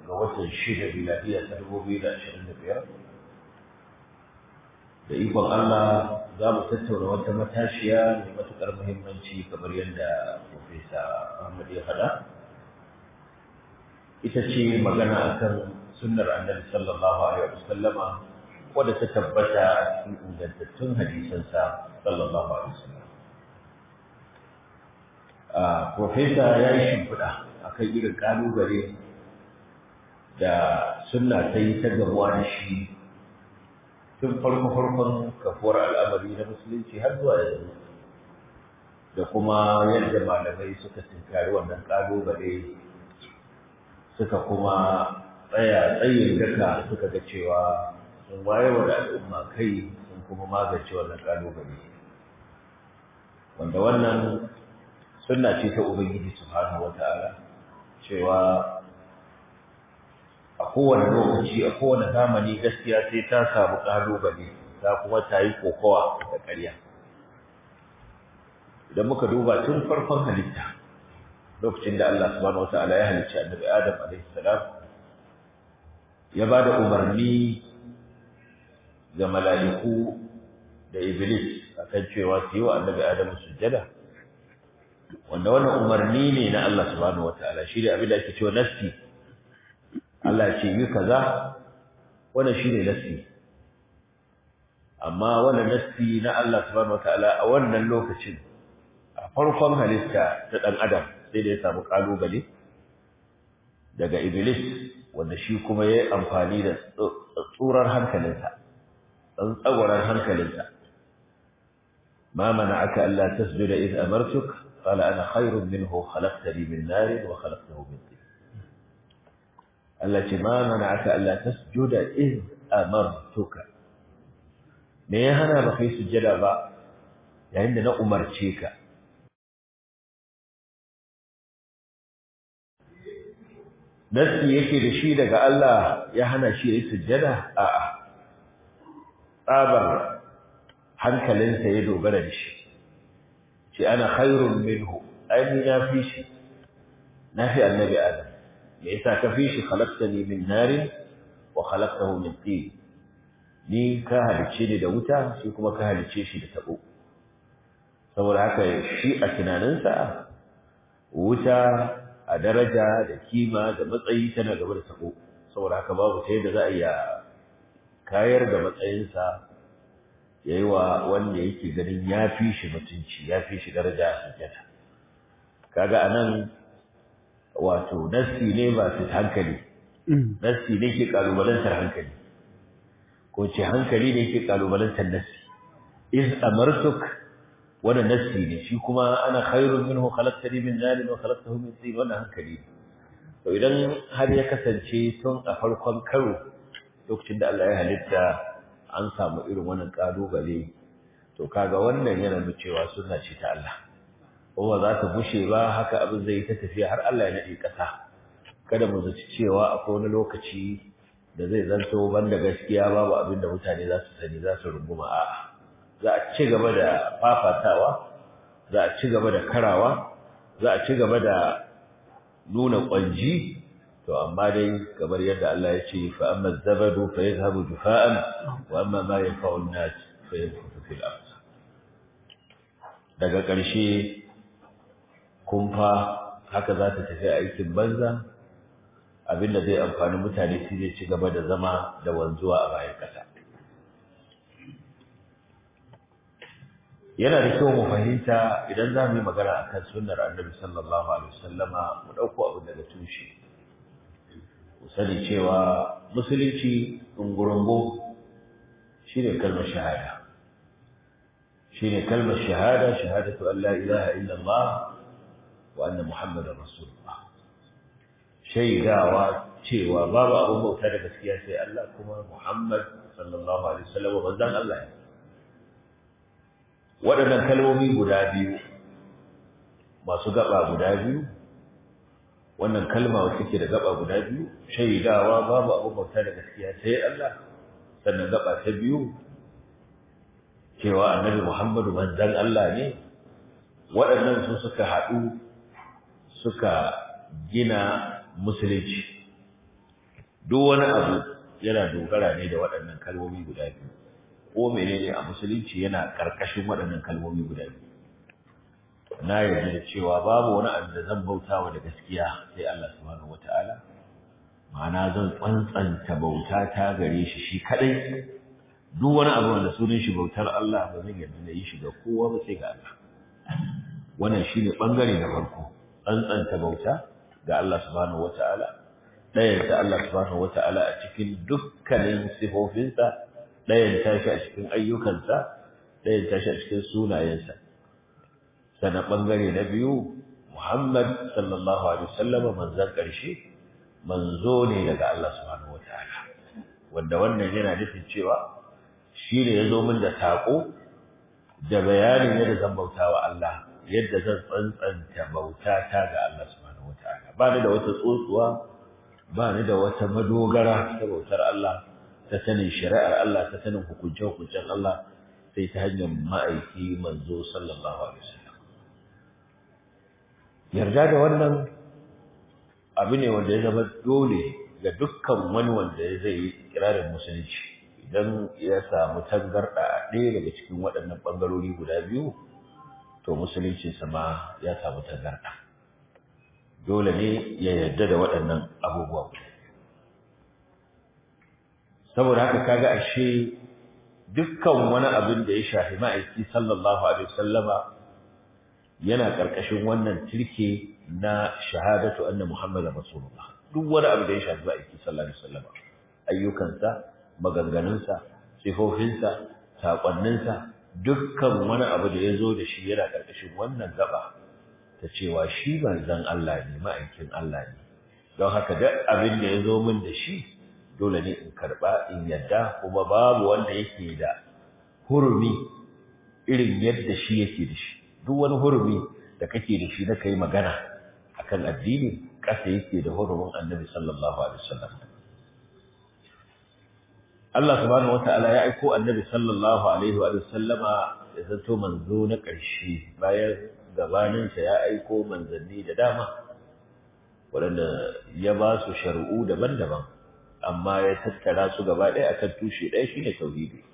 ga watan shida miladiya ta dubu biyu da ashirin da biyar da ikon Allah za mu tattauna wata matashiya mai matuƙar muhimmanci kamar yadda Profesa Ahmad ya faɗa ita ce magana akan sunnar annabi sallallahu alaihi wa sallama wadda ta tabbata a cikin ingantattun hadisansa sallallahu alaihi wa sallam Profesa ya yi shimfiɗa akan irin ƙalubale da sunna ta yi ta gamuwa da shi tun farko-farkon kafuwar al'amari na musulunci har zuwa yanzu da kuma yadda malamai suka tinkari wannan ƙalubale suka kuma tsaya tsayin daka suka ga cewa sun wayar da al'umma kai sun kuma magance wannan ƙalubale wanda wannan sunna ce ta ubangiji subhanahu wata'ala cewa a kowane lokaci a kowane zamani gaskiya sai ta samu ƙalubale ta kuma ta yi kokowa da ƙarya idan muka duba tun farkon halitta lokacin da Allah subhanahu wata'ala ya halicci annabi Adam alaihi salam ya ba da umarni ga mala'iku da iblis akan cewa su yi wa annabi Adam sujjada wanda wannan umarni ne na Allah subhanahu wata'ala shi ne abin da ake cewa nasti Allah ce yi kaza wannan shine nassi amma wannan nassi na Allah subhanahu wataala a wannan lokacin a farkon halitta ta dan adam sai da ya samu kalubale daga iblis wanda shi kuma yayi amfani da tsurar hankalinsa dan tsagoran hankalinsa ma mana'aka alla tasjuda id amartuk qala ana khairun minhu khalaqtani min nar wa khalaqtahu min tin التي ما منعك ألا تسجد إذ أمرتك me ya hana ba kai sujjada ba yayin da na umarce ka nasi yake da shi daga Allah ya hana shi yayi sujjada a'a tsabar hankalinsa ya dogara da shi ce ana khairun minhu ai ni na fi shi na fi annabi adam me yasa ka fi shi khalaqtani min narin wa khalaqtahu min tin ni ka halice ni da wuta shi kuma ka halice shi da tabo saboda haka shi a tunaninsa wuta a daraja da kima da matsayi tana gaba da tabo saboda haka babu ta yadda za a iya kayar da matsayinsa ya yi wa wanda yake ganin ya fi shi mutunci ya fi shi daraja a sujjata kaga anan wato nassi ne ba su hankali nassi ne ke kalubalantar hankali ko ce hankali ne ke kalubalantar nassi iz amartuk wannan nassi ne shi kuma ana khairun minhu khalaqtani min narin wa khalaqtahu min tin wannan hankali ne to idan har ya kasance tun a farkon karo lokacin da Allah ya halitta an samu irin wannan kalubale to kaga wannan yana nuna cewa sunna ce ta Allah kuma za ta bushe ba haka abin zai ta tafiya har Allah ya nade ƙasa kada mu zaci cewa akwai wani lokaci da zai zanto banda gaskiya babu abin da mutane za su sani za su runguma a'a za a ci gaba da fafatawa za a ci gaba da karawa za a ci gaba da nuna kwanji to amma dai kamar yadda Allah ya ce fa amma zabadu fa yadhhabu jufa'an wa amma ma yanfa'u an-nas fa yanfutu fil ard daga ƙarshe kumfa haka za ta tafi aikin banza abinda zai amfani mutane shi zai ci gaba da zama da wanzuwa a bayan ƙasa yana da kyau mu fahimta idan za mu yi magana akan sunnar annabi sallallahu alaihi wasallama mu ɗauko abin daga tushe ku sani cewa musulunci ɗungurungu shi ne kalmar shahada shi ne kalmar shahada shahadatu an la ilaha illallah wa anna muhammadar rasulullah shaidawa cewa babu abin bauta da gaskiya sai Allah kuma muhammad sallallahu alaihi wasallam manzon Allah ne waɗannan kalmomi guda biyu masu gaba guda biyu wannan kalma wacce ke da gaba guda biyu shaidawa babu abu bauta da gaskiya sai Allah sannan gaba ta biyu cewa annabi Muhammadu manzon Allah ne waɗannan su suka haɗu suka gina musulunci duk wani abu yana dogara ne da waɗannan kalmomi guda biyu ko menene a musulunci yana ƙarƙashin waɗannan kalmomi guda biyu na yarda da cewa babu wani abu da zan bautawa da gaskiya sai Allah subhanahu wataala ma'ana zan tsantsanta bauta ta gare shi shi kadai duk wani abu wanda sunan shi bautar Allah ba zan yarda da yi shi ga kowa ba sai ga Allah wannan shine bangare na farko tsantsanta bauta ga Allah subhanahu wataala ɗayan ta Allah subhanahu wataala a cikin dukkanin sifofinsa ɗayan tashi a cikin ayyukansa ɗayan tashi a cikin sunayensa sana bangare na biyu Muhammad sallallahu alaihi wasallam manzon ƙarshe manzo ne daga Allah subhanahu wataala wanda wannan yana nufin cewa shi ne ya zo min da saƙo da bayanin yadda zan bauta wa Allah yadda zan tsantsanta bauta ta ga Allah subhanahu wataala ba ni da wata tsotsuwa ba ni da wata madogara ta bautar Allah ta sanin shari'ar Allah ta sanin hukunce hukuncen Allah sai ta hanyar ma'aiki manzo sallallahu alaihi wasallam yarda da wannan abu ne wanda ya zama dole ga dukkan wani wanda zai yi kirarin musulunci idan ya samu tangarɗa a ɗaya daga cikin waɗannan ɓangarori guda biyu to musuluncinsa ma ya samu tangarɗa dole ne ya yarda da waɗannan abubuwa guda saboda haka kaga ashe dukkan wani abin da ya shafi ma'aiki sallallahu alaihi wasallama yana ƙarƙashin wannan tirke na shahadatu anna muhammadar rasulullah duk wani abu da ya shafi ma'aiki sallallahu alaihi wasallama ayyukansa maganganunsa sifofinsa saƙonninsa dukkan wani abu da ya zo da shi yana ƙarƙashin wannan gaba ta cewa shi manzon Allah ne ma'aikin Allah ne don haka duk abin da ya zo min da shi dole ne in karɓa in yadda kuma babu wanda yake da hurumi irin yadda shi yake da shi duk wani hurumi da kake da shi na kai magana akan addini ƙasa yake da hurumin annabi sallallahu alaihi wasallam Allah subhanahu wata'ala ya aiko annabi sallallahu alaihi wa sallama ya zanto manzo na ƙarshe bayan gabaninsa ya aiko manzanni da dama waɗanda ya ba su shari'u daban-daban amma ya tattara su gaba ɗaya akan tushe ɗaya shine tauhidi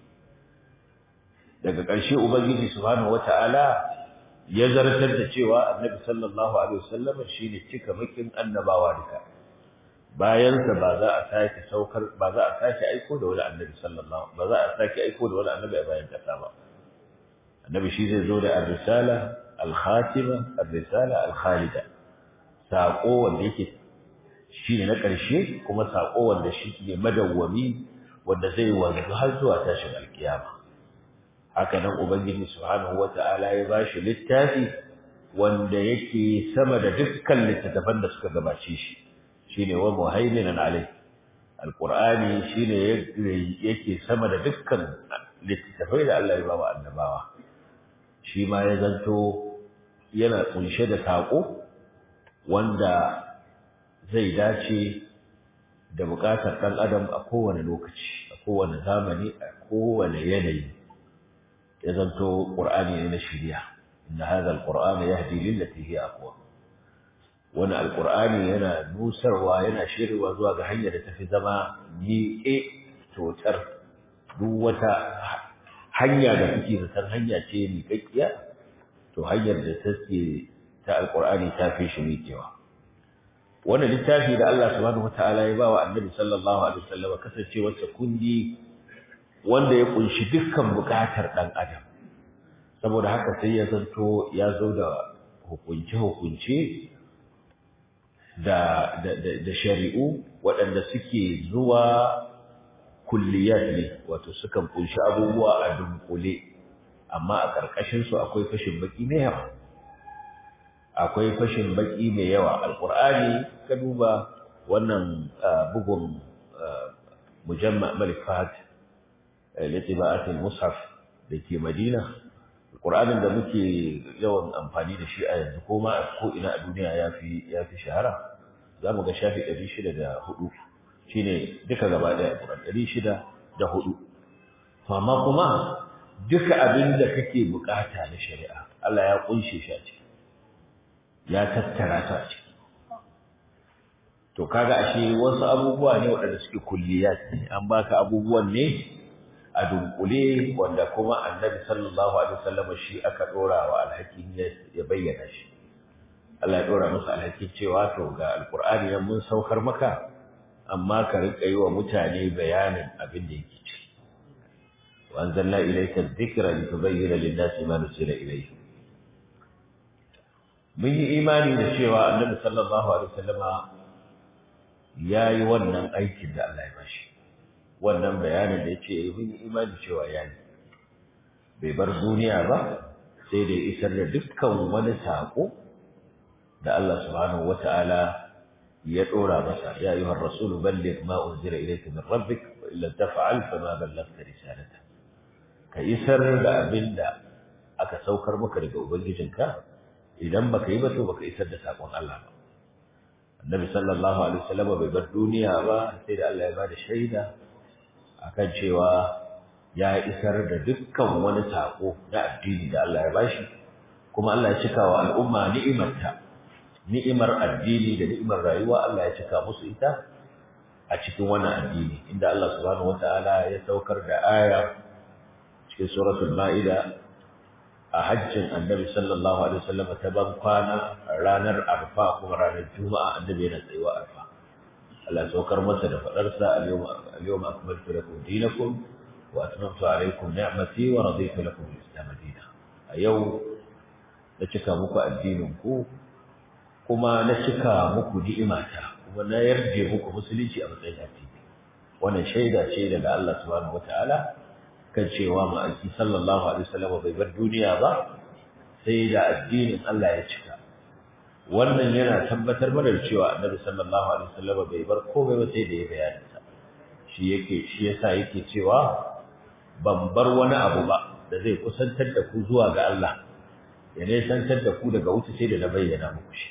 daga ƙarshe ubangiji subhanahu wata'ala ya zartar da cewa annabi sallallahu alaihi wasallam shine cika makin annabawa duka bayansa ba za a sake saukar ba za a sake aiko da wani annabi sallallahu ba za a sake aiko da wani annabi a bayan kasa ba annabi shi zai zo da ar-risala al-khatima ar-risala al-khalida sako wanda yake shi ne na ƙarshe kuma sako wanda shi ne madawwami wanda zai wanzu har zuwa tashin alkiyama haka nan ubangiji subhanahu wata'ala ya bashi littafi wanda yake sama da dukkan littattafan da suka gabace shi shine wa muhaiminan alai alqur'ani shine yake sama da dukkan littattafai da Allah ya ba wa annabawa shi ma ya zanto yana kunshe da sako wanda zai dace da bukatar dan adam a kowane lokaci a kowane zamani a kowane yanayi ya zanto qur'ani ne na shari'a inna hadha alqur'ana yahdi lillati hiya aqwam wani alkur'ani yana nusarwa yana shirwa zuwa ga hanyar da tafi zama miƙe totar duk wata hanya da kuke zaton hanya ce miƙaƙƙiya to hanyar da take ta alkur'ani ta fi shi miƙewa wannan littafi da Allah subhanahu wataala ya bawa annabi sallallahu alaihi wasallam kasancewar sa kundi wanda ya kunshi dukkan buƙatar dan adam saboda haka sai ya zanto ya zo da hukunce hukunce da, da, da, da shari'u waɗanda suke zuwa kulliyat ne wato sukan kunshi abubuwa a dunkule amma a ƙarƙashinsu akwai fashin baƙi mai yawa akwai fashin baƙi mai yawa alƙur'ani ka duba wannan bugun mujamma malik fahad litiba'atul mushaf da ke madina alƙur'anin da muke yawan amfani da shi a yanzu ko ma ko ina a duniya ya fi shahara za mu ga shafi ɗari shida da hudu shi ne duka gaba ɗaya ƙuran ɗari shida da hudu to amma kuma duka abin da kake bukata na shari'a Allah ya kunshe shi a ciki ya tattara ta a ciki to kaga ashe wasu abubuwa ne waɗanda suke kulliyat ne an baka abubuwan ne a dunkule wanda kuma annabi sallallahu alaihi wasallam shi aka dora wa alhakin ya bayyana shi Allah ya dora masa alhakin cewa to ga alqur'ani nan mun saukar maka amma ka rika yi wa mutane bayanin abin da yake ci wa anzalna ilayka adh-dhikra litubayyana lin-nasi ma nuzila ilayhim mun yi imani da cewa annabi sallallahu alaihi wasallama yayi wannan aikin da Allah ya bashi wannan bayanin da yace mun yi imani cewa yayi bai bar duniya ba sai da isar da dukkan wani sako da Allah subhanahu wataala ya dora masa ya ayyuhar rasul balligh ma unzila ilayka min rabbik wa illa taf'al fama ballaghta risalata ka isar da abinda aka saukar maka daga ubangijinka idan baka yi ba to baka isar da sakon Allah ba annabi sallallahu alaihi wasallam bai bar duniya ba sai da Allah ya bada shaida akan cewa ya isar da dukkan wani sako na addini da Allah ya bashi kuma Allah ya cika wa al'umma ni'imarta ni'imar addini da ni'imar rayuwa Allah ya cika musu ita a cikin wannan addini inda Allah subhanahu wataala ya saukar da aya cikin suratul ma'ida a hajjin annabi sallallahu alaihi wasallam ta ban kwana ranar arfa kuma ranar juma'a annabi yana tsayuwa arfa Allah ya saukar masa da fadarsa al-yawma akmaltu lakum dinakum wa atmamtu alaykum ni'mati wa raditu lakum al-islam dinan a yau da cika muku addinin ku kuma na cika muku ni'imata kuma na yarje muku musulunci a matsayin addini wannan shaida ce daga Allah subhanahu wataala kan cewa ma'aiki sallallahu alaihi wasallam bai bar duniya ba sai da addinin Allah ya cika wannan yana tabbatar mana da cewa annabi sallallahu alaihi wasallam bai bar komai ba sai da ya bayyana sa shi yake shi yasa yake cewa ban bar wani abu ba da zai kusantar da ku zuwa ga Allah ya nesantar da ku daga wuta sai da na bayyana muku shi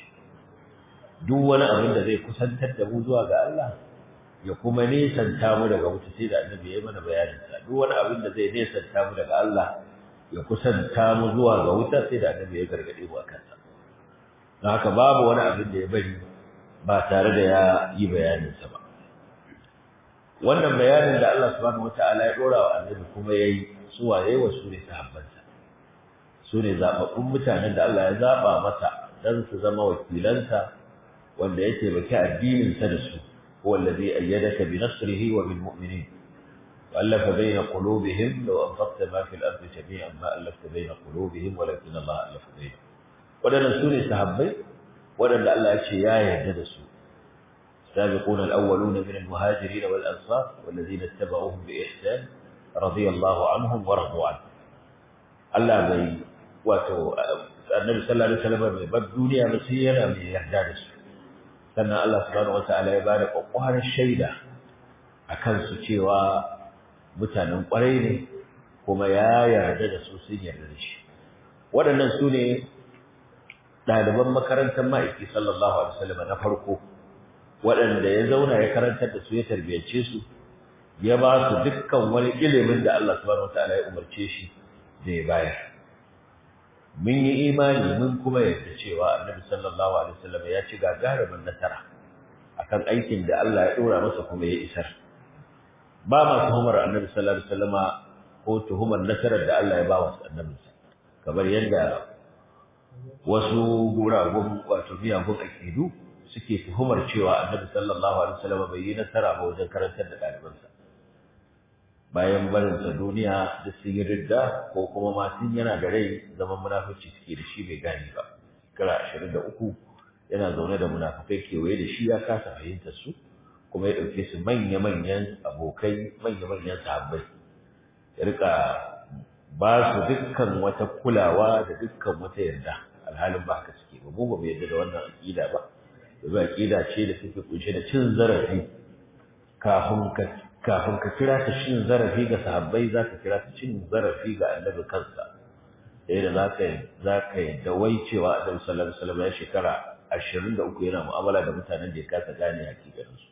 duk wani abin da zai kusantar da mu zuwa ga Allah ya kuma nesanta mu daga wuta sai da annabi ya mana bayanin sa duk wani abin da zai nesanta mu daga Allah ya kusanta mu zuwa ga wuta sai da annabi ya gargade mu akan sa don haka babu wani abin da ya bari ba tare da ya yi bayanin sa ba wannan bayanin da Allah subhanahu wataala ya dora wa annabi kuma yayi su waye wa su ne sahabbansa su ne zababbun mutanen da Allah ya zaba masa dan su zama wakilansa wanda ya taimaki addinin sa da su هو الذي أيدك بنصره وبالمؤمنين وألف بين قلوبهم لو أنفقت ما في الأرض جميعا ما ألفت بين قلوبهم ولكن الله ألف بينهم ودنا سوري سحبي ودنا الله يشي يا يهددسوا السابقون الأولون من المهاجرين والأنصار والذين اتبعوهم بإحسان رضي الله عنهم ورضوا عنه الله بي واتو النبي صلى الله عليه وسلم بالدنيا مسيرا من يهددسوا sannan Allah subhanahu wata'ala ya bada kwakwaran shaida a kansu cewa mutanen kwarai ne kuma ya yarda da su sun yarda da shi waɗannan su ne ɗaliban makarantar ma'aiki sallallahu alaihi wasallam na farko waɗanda ya zauna ya karantar da su ya tarbiyyace su ya ba su dukkan wani ilimin da Allah subhanahu wata'ala ya umarce shi da ya bayar mun yi imani mun kuma yarda cewa annabi sallallahu alaihi wasallam ya ci gagarumin nasara akan aikin da Allah ya dora masa kuma ya isar ba ma tuhumar annabi sallallahu alaihi wasallam ko tuhumar nasarar da Allah ya ba wa annabinsa kamar yadda wasu guragun wato miyagun akidu suke tuhumar cewa annabi sallallahu alaihi wasallam bai yi nasara ba wajen karantar da ɗalibansa bayan barinsa duniya da sun yi ridda ko kuma ma sun yana da rai zaman munafici suke da shi bai gane ba shekara ashirin da uku yana zaune da munafukai kewaye da shi ya kasa fahimtar su kuma ya ɗauke su manya-manyan abokai manya-manyan sahabbai ya rika ba su dukkan wata kulawa da dukkan wata yarda alhalin ba haka suke ba mu ba mu yarda da wannan aƙida ba domin aƙida ce da take kunshe da cin zarafi kafin ka kafin ka kira ta cin zarafi ga sahabbai za ka kira ta cin zarafi ga annabi kansa sai da za ka za ka yadda wai cewa annabi sallallahu alaihi wasallam ya shekara ashirin da uku yana mu'amala da mutanen da ya kasa gane hakikaninsu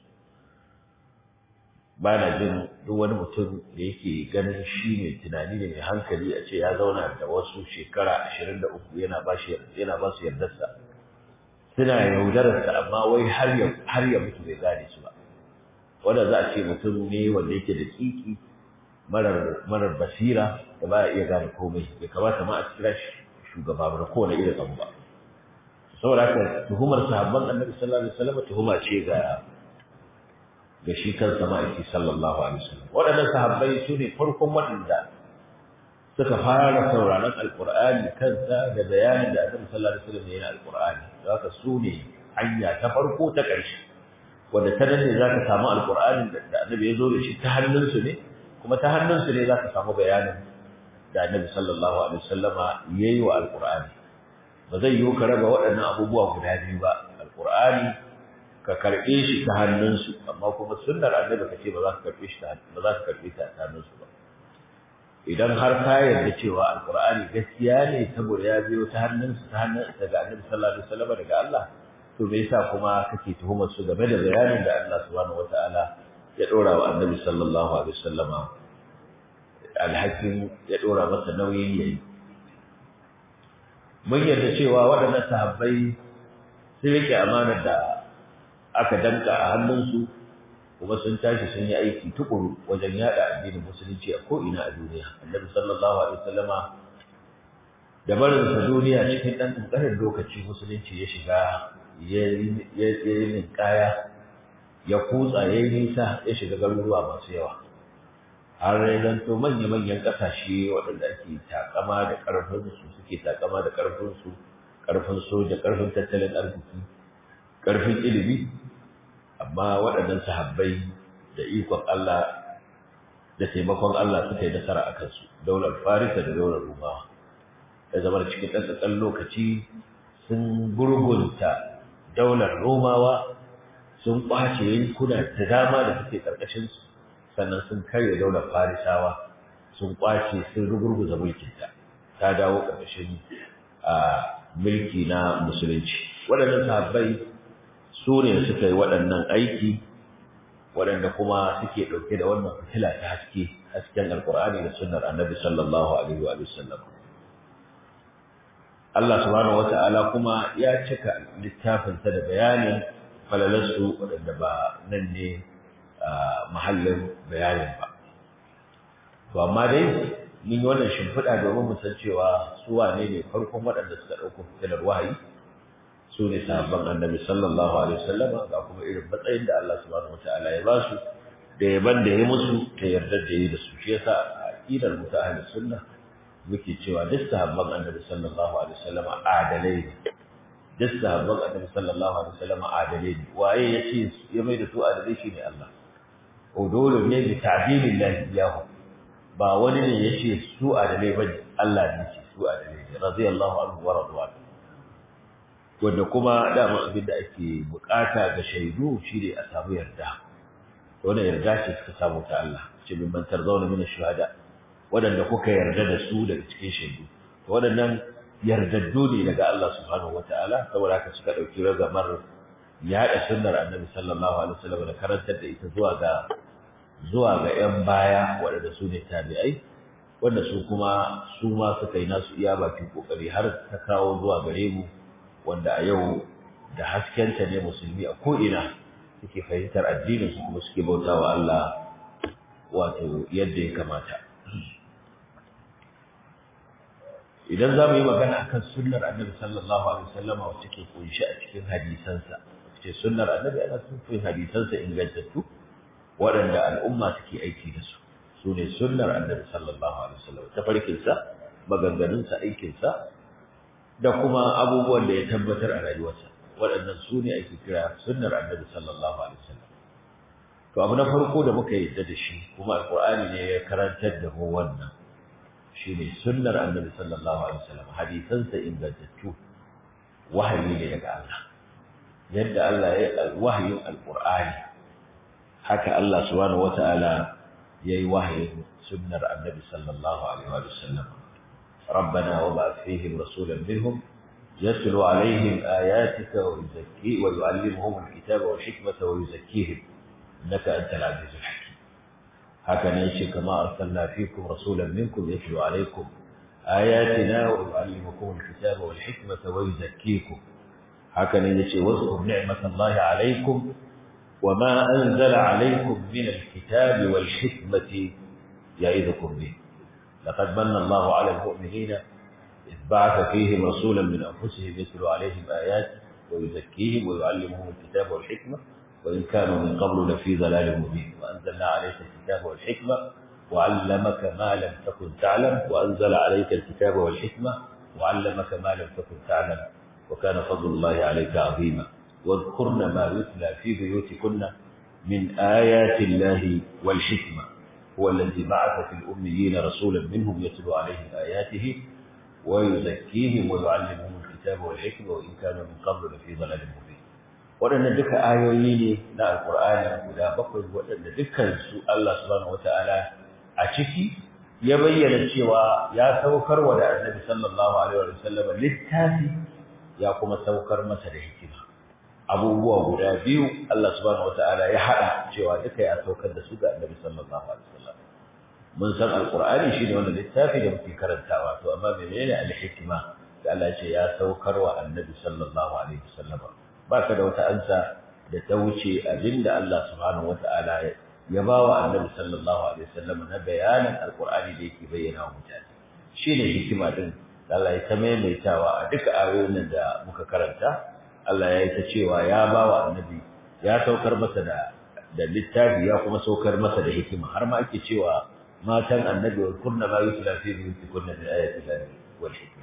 ba na jin duk wani mutum da yake ganin shi mai tunani ne mai hankali a ce ya zauna da wasu shekara ashirin da uku yana ba su yardarsa suna yaudararsa amma wai har ya har ya mutu bai gane su ba wanda za a ce mutum ne wanda yake da kiki marar marar basira da ba iya gane komai bai kamata ma a kira shi shugaba ba kowane irin abu ba saboda haka tuhumar sahabban annabi sallallahu alaihi wasallam tuhuma ce ga ga shi kansa ma'aiki sallallahu alaihi wasallam waɗannan sahabbai su ne farkon waɗanda suka fara sauraron alqur'ani kansa da bayanin da annabi sallallahu alaihi wasallam ya yi alqur'ani haka su ne hanya ta farko ta ƙarshe wanda ta nan ne za ka samu alqur'anin da annabi ya zo da shi ta hannunsu ne kuma ta hannunsu ne za ka samu bayanin da annabi sallallahu alaihi wasallama ya yi wa alqur'ani ba zai yiwu ka raba waɗannan abubuwa guda biyu ba alqur'ani ka karɓe shi ta hannunsu amma kuma sunnar annabi ka ce ba za ka karɓe shi ba za ka karɓe ta ta hannunsu ba idan har ka yarda cewa alqur'ani gaskiya ne saboda ya biyo ta hannunsu ta hannun daga annabi sallallahu alaihi wasallam daga Allah to me yasa kuma kake tuhumar su game da bayanin da Allah subhanahu wataala ya dora wa annabi sallallahu alaihi wasallam alhakin ya dora masa nauyin yayi mun yarda cewa waɗannan sahabbai sun rike amanar da aka danka a hannunsu kuma sun tashi sun yi aiki tukuru wajen yada addinin musulunci a ko'ina a duniya annabi sallallahu alaihi wasallama da barinsa duniya cikin ɗan ƙanƙanin lokaci musulunci ya shiga ya yi ninkaya ya kutsa ya yi nisa ya shiga garuruwa masu yawa har ya zanto manya-manyan ƙasashe waɗanda ake takama da ƙarfinsu suke takama da ƙarfinsu ƙarfin soja ƙarfin tattalin arziki ƙarfin ilimi amma waɗannan sahabbai da ikon Allah da taimakon Allah suka yi nasara a kansu daular farisa da daular rumawa da zama cikin ɗan lokaci sun gurgunta daular romawa sun ƙwace yankuna da dama da suke ƙarƙashinsu sannan sun karya daular farisawa sun ƙwace sun rugurguza mulkinta ta dawo ƙarƙashin mulki na musulunci waɗannan sahabbai su ne suka yi waɗannan aiki waɗanda kuma suke ɗauke da wannan fitila ta haske hasken alkur'ani da sunnar annabi sallallahu alaihi wa sallam Allah subhanahu wata'ala kuma ya cika littafinsa da bayanin falalarsu waɗanda ba nan ne mahallin bayanin ba to amma dai mun yi wannan shimfiɗa domin mu san cewa su wane ne farkon waɗanda suka ɗauko fitilar wahayi su ne sahabban annabi sallallahu alaihi wasallam ga kuma irin matsayin da Allah subhanahu wataala ya ba su da yaban da ya musu ta yarda da yi da su shi yasa aqidar mu ta ahli sunna muke cewa duk sahabban annabi sallallahu alaihi wasallam adalai ne duk sahabban annabi sallallahu alaihi wasallam adalai ne waye ya ce ya mai da su adalai shine Allah o dole ne bi ta'dilillahi iyahu ba wani ne ya ce su adalai ba Allah ne ya ce su adalai ne radiyallahu anhu wa radwanu wanda kuma dama abin da ake bukata ga shaidu shine a samu yarda wannan yarda ce suka samu ta Allah ce bin bantar zauna min shuhada wadanda kuka yarda da su daga cikin shaidu wadannan yardaddu ne daga Allah subhanahu wataala saboda haka suka dauki ragamar yaɗa sunnar annabi sallallahu alaihi wasallam da karantar da ita zuwa ga zuwa ga yan baya wadanda su ne tabi'ai wanda su kuma su ma suka yi nasu iya bakin kokari har ta kawo zuwa gare mu wanda a yau da haskenta ne musulmi a ko'ina suke fahimtar addinin su kuma suke bauta wa Allah wato yadda ya kamata. Idan za mu yi magana akan sunnar annabi sallallahu Alaihi wasallama wacce ke kunshi a cikin hadisansa, ce sunnar annabi ana sufin hadisansa ingantattu waɗanda al'umma suke aiki da su, su ne sunnar annabi sallallahu Alaihi wasallama ta farkinsa, maganganunsa, aikinsa, da kuma abubuwan da ya tabbatar a rayuwarsa waɗannan su ne ake kira sunnar annabi sallallahu alaihi wasallam to abu na farko da muka yadda da shi kuma alqur'ani ne ya karantar da mu wannan shine sunnar annabi sallallahu alaihi wasallam hadisansa ingantattu wahayi ne daga Allah yadda Allah ya yi wahayin alqur'ani haka Allah subhanahu wataala yayi wahayin sunnar annabi sallallahu alaihi wasallam ربنا وابعث فيهم رسولا منهم يتلو عليهم آياتك ويزكي ويعلمهم الكتاب والحكمة ويزكيهم إنك أنت العزيز الحكيم هكذا يشي كما أرسلنا فيكم رسولا منكم يتلو عليكم آياتنا ويعلمكم الكتاب والحكمة ويزكيكم haka ne yace wasu ni'matallahi alaikum وما أنزل عليكم من الكتاب والحكمة يعظكم به لقد من الله على المؤمنين إذ بعث فيهم رسولا من أنفسهم يتلو عليهم آياته ويزكيهم ويعلمهم الكتاب والحكمة وإن كانوا من قبل لفي ضلال مبين وأنزلنا عليك الكتاب والحكمة وعلمك ما لم تكن تعلم وأنزل عليك الكتاب والحكمة وعلمك ما لم تكن تعلم وكان فضل الله عليك عظيما واذكرن ما يتلى في بيوتكن من آيات الله والحكمة هو الذي بعث في الأميين رسولا منهم يتلو عليهم آياته ويزكيهم ويعلمهم الكتاب والحكمة وإن كانوا من قبل لفي ضلال مبين waɗannan duka ayoyi ne na alƙur'ani guda bakwai waɗanda dukkansu Allah subhanahu wata'ala a ciki ya bayyana cewa ya saukar wa da annabi sallallahu alaihi wa sallam littafi ya kuma saukar masa da hikima abubuwa guda biyu Allah subhanahu wata'ala ya haɗa cewa duka ya saukar da su ga annabi sallallahu alaihi wa sallam mun san alƙur'ani shine wanda littafi da muke karantawa to amma menene al-hikma da Allah ya ce ya saukar wa annabi sallallahu alaihi wa sallam ba ka da wata ansa da ta wuce abinda Allah subhanahu wata'ala ya ba wa annabi sallallahu alaihi wasallam na bayanin alqur'ani da yake bayyana wa mutane shine hikima din da Allah ya ta maimaitawa a duka ayoyin da muka karanta Allah ya yi ta cewa ya ba wa annabi ya saukar masa da da littafi ya kuma saukar masa da hikima har ma ake cewa matan annabi wa kunna ma yusla fi buyutikunna min ayati llahi wal hikma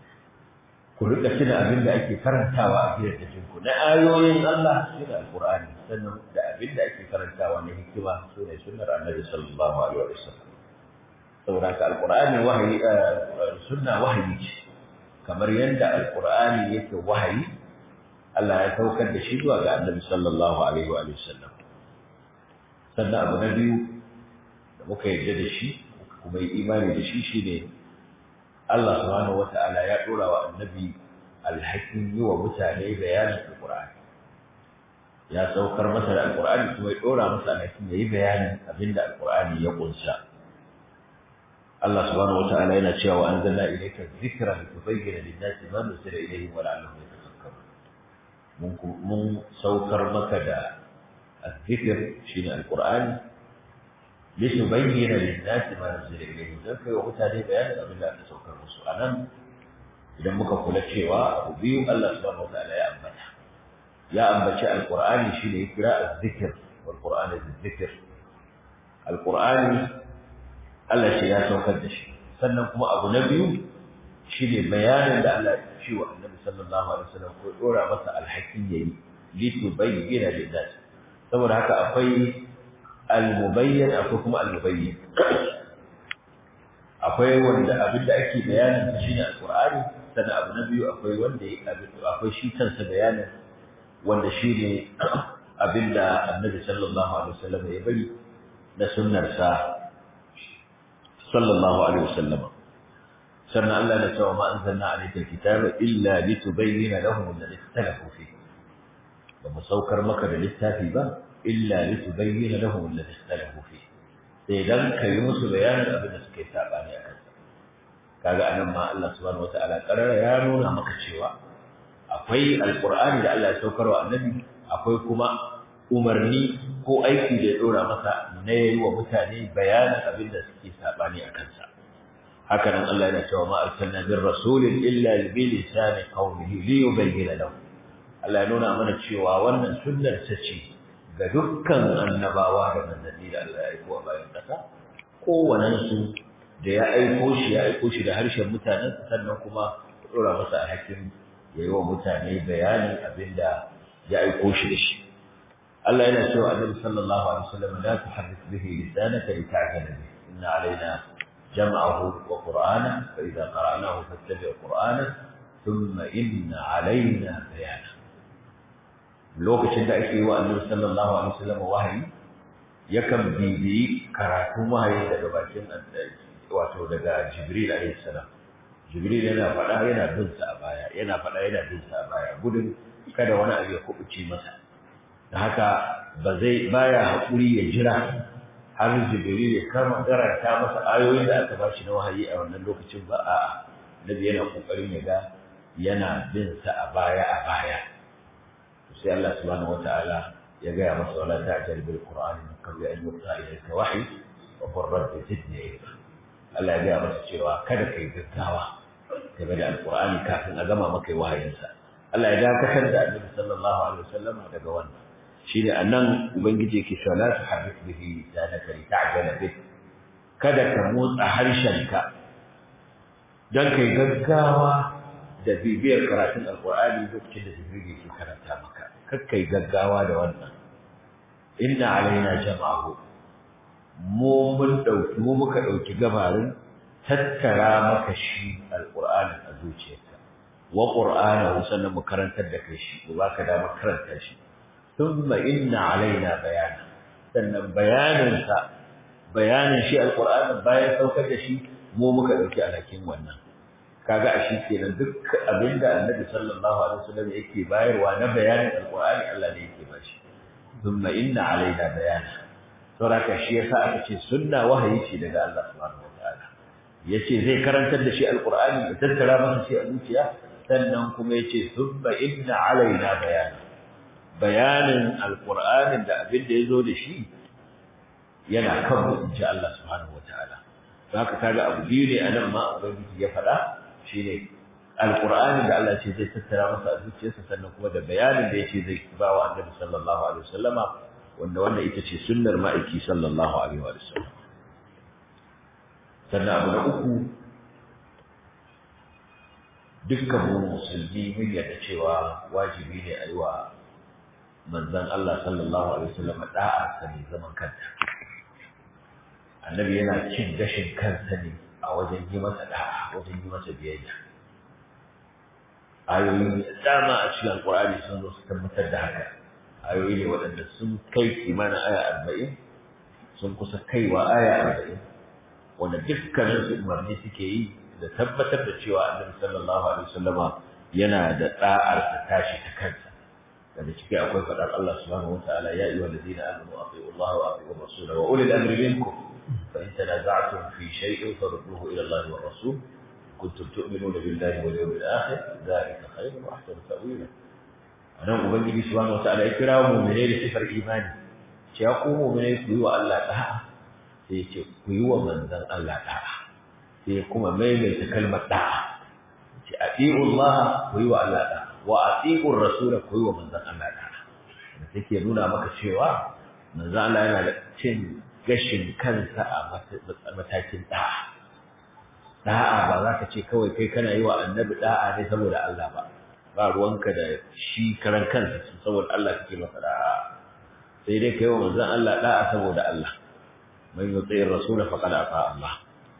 ku rika tuna abin da ake karantawa a gidajen ku na ayoyin Allah shine alqur'ani sannan da abin da ake karantawa na hikima sune sunnar annabi sallallahu alaihi wasallam saboda ka alqur'ani wahayi sunna wahayi ce kamar yadda alqur'ani yake wahayi Allah ya saukar da shi zuwa ga annabi sallallahu alaihi wa sallam sannan abu na biyu da muka yarda da shi kuma yi imani da shi shine Allah subhanahu wata'ala ya dora wa annabi alhakin yi wa mutane bayanin alqur'ani ya saukar masa da alqur'ani kuma ya dora masa alhakin yayi bayanin abinda alqur'ani ya kunsa Allah subhanahu wata'ala yana cewa wa anzalna ilayka dhikra litubayyana lin-nasi ma nuzila ilayhim wa la'allahum yatafakkarun mun mun saukar maka da الذكر شين القرآن لتبين للناس ما نزل إليهم ذلك وقتها بيان أبن الله تسوكر musu anan idan muka kula cewa abu biyu Allah subhanahu wataala ya ambata ya ambaci alqur'ani shine ya kira azzikr wal qur'an azzikr alqur'ani Allah shi ya saukar da shi sannan kuma abu na biyu shine bayanin da Allah ya ce wa Annabi sallallahu alaihi wasallam ko dora masa alhakin yayi litubayyana lin-nas saboda haka akwai al-mubayyan akwai kuma al-mubayyin akwai wanda abin da ake bayanin shi ne al-Qur'ani sannan abu na biyu akwai wanda akwai shi kansa bayanin wanda shi ne abin da Annabi sallallahu alaihi wasallam ya bari na sunnar sa sallallahu alaihi wasallam sannan Allah ya ce wa ma anzalna alayka al-kitaba illa litubayyana lahum alladhi ikhtalafu fihi ba mu saukar maka da littafi ba illa litubayyana lahum alladhi ikhtalafu fi sai dan kai musu bayanin abin da suka yi sabani akan sa kaga anan ma Allah subhanahu wataala karara ya nuna maka cewa akwai alqur'ani da Allah ya saukar wa annabi akwai kuma umarni ko aiki da ya dora masa na yi wa mutane bayanin abin da suke sabani akan sa haka nan Allah yana cewa ma arsalna bir rasulin illa bi lisani qaumihi li yubayyana lahum Allah ya nuna mana cewa wannan sunnar ta ce ga dukkan annabawa da manzanni da Allah ya aiko a bayan ƙasa kowanensu da ya aiko shi ya aiko shi da harshen mutanen sannan kuma ya ɗora masa alhakin ya yi wa mutane bayanin abin da ya aiko shi da shi Allah yana cewa annabi sallallahu alaihi wasallam la tuharrik bihi lisanaka lita'jala bihi inna alaina jam'ahu wa qur'ana fa idza qara'nahu fattabi' qur'ana thumma inna alaina bayana lokacin da ake yi wa annabi sallallahu alaihi wasallam wahayi yakan bibiyi karatun wahayi daga bakin wato daga jibril alaihi salam jibril yana faɗa yana bin sa a baya yana faɗa yana bin sa a baya gudun kada wani abu ya kubuce masa da haka ba zai baya hakuri ya jira har jibril ya kama karanta masa ayoyin da aka bashi na wahayi a wannan lokacin ba a'a nabi yana kokarin ya ga yana bin sa a baya a baya sai Allah subhanahu wata'ala ya gaya masa wala ta'jal bil qur'ani min qabli an yuqa ilayka wahyi wa qur rabbi zidni ilma Allah ya gaya masa cewa kada kai gaggawa game da alqur'ani kafin a gama maka wahayinsa Allah ya dakatar da Annabi sallallahu alaihi wasallam daga wannan shine anan ubangiji yake cewa la tuharrik bihi lisanaka li ta'jala bih kada ka motsa harshenka dan kai gaggawa da bibiyar karatun alqur'ani lokacin da jibril yake karanta maka kakkai gaggawa da wannan inna alaina jama'ahu mu mun dauki mu muka dauki gabarin tattara maka shi alqur'ani a zuciyarka wa qur'anahu sannan mu karantar da kai shi ba ka da karanta shi thumma inna alaina bayana sannan bayanin sa bayanin shi alqur'ani bayan saukar da shi mu muka dauki alhakin wannan kaga a shi kenan duk abinda annabi sallallahu alaihi wasallam yake bayarwa na bayanin alqur'ani Allah ne yake bashi thumma inna alaina bayana saboda shi yasa aka ce sunna wahayi ce daga Allah subhanahu wataala yace zai karantar da shi alqur'ani ya tattara masa shi a zuciya sannan kuma yace thumma inna alaina bayana bayanin alqur'anin da abin da yazo da shi yana kan mu inji Allah subhanahu wataala haka kaga abu biyu ne anan ma ubangiji ya faɗa shine alqur'ani da Allah ce zai tattara masa a zuciyarsa sannan kuma da bayanin da yace zai ba wa annabi sallallahu alaihi wasallama wanda wannan ita ce sunnar ma'aiki sallallahu alaihi wa sallam sannan abu na uku dukkan mu musulmi mun yarda cewa wajibi ne a yi wa manzon Allah sallallahu alaihi wasallam da'a sani zaman kanta annabi yana cin gashin kansa ne a wajen yi masa da'a wajen yi masa biyayya ayoyi da dama a cikin alkur'ani sun zo su tabbatar da haka ayoyi ne waɗanda sun kai kimanin aya arba'in sun kusa kaiwa aya arba'in wanda dukkanin su umarni suke yi da tabbatar da cewa annabi sallallahu alaihi wasallama yana da da'ar ta tashi ta kansa daga ciki akwai faɗar Allah subhanahu wataala ya ayyuhal ladina amanu atiiu Allah wa atiiu ar-rasula wa ulil amri minkum fa in tanaza'tum fi shay'in farudduhu ila Allah wa rasul kuntum tu'minuna billahi wal yawmil akhir dhalika khayrun wa ahsanu ta'wila anan ubangiji subhanahu wataala ya kira mu'mine da sifar imani ce ya ku mu'mine ku yi wa Allah da'a sai ce ku yi wa manzon Allah da'a sai kuma maimaita kalmar da'a ce ati'u Allah ku yi wa Allah da'a wa ati'u rasul ku yi wa manzon Allah da'a da take nuna maka cewa manzon Allah yana da cin gashin kansa a matakin da'a da'a ba za ka ce kawai kai kana yi wa annabi da'a ne saboda Allah ba ba ruwanka da shi karan kansa saboda Allah kake masa da'a sai dai kai wa manzon Allah da'a saboda Allah man yuti ar-rasul faqad ata Allah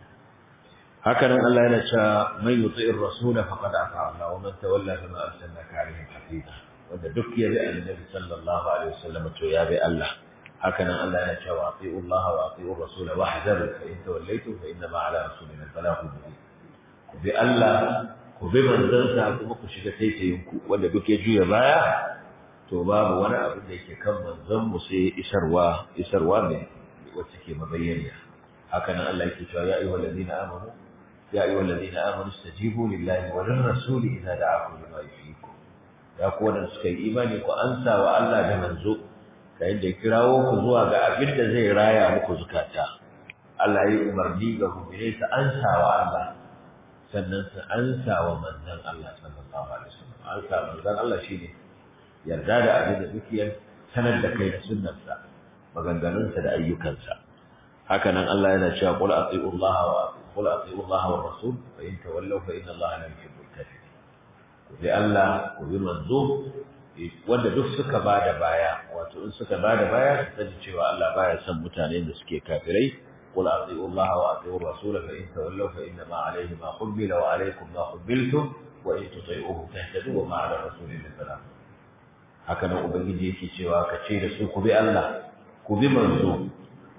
haka nan Allah yana cewa man yuti ar-rasul faqad ata Allah wa man tawalla fama arsalnaka alaihim hafiza wanda duk ya bi annabi sallallahu alaihi wasallam to ya bi Allah haka nan Allah yana cewa ati'u Allah wa ati'u ar-rasul wahdaru fa in tawallaytum fa inna ma ala rasulina al-balagh mubin ku bi Allah ku bi manzansa kuma ku shiga taitayinku wanda duk ya juya baya to babu wani abu da yake kan manzon mu sai isarwa isarwa ne wacce ke mabayyana haka nan Allah yake cewa ya ayyuhal ladina amanu ya ayyuhal ladina amanu istajibu lillahi wa lir rasul idza da'akum lima yuhyikum ya ku wanda suka yi imani ku ansa wa Allah da manzo yayin da kirawo ku zuwa ga abin da zai raya muku zukata Allah ya yi umarni ga mu'mini ta ansa wa Allah sannan su ansa wa manzon Allah sallallahu alaihi wasallam ansa manzon Allah shine yarda da abin da dukiyar sanar da kai da sunnarsa maganganunsa da ayyukansa haka nan Allah yana cewa qul ati'u Allah wa qul ati'u Allah wa rasul fa in tawallaw fa inna Allah la yuhibbul kafirin ku bi Allah ku bi manzo wanda duk suka bada baya wato in suka bada baya su sani cewa Allah baya son mutane da suke kafirai قل أطيعوا الله وأطيعوا الرسول فإن تولوا فإنما عليه ما حمل وعليكم ما حملتم وإن تطيعوه تهتدوا وما على الرسول إلا البلاغ هكذا ubangiji yake cewa ka ce da su ku bi Allah ku bi manzo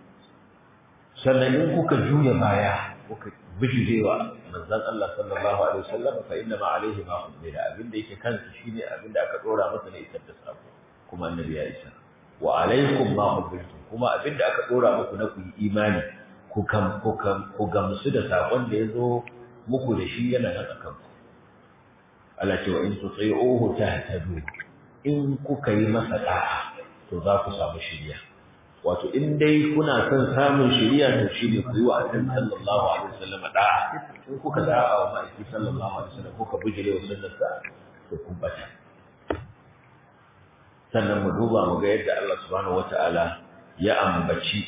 sannan in kuka juya baya kuka bijirewa manzon Allah sallallahu alaihi wasallam fa inna ma alaihi ma humila abinda yake kansa shine abinda aka dora masa ne isar da sako kuma annabi ya isa wa alaikum ma humiltum kuma abinda aka dora muku na ku yi imani ku kam ku kam ku gamsu da sakon da yazo muku da shi yana nan akan ku Allah ce wa in tuti'uhu tahtadu in kuka yi masa da'a to za ku samu shiriya wato in dai kuna son samun shiriya to shine ku yi wa annabi sallallahu alaihi wasallam da'a in kuka da'a wa ma'aiki sallallahu alaihi wasallam kuka bijire wa sunnarsa to kun bata sannan mu duba mu ga yadda Allah subhanahu wataala ya ambaci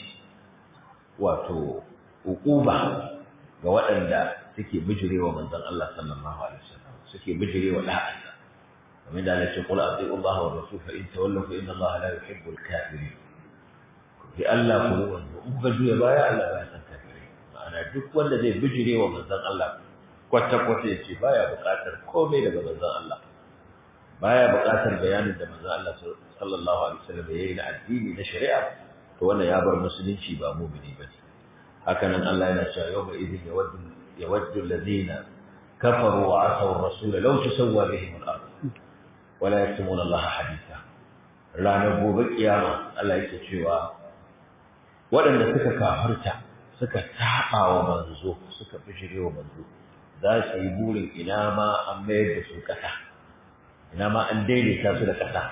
wato uquba ga waɗanda suke bijirewa manzon Allah sallallahu alaihi wasallam suke bijirewa da'ansa kamar da Allah ya ce qul ati'u Allah wa rasul fa in tawallu fa inna Allah la yuhibbul kafirin bi Allah ku wanzu in kuka juya baya Allah ba ya san kafirai ma'ana duk wanda zai bijirewa manzon Allah kwata kwata ya ce baya buƙatar komai daga manzon Allah baya buƙatar bayanin da manzon Allah sallallahu alaihi wasallam ya yi na addini na shari'a to wannan ya bar musulunci ba mu'mini bane haka nan Allah yana cewa yawma idin yawaddu yawaddu alladhina kafaru wa asaw ar-rasul law tusawwa bihim al-ard wa la yaktumuna Allah haditha ranar gobe kiyama Allah yake cewa waɗanda suka kafirta suka taɓa wa manzo suka bijire wa manzo za su yi burin ina ma an mayar da su ƙasa ina ma an daidaita su da ƙasa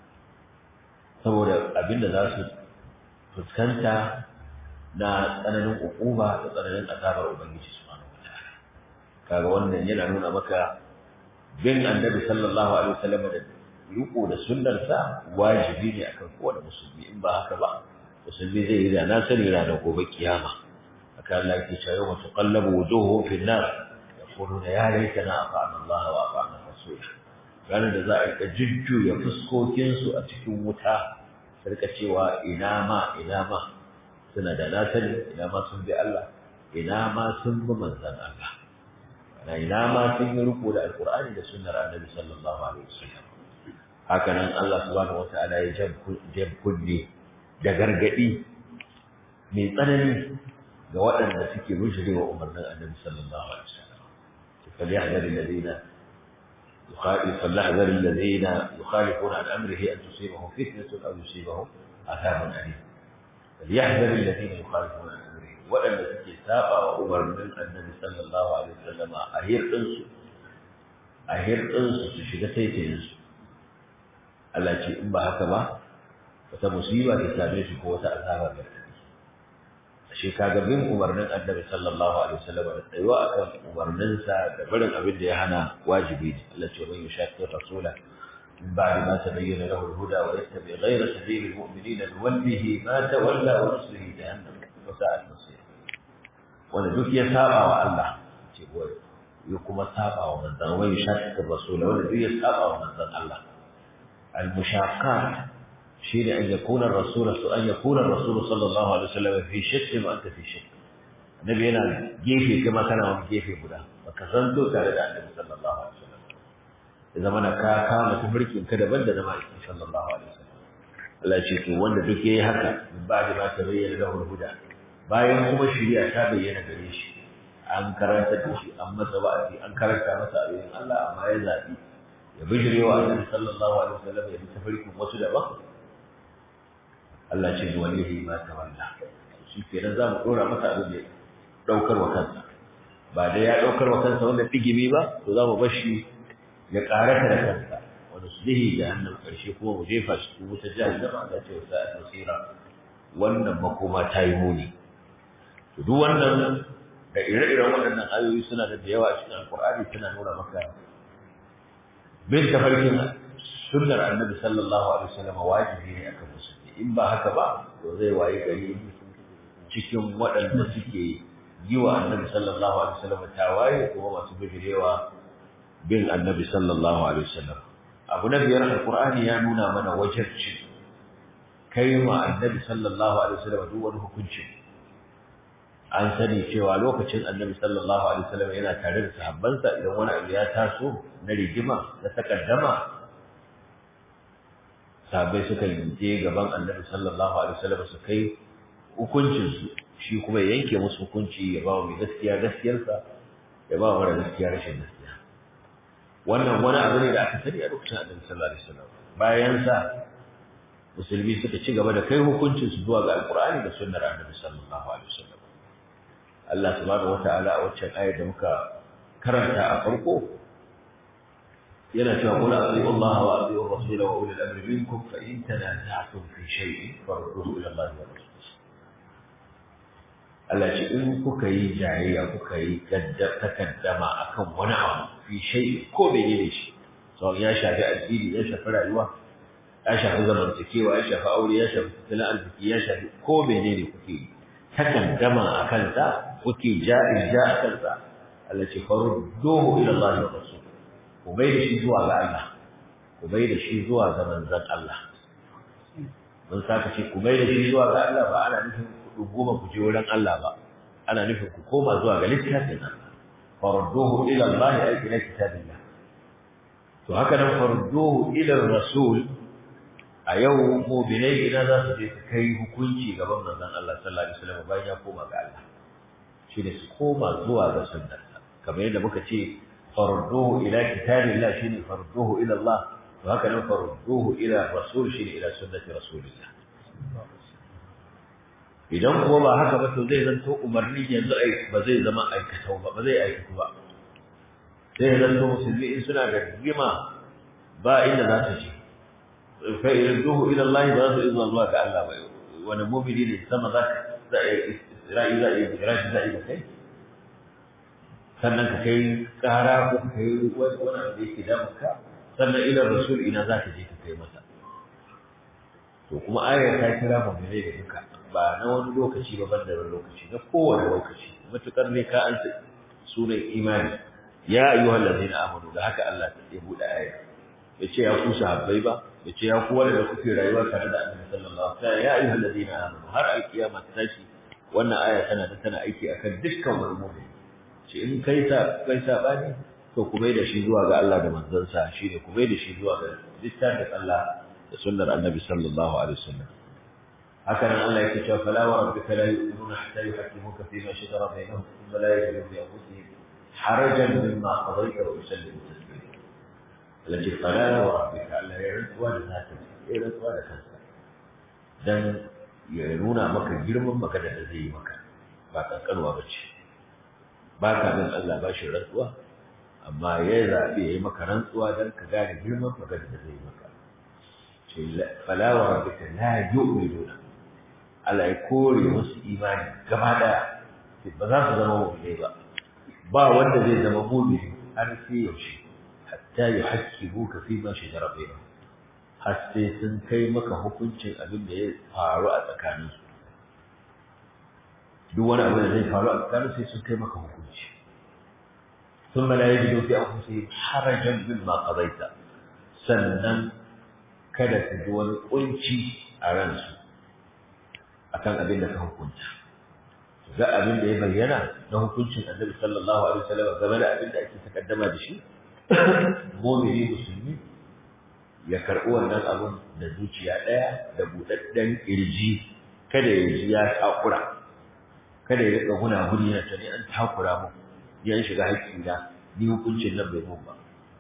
saboda abinda za su fuskanta na tsananin hukuma da tsananin azabar ubangiji subhanahu wataala kaga wannan yana nuna maka bin annabi sallallahu alaihi wasallam da riko da sunnarsa wajibi ne akan kowane musulmi in ba haka ba musulmi zai yi da na sani ranar gobe kiyama haka Allah yake cewa yawma tuqallabu wujuhuhum fi an-nar yaquluna ya laitana ata'na Allah wa ata'na rasul ranar da za a rika jujjuya fuskokin su a cikin wuta su rika cewa ina ma ina ma suna da na sani ina ma sun bi Allah ina ma sun bi manzon Allah na ina ma sun yi riko da alqur'ani da sunnar annabi sallallahu alaihi wasallam haka nan Allah subhanahu wataala ya jab kunne da gargadi mai tsanani ga waɗanda suke wa umarnin annabi sallallahu alaihi wasallam فليحذر الذين يخالف فليحذر الذين يخالفون عن امره ان تصيبهم فتنه او يصيبهم عذاب اليم فليحذر الذين يخالفون عن امره وان تكي ساقا وامرنا النبي صلى الله عليه وسلم اهير انسو اهير انسو تشيغا تيتينسو Allah ce in ba haka ba wata musiba ta same shi ko wata azaba mai tafi shi kaga bin umarnin annabi sallallahu alaihi wasallam da tsayuwa akan umarninsa da barin abin da ya hana wajibi ne Allah ce man yushaqi rasula min ba'di ma tabayyana lahu al-huda wa yattabi ghayra sabili al-mu'minina nuwallihi ma tawalla wa nuslihi jahannam wa sa'at masir wanda duk ya saba wa Allah ce boye ya kuma saba wa manzon wa yushaqi rasula wanda duk ya saba wa manzon Allah المشاقات شيء أن يكون الرسول أن يكون الرسول صلى الله عليه وسلم في شك وأنت في شك النبي هنا جيفي كما كان من جيفي بدا وكسنتو تare da annabi sallallahu alaihi wasallam idan mana ka kama tafarkin ka daban da zama sallallahu alaihi wasallam Allah ce to wanda duk yayi haka min ba'da ma tabayyana lahu huda bayan kuma shari'a ta bayyana gare shi an karanta da shi an masa wa'azi an karanta masa abin Allah amma ya zabi ya bijire wa annabi sallallahu alaihi wasallam ya bi tafarkin wasu daban Allah ce ni wallahi ma tawalla shi kenan za mu dora masa abin da daukar wa kansa ba da ya daukar wa kansa wanda digimi ba to za mu bar shi ya karata da kansa wanda su dihi jahannam karshe kuma mu jefa shi cikin wutar jahannam da ce wasa a tasira wannan makoma ta yi muni to duk wannan da ire-iren waɗannan ayoyi suna da yawa a cikin alkur'ani suna nuna maka bin tafarkin sunnar annabi sallallahu alaihi wasallam wajibi ne akan musulmi in ba haka ba to zai wayi gari cikin waɗanda suke yi wa annabi sallallahu alaihi wasallam tawaye kuma masu bijirewa bin annabi sallallahu alaihi wasallam abu na biyar alqur'ani ya nuna mana wajibci kai wa annabi sallallahu alaihi wasallam duk wani hukunci an sani cewa lokacin annabi sallallahu alaihi wasallam yana tare da sahabbansa idan wani abu ya taso na rigima na takaddama sahabbai suka je gaban annabi sallallahu alaihi wasallam su kai hukuncin su shi kuma ya yanke musu hukunci ya ba mai gaskiya gaskiyarsa ya ba mara gaskiya rashin gaskiya wannan wani abu ne da aka sani a lokacin annabi sallallahu alaihi wasallam bayan sa musulmi suka ci gaba da kai hukuncin su zuwa ga alqur'ani da sunnar annabi sallallahu alaihi wasallam Allah subhanahu wata'ala a waccan ayar da muka karanta a farko yana cewa qul atii'u Allah wa atii'u ar-rasul wa ulil amri minkum fa in tanaza'tum fi shay'in farudduhu ila Allah wa rasul Allah ce in kuka yi jayayya kuka yi takaddama akan wani abu fi shay'in ko bai ne shi sau ya shafi addini ya shafi rayuwa ya shafi zamantakewa ya shafi aure ya shafi tattalin arziki ya shafi ko menene kuke yi takaddama a kansa kuke ja'in ja a kansa Allah ce faru dohu ila Allah wa rasul ku bai da shi zuwa ga Allah ku bai da shi zuwa ga manzon Allah mun saka ce ku bai da shi zuwa ga Allah ba ana nufin ku goma ku je wurin Allah ba ana nufin ku koma zuwa ga littafin Allah farudduhu ila Allah ay ila kitabillah to haka nan farudduhu ila rasul a yau mu'minai idan za su je su kai hukunci gaban manzon Allah sallallahu alaihi wasallam bayan ya koma ga Allah shi ne su koma zuwa ga sunnarsa kamar yadda muka ce farudduhu ila kitabillah shine farudduhu ila Allah to haka nan farudduhu ila rasul shine ila sunnati rasulillah idan kuma ba haka ba to zai zanto umarni yanzu ai ba zai zama aikatau ba ba zai aikatu ba sai zanto musulmi in suna da rigima ba inda za su je fa irduhu ila Allah ba su izwa zuwa ga Allah ba wani mu'mini ne sama za ka za a isra'i za a yi rashi za a yi da kai sannan ka kai kara ko ka kai wani abu da yake damun ka sannan ila rasul ina za ka je ka kai masa to kuma ayar ta kira mu'mini da duka ba na wani lokaci ba ban da wani lokaci na kowane lokaci matukar ne ka ansa sunan imani ya ayyuhal ladina amanu da haka Allah ya bude aya yace ya ku sahabbai ba yace ya ku wanda kuke rayuwa tare da Annabi sallallahu alaihi wasallam ya ayyuhal ladina amanu har alkiyama ta tashi wannan aya tana da tana aiki akan dukkan wani mu'min ce in kai ta kai sabani to ku bai da shi zuwa ga Allah da manzansa shine ku bai da shi zuwa ga littafin Allah da sunnar Annabi sallallahu alaihi wasallam هكذا الله يكتب فلا وربك لا يؤمنون حتى يحكموك فيما شجر بينهم ثم لا يجدوا في انفسهم حرجا مما قضيت ويسلموا تسليما التي فلا وربك الا يعد ولا ذاتك يعد ولا كنسا dan ya nuna maka girman magana da zai yi maka ba kankanwa ba ce ba ka bin Allah ba shi rantsuwa amma ya zaɓi ya yi maka rantsuwa don ka gane girman magana da zai yi maka ce fala wa rabbika la yu'minuna Allah ya kore musu imani gaba daya ba za su zama mu'minai ba ba wanda zai zama mu'mini har sai yaushe hatta yuhaqqibuka fi ma shajara bainahum har sai sun kai maka hukuncin abin da ya faru a tsakanin su duk wani abu da zai faru a tsakanin sai sun kai maka hukunci ثم لا يجدوا في أنفسهم حرجا مما قضيت sannan kada su ji wani kunci a ransu akan abin da ka hukunta ga abin da ya bayyana na hukuncin annabi sallallahu alaihi wasallam game da abin da ake takaddama da shi mu'mini musulmi ya karɓi wannan abin da zuciya ɗaya da buɗaɗɗen ƙirji kada ya ji ya takura kada ya riƙa guna guni na tani an takura mu ya shiga haƙƙina ni hukuncin nan bai mun ba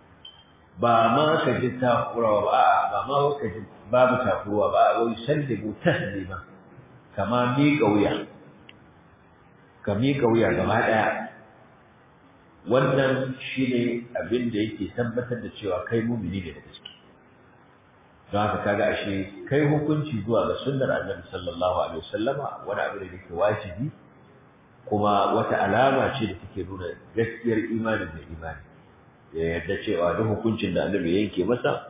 ba ma ka ji takurawa ba a'a ba ma ka ji babu takuruwa ba a wai sallimu taslima kama miƙa wuya ka miƙa wuya gaba ɗaya wannan shine abin da yake tabbatar da cewa kai mumini ne da gaske don haka kaga ashe kai hukunci zuwa ga sunnar annabi sallallahu alaihi wasallama wani abu da yake wajibi kuma wata alama ce da take nuna gaskiyar imanin da imani ya yarda cewa duk hukuncin da annabi yanke masa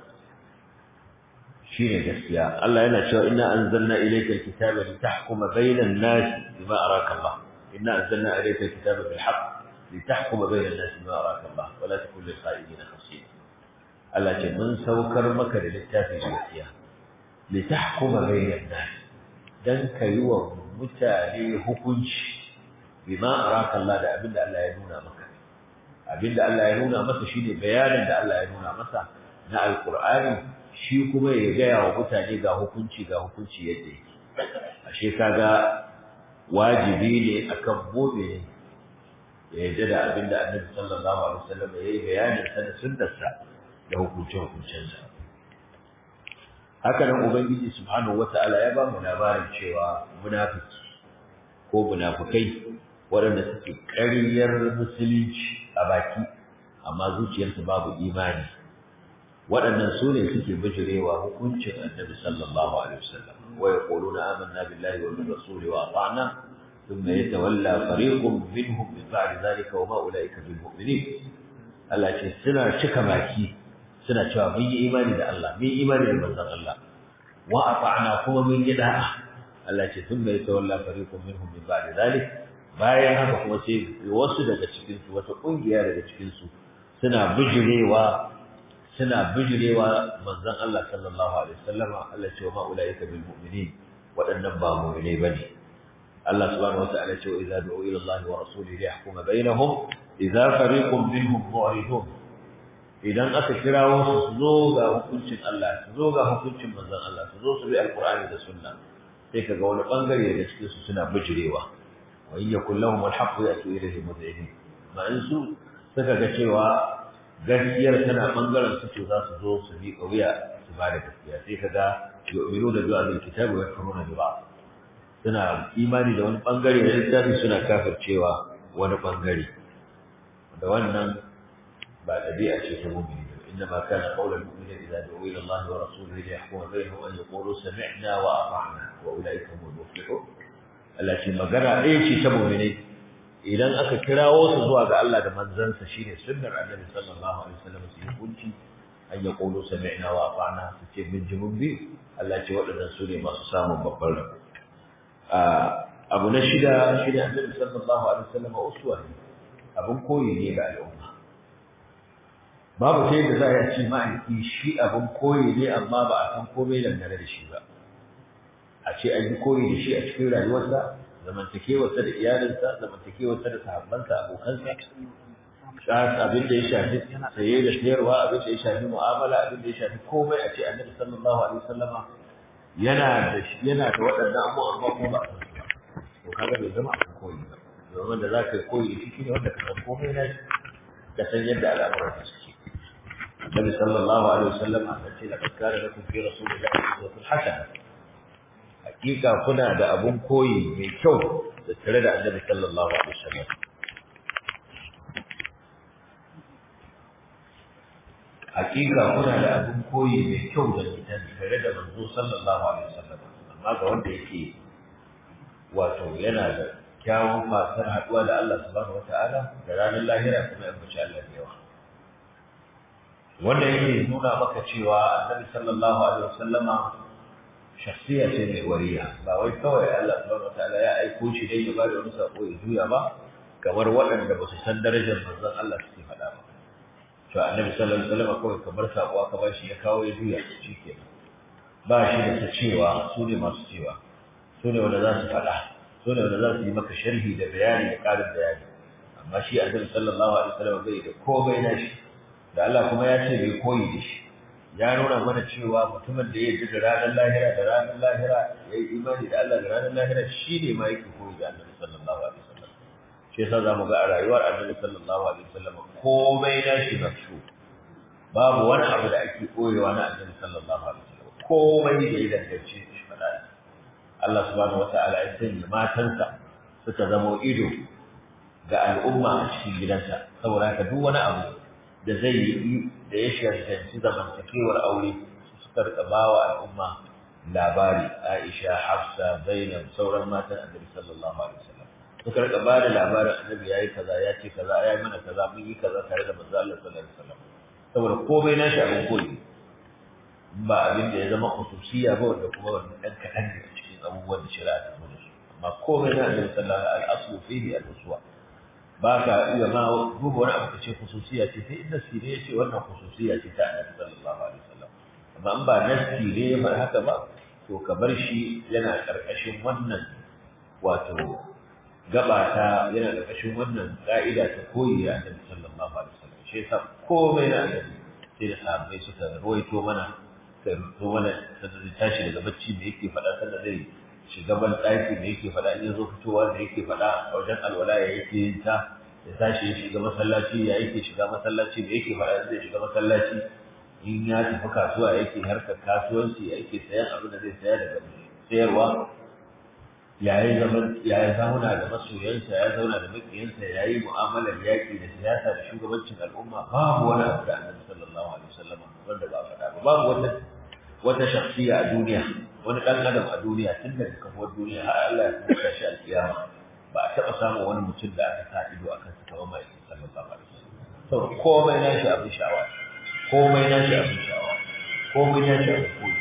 shine gaskiya Allah yana cewa inna anzalna ilayka alkitaba litahkuma bainan nas bima araka Allah inna anzalna ilayka alkitaba bil haqq litahkuma bainan nas bima araka Allah wa la takun lil kha'inin khasira Allah ce mun saukar maka da littafin gaskiya litahkuma bainan nas dan kai wa mutane hukunci bima araka Allah da abinda Allah ya nuna maka abinda Allah ya nuna masa shine bayanin da Allah ya nuna masa na alqur'ani shi kuma ya gaya wa mutane ga hukunci ga hukunci yadda yake ashe kaga wajibi ne akan mu'mini ya yarda da abin da Annabi sallallahu alaihi wasallam ya yi bayanin sa da sunnarsa da hukuncin hukuncinsa haka nan ubangiji subhanahu wata'ala ya ba mu labarin cewa munafiki ko munafikai waɗanda suke ƙaryar musulunci a baki amma zuciyarsu babu imani waɗannan su ne suke bijirewa hukuncin annabi sallallahu alaihi wasallam wa yaquluna amanna billahi wa bil rasuli wa ata'na thumma yatawalla fariqun minhum min ba'di dhalika wa ma ulaika bil mu'minin Allah ce suna cika baki suna cewa mun yi imani da Allah mun yi imani da manzon Allah wa ata'na kuma mun yi da'a Allah ce thumma yatawalla fariqun minhum min ba'di dhalika bayan haka kuma sai wasu daga cikin su wata kungiya daga cikin su suna bijirewa suna bijirewa manzon Allah sallallahu alaihi wasallam Allah ce ma ulaika bil mu'minin wadannan ba mu'mine bane Allah subhanahu wa ta'ala ce idza du'u ila Allah wa rasulihi yahkuma bainahum idza fariqun minhum mu'ridun idan aka kirawo su su zo ga hukuncin Allah su zo ga hukuncin manzon Allah su zo su bi alqur'ani da sunna sai kaga wani bangare da cikin su suna bijirewa wa in yakul lahum alhaq ya'tu ilayhi mud'inin ma in su suka ga cewa gaskiyar tana bangaren su to za su zo su bi kauya su ba da gaskiya sai kaga yu'minu da du'a bil kitabi wa yakfuruna bi ba'd suna imani da wani bangare da littafi suna kafircewa wani bangare da wannan ba dabi'a ce ta mu'mini إنما كان قول المؤمنين إذا دعوا إلى الله ورسوله ليحكم بينهم أن يقولوا سمعنا وأطعنا وأولئك هم المفلحون التي مجرى إيش تمؤمنين idan aka kirawo su zuwa ga Allah da manzansa shine sunnar Annabi sallallahu alaihi wasallam su yi kunci an ya qulu sami'na wa ata'na su ce min jimun bi Allah ce waɗannan su ne masu samun babban rabo abu na shida shine Annabi sallallahu alaihi wasallam uswa ne abun koyi ne ga al'umma babu sai da za a ce ma'aiki shi abun koyi ne amma ba a san komai dangane da shi ba a ce an yi koyi da shi a cikin rayuwarsa zamantakewarsa da iyalinsa zamantakewarsa da sahabbansa abokansa abin da ya shafi saye da sayarwa abin da ya shafi mu'amala abin da ya shafi komai a ce annabi sallallahu alaihi wasallama yana da yana da waɗannan abubuwa amma kuma ba a san su ba to kaga bai zama abin koyi ba domin da za ka koyi da shi shine wanda ka san komai na shi ka san yadda al'amuran su suke annabi sallallahu alaihi wasallama ya ce laqad kana lakum fi rasulillahi uswatun hasana hakika kuna da abun koyi mai kyau da tare da Annabi sallallahu alaihi wasallam hakika kuna da abun koyi mai kyau da tare da manzo sallallahu alaihi wasallam amma ga wanda yake wato yana da kyawun fasar haduwa da Allah subhanahu wataala da ranar lahira kuma ya bace Allah da yawa wanda yake nuna maka cewa Annabi sallallahu alaihi wasallama shakhsiya ce mai wariya ba wai kawai Allah subhanahu wataala ya aiko shi dai ya ba da wani sako ya juya ba kamar waɗanda ba su san darajar manzon Allah suke faɗa ba to annabi sallallahu alaihi wasallam kawai kamar sako aka ba shi ya kawo ya juya shi ke ba shi da ta cewa su ne masu cewa su ne wanda za su faɗa su ne wanda za su yi maka sharhi da bayani da ƙarin bayani amma shi annabi sallallahu alaihi wasallam bai da komai na shi da Allah kuma ya ce bai koyi da shi ya nuna mana cewa mutumin da ya ji da ranar lahira da ranar lahira ya yi imani da Allah da ranar lahira shi ne ma yake koyi da Annabi sallallahu alaihi wasallam shi yasa zamu ga a rayuwar Annabi sallallahu alaihi wasallam komai na shi na su babu wani abu da ake koyewa na Annabi sallallahu alaihi wasallam komai da ya danganci shi fada Allah subhanahu wata'ala ya sanya matansa suka zama ido ga al'umma a cikin gidansa saboda haka duk wani abu da zai yi da ya shantanci zamantakewar aure suka rika bawa al'umma labari Aisha Hafsa Zainab sauran matan Annabi sallallahu alaihi wasallam suka rika ba da labarin Annabi yayi kaza ya ce kaza yayi mana kaza mun yi kaza tare da manzo Allah sallallahu alaihi wasallam saboda komai nashi abin koyi ba abin da ya zama khususiya ba wanda kuma wannan dan kadan ne cikin abubuwan da shari'a ta zo da su amma komai na Annabi sallallahu alaihi wasallam al-aslu fihi al-uswa ba ka iya ma duba wani abu ka ce khususiya ce sai in nasi ne ya ce wannan khususiya ce ta annabi sallallahu alaihi wasallam amma in ba nasi ne ya faɗi haka ba to ka bar shi yana ƙarƙashin wannan wato gaba ta yana ƙarƙashin wannan ƙa'ida ta koyi da annabi sallallahu alaihi wasallam shi yasa komai na annabi sai da sahabbai suka rawaito mana suka rawaito mana sanda zai tashi daga bacci me yake faɗa sanda zai shiga ban ɗaki da yake faɗa in zo fitowa da yake faɗa a wajen alwala ya yake yin ta ya tashi ya shiga masallaci ya yake shiga masallaci da yake faɗa zai shiga masallaci in ya tafi kasuwa yake harkar kasuwanci ya yake sayan abin da zai saya daga sayarwa ya yi zaman ya yi zauna da masoyansa ya zauna da makiyansa ya yi mu'amalar yaƙi da siyasa da shugabancin al'umma babu wani abu da annabi sallallahu alaihi wasallam wanda ba faɗa ba babu wata wata shakhsiya a duniya wani ɗan adam a duniya tun daga kafuwar duniya har Allah ya kuka shi alƙiyama ba a taɓa samun wani mutum da aka sa ido akan sa kamar mai sallallahu alaihi wasallam to komai na shi abin sha'awa komai na shi abin sha'awa komai na shi abin koyi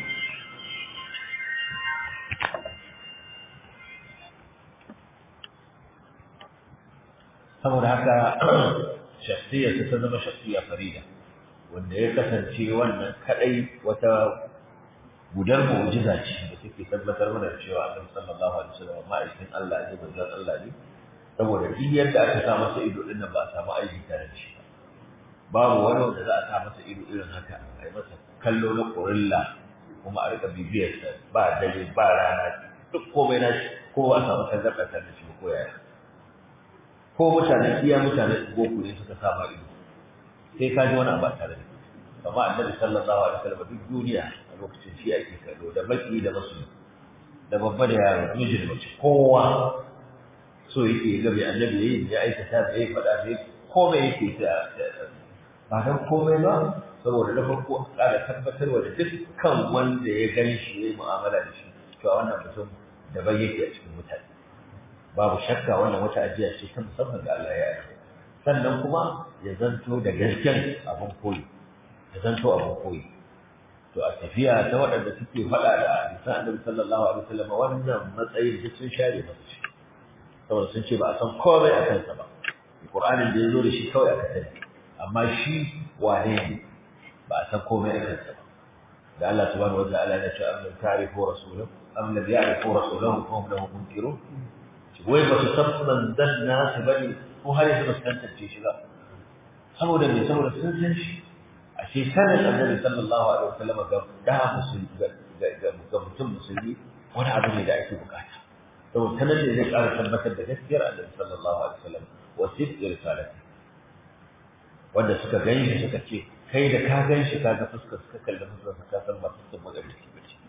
saboda haka shakhsiyarsa ta zama shakhsiya farida wanda ya kasance wannan kadai wata gudar mu'jiza ce da take tabbatar mana da cewa Annabi sallallahu alaihi wasallam ma'aikin Allah ne manzon Allah ne saboda duk yadda aka sa masa ido din nan ba a samu aiki tare da shi babu wani wanda za a sa masa ido irin haka a yi masa kallo na kurilla kuma a rika bibiyar sa ba dare ba rana duk komai na shi ko ba a samu tangarɗa tare da shi ko yaya ko mutane iya mutane goku ne suka sa ma ido sai ka ji wani abu tare da amma annabi sallallahu alaihi wasallam duk duniya a lokacin shi ake kallo da baki da masu da babba da yaro miji da mace kowa so yake ga bai annabi yayi ya aikata da yayi fada da komai yake ta ba dan komai ba saboda da farko kada tabbatarwa da dukkan wanda ya gani shi yayi mu'amala da shi to wannan mutum da bai yake a cikin mutane babu shakka wannan wata ajiya ce ta musamman da Allah ya yi sannan kuma ya zanto da gasken abin koyi ya zanto abin koyi to a tafiya ta waɗanda suke faɗa da hadisan annabi sallallahu alaihi wasallam wannan matsayin da sun share masa shi saboda sun ce ba a san komai a kansa ba Qur'anin da ya zo da shi kawai aka sani amma shi wane ne ba a san komai a kansa ba da Allah subhanahu wa ta'ala ya ce am lam ta'rifu rasulahu am lam ya'rifu rasulahu fa hum lahu munkirun wai ba su san manzan nasu ba ne ko har yanzu ba su tantance shi ba saboda me saboda sun san shi a ce sanin annabi sallallahu alaihi wasallam ga da musulmi ga mutum musulmi wani abu ne da ake bukata saboda sanan ne zai ƙara tabbatar da gaskiyar annabi sallallahu alaihi wasallam wa sidqi risalati wanda suka gani suka ce kai da ka gan shi ka ga fuskar suka kalli fuskar ka san ba fuskar magarici ba ce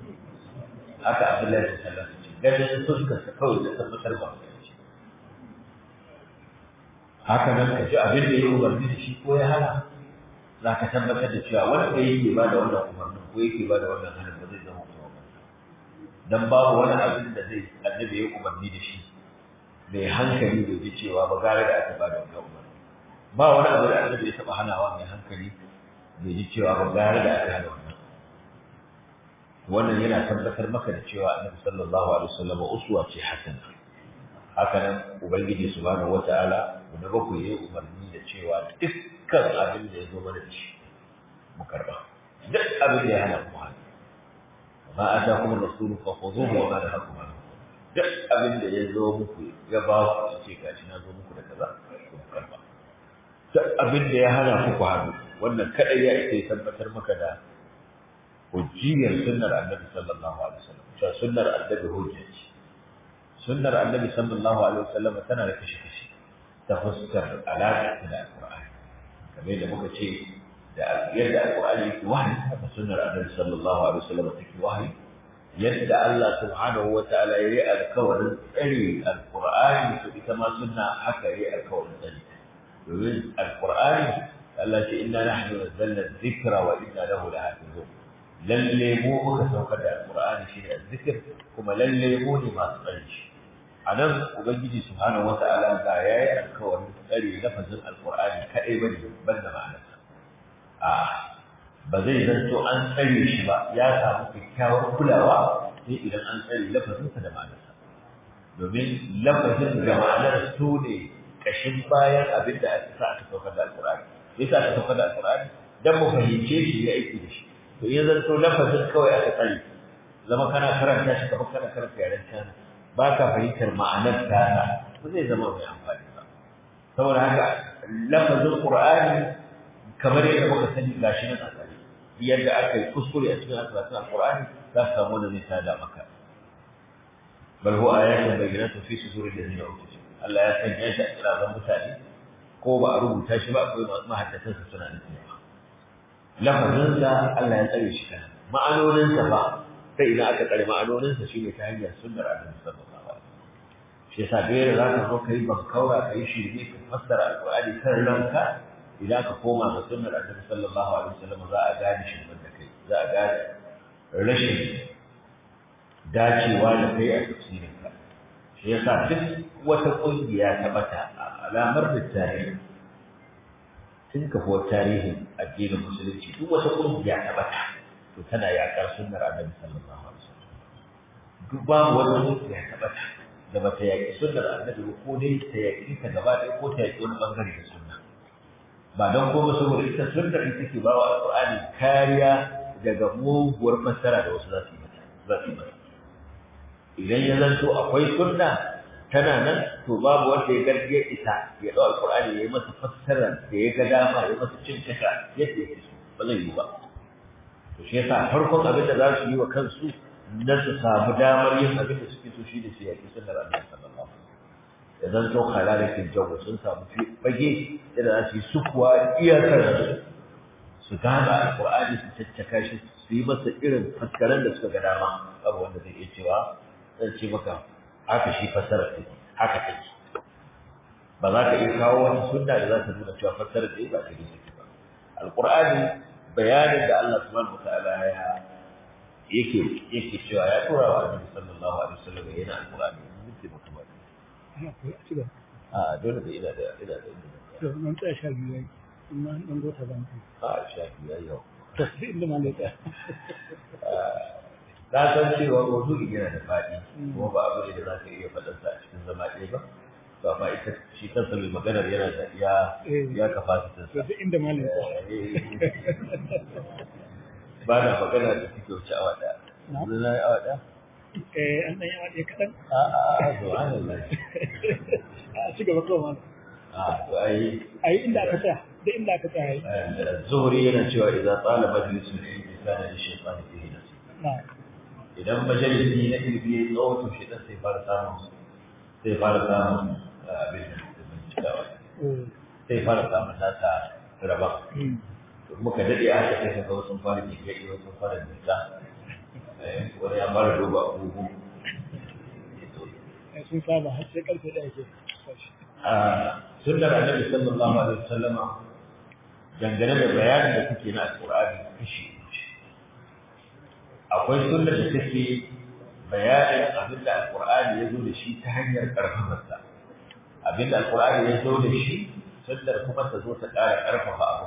haka abdullahi sallallahu alaihi wasallam ganin fuskarsa kawai da tabbatar ba haka nan ka ji abin da ya umarni da shi ko ya hana za ka tabbatar da cewa wanda yake ba da wannan umarnin ko yake ba da wannan hannun ba zai zama kuma ba dan babu wani abin da zai annabi ya umarni da shi mai hankali bai ji cewa ba gare da aka ba da wannan umarni ba wani abu da annabi ya taba hanawa mai hankali bai ji cewa ba gare da aka hana wannan wannan yana tabbatar maka da cewa annabi sallallahu alaihi wasallam uswa ce hasana haka nan ubangiji subhanahu wataala da baku yi umarni da cewa dukkan abin da ya zo mana da shi mu karba duk abin da ya hana mu hana ma atakum rasulu fa khudhuhu wa ma nahakum anhu duk abin da ya zo muku ya ba ku ce gashi na zo muku da kaza ku karba duk abin da ya hana ku ku hannu wannan kadai ya isa tabbatar maka da hujjiyar sunnar annabi sallallahu alaihi wasallam cewa sunnar annabi hujja ce sunnar annabi sallallahu alaihi wasallam tana da kashi kashi ta fuskar alaƙa da alqur'ani kamar da muka ce da yadda alqur'ani yake wahayi haka sunnar annabi sallallahu alaihi wasallam take wahayi yadda Allah subhanahu wataala yayi alkawarin tsare alqur'ani to ita ma sunna haka yayi alkawarin tsare domin alqur'ani Allah ce inna nahnu nazzalna dhikra wa inna lahu lahafizun lalle mu muka saukar da alqur'ani shi ne zikir kuma lalle mu ne masu tsare shi anan ubangiji subhanahu wata'ala ga yayi alkawarin tsare lafazin alqur'ani kadai bane banda ma'anarsa a ba zai zanto an tsare shi ba ya samu kyakkyawar kulawa sai idan an tsare lafazinsa da ma'anarsa domin lafazin da ma'anar su ne kashin bayan abin da aka sa aka saukar da alqur'ani yasa aka saukar da alqur'ani dan mu fahimce shi ya aiki da shi to in zanto lafazin kawai aka tsare zama kana karanta shi kamar kana karanta yaren cana ba ka fahimtar ma'anar tana ba zai zama mai amfani ba saboda haka lafazin qur'ani kamar yadda muka sani gashi nan a tsare yadda aka yi kuskure a cikin asibitin alqur'ani za ka samu wanda zai tada maka bal huwa ayatun bayyinatun fi suduril ladina utul Allah ya sanya shi a kirazan mutane ko ba a rubuta shi ba akwai mahaddatansa suna nufin lafazinsa Allah ya tsare shi kan ma'anoninsa ba ta ina aka tsare ma'anoninsa shi ne ta hanyar sunnar annabi sallallahu alaihi wasallam shi yasa da yadda za ka zo ka yi bankaura ka yi shirme ka fassara alƙur'ani kan ranka idan ka koma ga sunnar annabi sallallahu alaihi wasallam za a gane shirmen da kai za a gane rashin dacewa da kai a tafsirinka shi yasa duk wata ƙungiya ta bata alamar da tarihi tun kafuwar tarihin addinin musulunci duk wata ƙungiya ta bata to tana yaƙar sunnar annabi sallallahu alaihi wasallam duk babu wata ƙungiya ta bata da bata yaƙi sunnar annabi ba ko dai ta yaƙi ta gaba ɗaya ko ta yaƙi wani ɓangare da sunna ba don kuma saboda ita sunnar ita ke ba wa alƙur'ani kariya daga muguwar fassara da wasu za su yi mata za su yi mata idan ya zanto akwai sunna tana nan to babu wanda ya garge ita ya dau alqur'ani ya yi masa fassara da ya ga dama ya masa cin taka yadda yake so ba zai yi ba to shi yasa farkon abin da za su yi wa kansu na su samu damar yin abin da suke so shi da su yaki sunnar annabi sallallahu alaihi wasallam ya zanto halalakin jawo sun samu fage da za su yi sukuwa iyakar su su gaba alqur'ani su caccaka shi su yi masa irin fassaran da suka ga dama abu wanda zai iya cewa zan ce maka haka shi fassara take haka take ba za ka iya kawo wani sunna da za ta nuna cewa fassara da ba ta take ba alqur'ani bayanin da Allah subhanahu wataala ya yake yake cewa ya tura wa annabi sallallahu alaihi wasallam yana alqur'ani mun ce maka ba a dole da ina da ina da to mun tsaya sha biyu yayi amma dan gota ban a sha biyu yau to inda malaka na san cewa maudu'i yana da faɗi kuma ba abu ne da za ka iya faɗarsa a cikin zama ɗaya ba to amma ita shi kansa mai maganar yana da ya ya kafasitin to duk inda malaka ba na magana da suke wuce awa ɗaya yanzu na yi awa ɗaya eh an dan yawa ɗaya kaɗan a a a subhanallah a ci gaba kawai malam a to ai ayi inda aka tsaya duk inda aka tsaya yayi zuhuri yana cewa idan tsala majalisun ilmi kana da shaytan fihi nasib na'am idan majalisi na ilimi ya tsawo to shi dan sai fara samun sai fara samun abin da bincikawa sai fara samun nasa raba to muka dade aka kai ka ga sun fara jike wasu sun fara jinta wani ya fara duba abubu sun saba har sai karfe ɗaya ke a sunnar annabi sallallahu alaihi wasallama dangane da bayanin da kuke na alqur'ani kashi akwai sunnar da take bayanin abin da alqur'ani ya zo da shi ta hanyar karfafarsa abin da alqur'ani ya zo da shi sunnar kuma ta zo ta ƙara ƙarfafa abu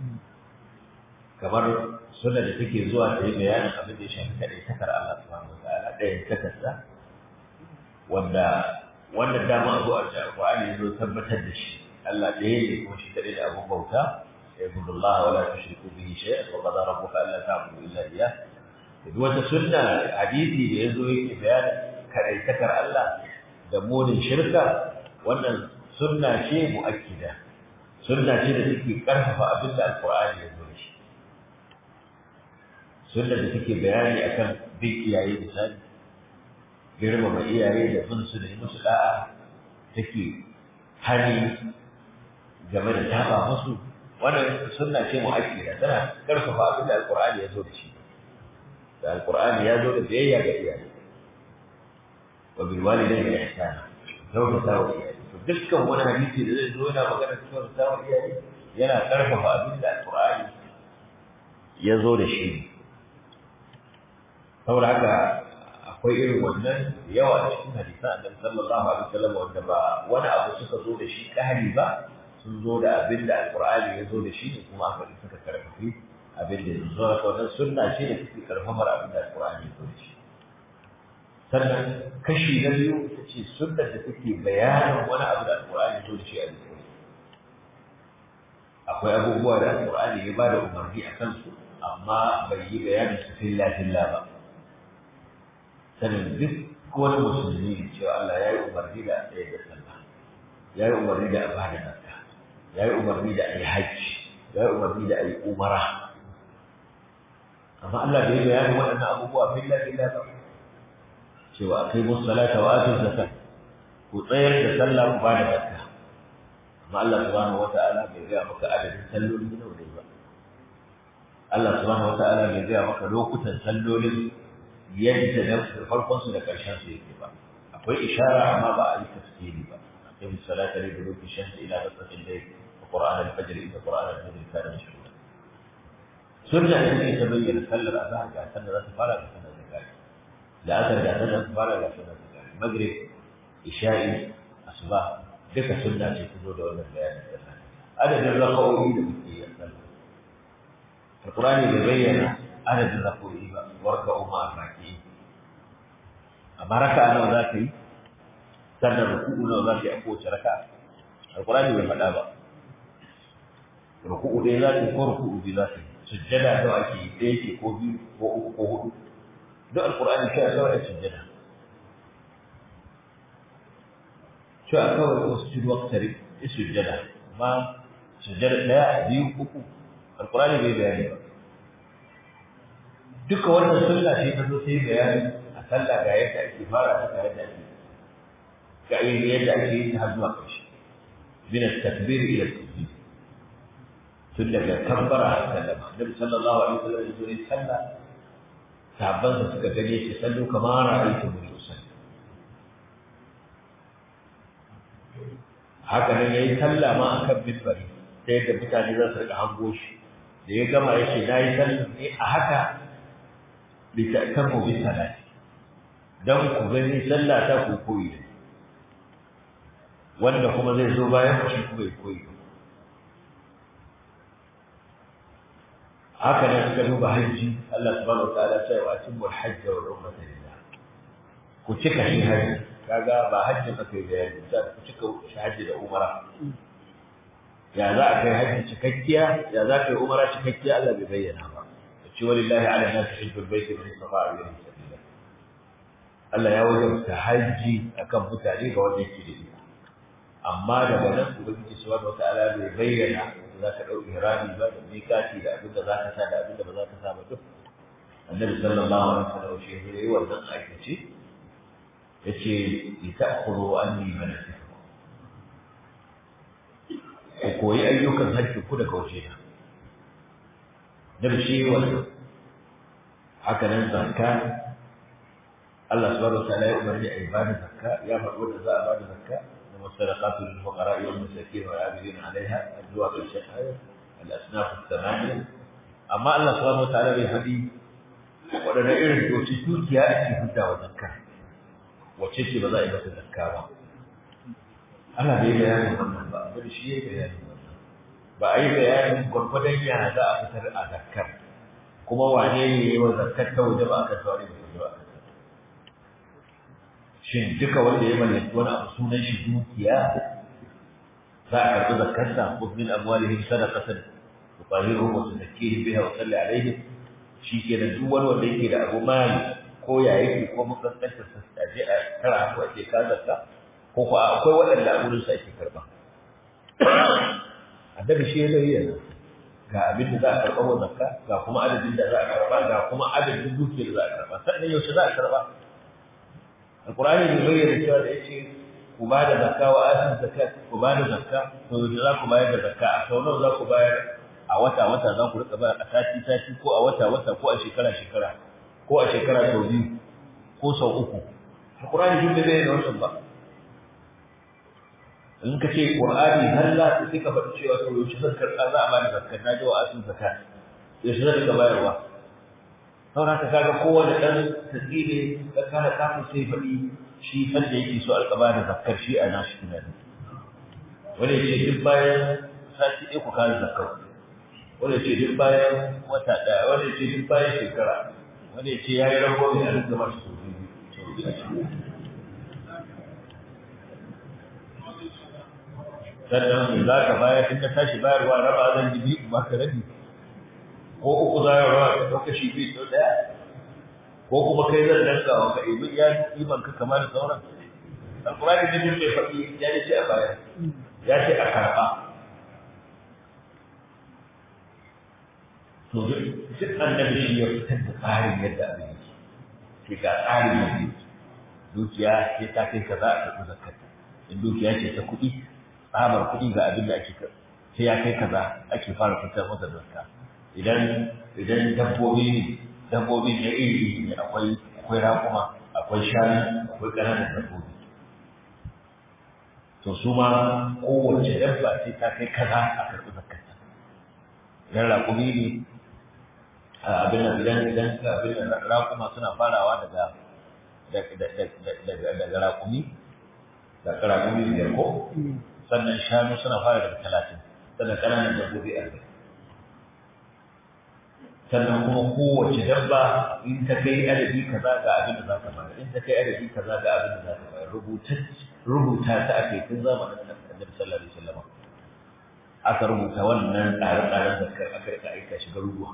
kamar sunnar da take zuwa ta yi bayanin abin da ya shafi kaɗai takar Allah subhanahu wataala ɗayan takarsa wanda wannan dama abu a alqur'ani ya zo tabbatar da shi Allah ɗaya ne kuma shi kaɗai da abun bauta اعبدوا الله ولا تشركوا به شيئا وقضى ربك الا تعبدوا الا اياه duk wata sunna hadisi da yazo yake bayanin kadaitakar Allah da munin shirka wannan sunna ce muakkida sunna ce da take karfafa abin da alqur'ani ya zo shi sunna da take bayani akan bin iyaye misali girmama iyaye da bin su da musu da'a take hani game da taba musu wannan sunna ce muakkida tana karfafa abin da alqur'ani ya zo da shi da alqur'ani ya zo da biyayya ga iyaye wa bil walidayni ihsana kyautata wa iyaye to dukkan wani hadisi da zai zo yana magana kyautata wa iyaye yana karfafa abin da alqur'ani ya zo da shi saboda haka akwai irin wannan yawa a cikin hadisan annabi sallallahu alaihi wasallam wanda ba wani abu suka zo da shi kahari ba sun zo da abin da alqur'ani ya zo da shi ne kuma aka suka karfafi abin da ya zo da wannan sunna ce da take karfafar abin da alqur'ani ya zo da shi sannan kashi na biyu ita ce sunnar da take bayanin wani abu da alqur'ani ya zo da shi a cikin akwai abubuwa da alqur'ani ya bada umarni a kansu amma bai yi bayanin su filla filla ba sanin duk wani musulmi cewa Allah ya yi umarni da ɗaya da sallah ya yi umarni da a bada zakka ya yi umarni da a yi hajji ya yi umarni da a yi umara amma Allah bai bayani waɗannan abubuwa filla filla ba cewa kai musu salata wa atu zakka ku tsayar da sallah ku bada zakka amma Allah subhanahu wata'ala bai gaya maka adadin salloli nawa ne ba Allah subhanahu wata'ala bai gaya maka lokutan sallolin yadda na farkon su da karshen su yake ba akwai ishara amma ba a yi tafsiri ba akwai salata ne da lokacin shamsi ila basaqin dai qur'an al-fajr ila qur'an al-fajr kana mashhura sunna ne take ta bayyana sallar azhar ga sallar za ta fara da sallar zakati da asar ga sallar ta fara da sallar zakati maghrib isha'i asuba duka sunna ce ta zo da wannan bayanin sallah adadin raka'o'i da muke yi a sallah alqur'ani bai bayyana adadin raka'o'i ba warka'u ma'a raki'i amma raka'a nawa za ka yi sannan ruku'u nawa za ka yi a kowace raka'a alqur'ani bai faɗa ba ruku'u dai za ka yi ko ruku'u biyu za ka yi sujjada nawa ake yi ɗaya ce ko biyu ko uku ko huɗu duk alqur'ani kai kawai a sujjada شو أكون أسجد واقترب السجدة ما سجدة لا دي uku القرآن bai bayani ba duka wannan sunna ce ta zo sai bayani a sallah ga yadda ake fara ta ga yadda ake ga yadda ake yin ta har zuwa ƙarshe min at-takbir ila at-tasbih tun daga kabbara har sallama Nabi sallallahu alaihi wasallam ya zo ya sallah sahabban da suka gane shi sallu kamar ra'aytu min usalli haka nan yayi sallah ma akan minbari sai da mutane za su rika hango shi da ya gama ya ce nayi sallah ne a haka bi ta'tamu bi salati dan ku gani sallah ta ku koyi da wanda kuma zai zo bayan ku shi kuma ya koyi haka nan suka duba hajji Allah subhanahu wa ta'ala ya ce wa atimul hajj wal umrata lillah ku cika shi hajji kaga ba hajjin aka yi bayani za ku cika hajji da umara ya za a kai hajji cikakkiya ya za ka yi umara cikakkiya Allah bai bayyana ba da ce walillahi ala nasi hajjul baiti man istata'a ilayhi sabila Allah ya wajabta hajji akan mutane ga wanda yake da iko amma daga nan ubangiji subhanahu wataala bai bayyana da za ka ɗau ihrami ba da mikati da abin da za ka sa da abin da ba za ka sa ba duk annabi sallallahu alaihi wasallam shi ya yi wannan aikace yace lita'khudhu anni manasikakum ku koyi ayyukan hajji ku daga waje na da shi wannan haka nan zakka Allah subhanahu wa ta'ala ya umarni a ibada zakka ya faɗo da za a bada zakka da masadaqatu lil fuqara wal masakin wal amilin alaiha zuwa ƙarshen ayat al asnaf al-thamaniya amma Allah subhanahu wa ta'ala bai faɗi waɗanne irin doci dukiya ake hudda wa zakka wace ce ba za a yi mata zakka ba ana bai bayanin wannan ba abin shi ya bayanin wannan ba a yi bayanin gwargwadon yana za a fitar a zakkar kuma wane ne yi wa zakkar ta waje ba a kan saurari da waje ba shin duka wanda ya mallaki wani abu sunan shi dukiya za a karɓi zakkarsa ko min amwalihim sadaqatan tuqahiruhum wa tuzakkihim biha wa salli alaihim shi ke da duk wani wanda yake da abu mali ko ya yake ko makarantar sa a je a tara ko a ce ka zakka ko ko akwai waɗanda a wurin sa ake karba annabi shi ya bayyana ga abin da za a karɓa wa zakka ga kuma adadin da za a karɓa ga kuma adadin dukiyar da za a karɓa sannan yaushe za a karɓa alqur'ani bai bayyana cewa da yace ku ba da zakka wa asin zakat ku ba da zakka to yaushe za ku bayar da zakka a sau nawa za ku bayar a wata wata za ku rika bayar a sati sati ko a wata wata ko a shekara shekara ko a shekara sau biyu ko sau uku alqur'ani duk da bai da wannan ba in ka ce qur'ani halla sai ka faɗi cewa to yaushe zan karɓa za a bani zakka na jawa asin zakat yaushe zan rika bayarwa saboda haka kaga kowane ɗan tasiri da kana kafin sai faɗi shi san da yake so alƙa bani zakkar shi a nashi tunani wani ya ce duk bayan sati ɗaya ku kawo zakkar wani ya ce duk bayan wata ɗaya wani ya ce duk bayan shekara wani ya ce ya yi rago ne a rinka masu sau biyu sannan me za ka bayar in ka tashi bayarwa raba zan ji biyu ba ka rabi ko uku za ka raba ka ɗauka shi biyu sau ɗaya ko kuma kai zan danka wa ka ibi ya iman ka kamar sauran alkurani ne duk mai faɗi ya ce a bayar ya ce a karɓa to duk annabi shi ya fitar da tsarin yadda abin yake ke ga tsarin yadda yake dukiya sai ta kai kaza a karɓi zakata in dukiya ce ta kuɗi tsabar kuɗi ga abin da ake sai ya kai kaza ake fara fitar masa zakka idan idan dabbobi ne dabbobi ne iri ne akwai akwai raƙuma akwai shanu akwai ƙananan dabbobi to su ma kowace dabba sai ta kai kaza a karɓi zakarta idan raƙumi ne abin da idan idan abin da raƙuma suna farawa daga daga raƙumi daga raƙumi biyar ko sannan shanu suna fara daga talatin sannan ƙananan dabbobi arba'in sannan kuma kowace dabba in ta kai adadi kaza ga abin da za ta bayar in ta kai adadi kaza ga abin da za ta bayar rubuta ta ake tun zamanin annabi sallallahu alaihi wasallam aka rubuta wannan tsare-tsaren da aka rika aika shi garuruwa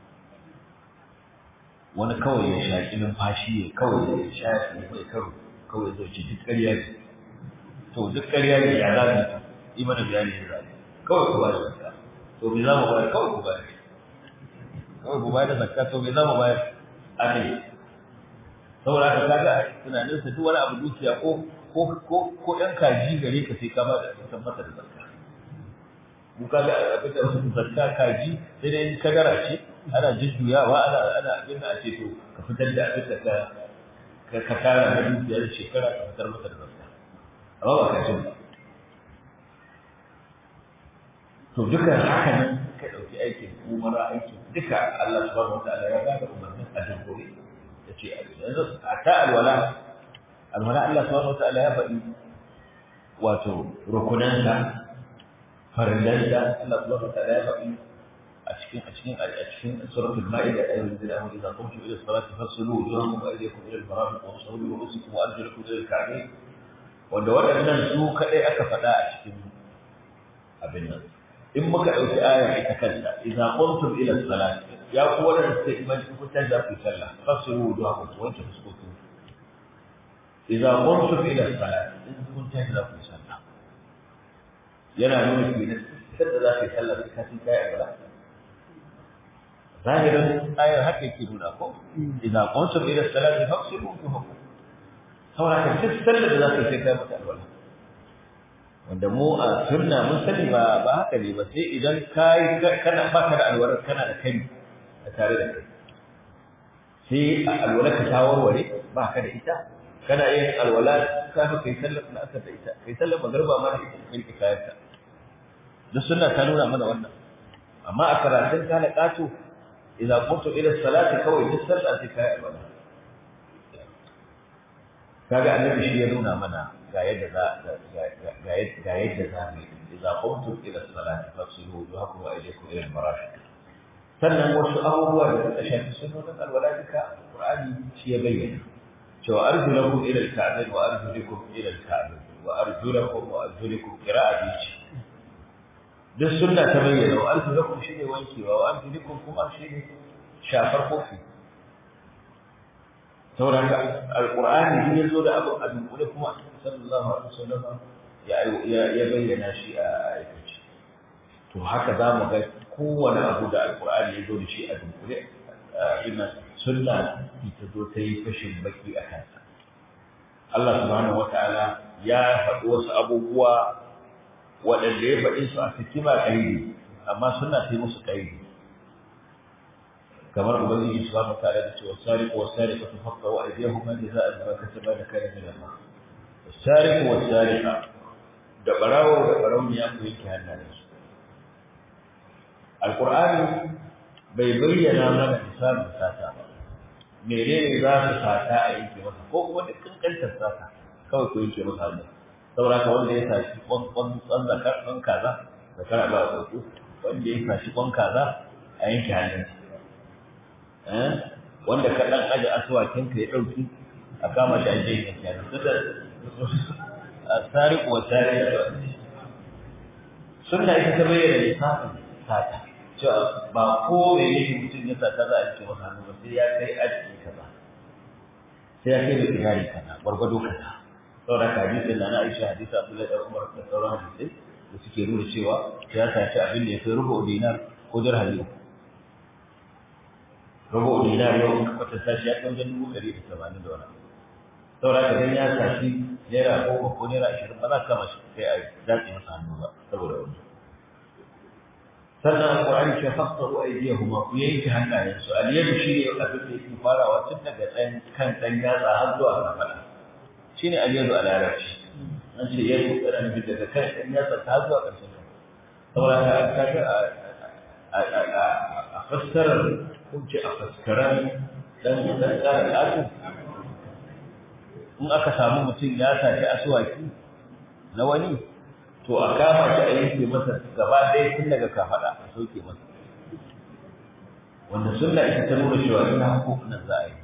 wani kawai ya shaƙi numfashi ya kawai ya shaƙi mai karo kawai zai ce duk ƙarya ne to duk ƙarya ne ya zaɓi yi mana bayani ya zaɓi kawai ku ba da zakka to me za mu bayar kawai ku bayar kawai ku bayar da zakka to me za mu bayar aka yi saboda haka kaga a tunaninsa duk wani abu dukiya ko ko ko ko ɗan kaji gare ka sai ka ba da san masa da zakka mu kaga abin da wasu zakka kaji sai dai kadara ce ana jujjuyawa ana ana abin da ake to ka fitar da abin da ka ka ka tara na dukiyar shekara ka fitar masa da zakka amma ba ka jin to duka haka nan ka dauki aikin umara aikin duka Allah subhanahu wataala ya ba da umarnin a dukkan ya ce yanzu a ta alwala alwala Allah subhanahu wataala ya faɗi wato rukunanta farillanta Allah subhanahu wataala ya faɗi a cikin a cikin a cikin suratul maida ayyuhal ladina amanu idza qumtum ila salati fasilu wujuhakum wa aydiyakum ila al-marafiq wa amsahu bi ru'usikum wa arjulakum ila al-ka'bayn wanda waɗannan su kadai aka faɗa a cikin abin nan in muka ɗauki ayar ita kanta idza qumtum ila salati ya ku waɗanda suka imani ku tashi za ku yi sallah fasilu wujuhakum wa wanke fuskokin idza qumtum ila salati in kun tashi za ku yi sallah yana nuna kenan kada za ka yi sallah sai ka ci kai a zahirin ayar haka yake nuna ko idan kuntum ila salati faqsilu wujuhakum saboda ka duk sallar da za ka sai kai mata alwala wanda mu a sunna mun sani ba ba haka ne ba sai idan kai kana baka da alwala kana da kai a tare da kai sai a alwala ka ta warware ba ka da ita kana yin alwala ka fi kai sallar na asar da ita kai sallar magarba ma da ita kai kayanka duk sunna ta nuna mana wannan amma a karatun kana kato إذا قمت إلى الصلاة كوي تسلى تكاء الولاء kaga annabi shi ya nuna mana ga yadda za ga yadda za mu idza qumtum ila salati fasilu wujuhakum wa aydiyakum ila al-marafiq sannan wasu abubuwa da suka shafi sunnonin alwala duka qur'ani shi ya bayyana cewa arjulakum ila al-ka'bayn wa arjulukum ila al-ka'bayn wa arjulakum wa arjulukum qira'a bici duk sunna ta bayyana wa arjulakum shine wankewa wa arjulukum kuma shine shafar kofi saboda haka alqur'ani ya zo da abu a dunkule kuma sallallahu alaihi wasallam ya ya bayyana shi a aikace to haka za mu ga kowane abu da alqur'ani ya zo da shi a dunkule ina sunna ta zo ta yi fashin baki a kansa Allah subhanahu wataala ya faɗi wasu abubuwa waɗanda ya faɗi su a hikima ƙaidi amma suna sai musu ƙaidi kamar ubangiji subhanahu wa ta'ala da cewa sariqu was-sariqatu faqtu aydiyahuma jazaa'an bima kasaba nakala min Allah was-sariqu was-sariqa da barawo da barauniya ku yake hannayen su alqur'ani bai bayyana mana misalin sata ba menene za su sata a yanke masa ko kuma duk kankantar sata kawai ku yanke masa hannu saboda ka wanda ya sashi kwan zakar kwan kaza zakar ba a sauku wanda ya sashi kwan kaza a yanke hannun wanda ka dan aje asuwakin ka ya dauki a kama shi a je yanke hannun tunda sariq wa sariq sunna ita ta bayyana lissafin sata cewa ba ko me yake mutum ya sata za a yanke masa hannu ba sai ya kai aji kaza sai ya kai da kirari kaza gwargwado kaza saboda hadisin da na Aisha hadisi Abdullahi da Umar da sauran hadisai da suke nuna cewa ya saci abin da ya kai rubu dinar ko dirhami rubu dinar yau ka kwata sashi ya kai wajen dubu ɗari da tamanin da wani saboda haka dan ya saci naira goma ko naira ashirin ba za ka kama shi kai a datse masa hannu ba saboda wani sannan alƙur'ani ce fasahu aydiyahuma ku yanke hannayensu al-yadu shi ne abin da yake farawa tun daga ɗan kan ɗan yatsa har zuwa kafaɗa shi ne al-yadu a larabci an ce yadu ɗan nufin daga kan ɗan yatsa ta har zuwa ƙarshen ka saboda ka kaga a fassarar ko ce a faskaran ɗan ɗan tsara ƙato in aka samu mutum ya saci asuwaki na wani to a kama shi a yanke masa gaba ɗaya tun daga kafaɗa a sauke masa wanda sunna ita ta nuna cewa ina hukunan za a yi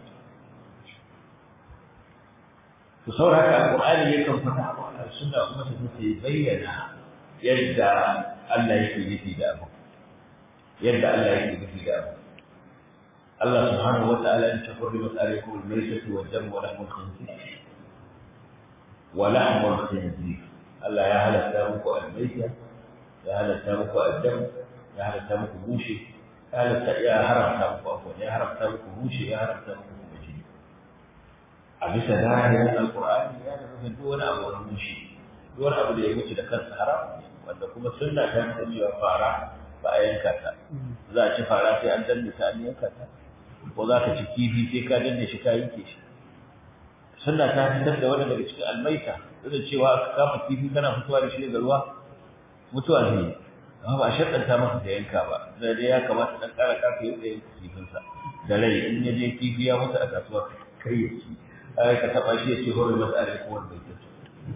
to saboda haka alƙur'ani yakan fata a sunna kuma ta take bayyana yadda Allah yake nufi da abu yadda Allah yake nufi da abu Allah subhanahu wa ta'ala ya ce hurrimat alaykum al-maytatu wad-damu wa lahmul khinzir wa lahmul khinzir Allah ya halatta muku almaita ya halatta muku addam ya halatta muku bushe ya halatta ya haramta muku afwan ya haramta muku bushe ya haramta muku kuma jini a bisa zahirin alqur'ani ya da nufin duk wani abu wani bushe duk wani abu da ya wuce da kansa haram wanda kuma sunna ta nuna cewa fara ba a yanka ta za a ci fara sai an danne ta an yanka ta ko za ka ci kifi sai ka danne shi ka yanke shi sunna ta fitar da wani daga cikin almaita duk da cewa aka kama kifi kana fitowa da shi daga ruwa mutuwa ne amma ba a shaddanta masa da yanka ba da dai ya kamata dan kara kafa yadda yanka kifinsa da rai in ya je kifi ya mutu a kasuwa kai ya ci ai ka taba shi ya ce hore masa alai ko wanda yake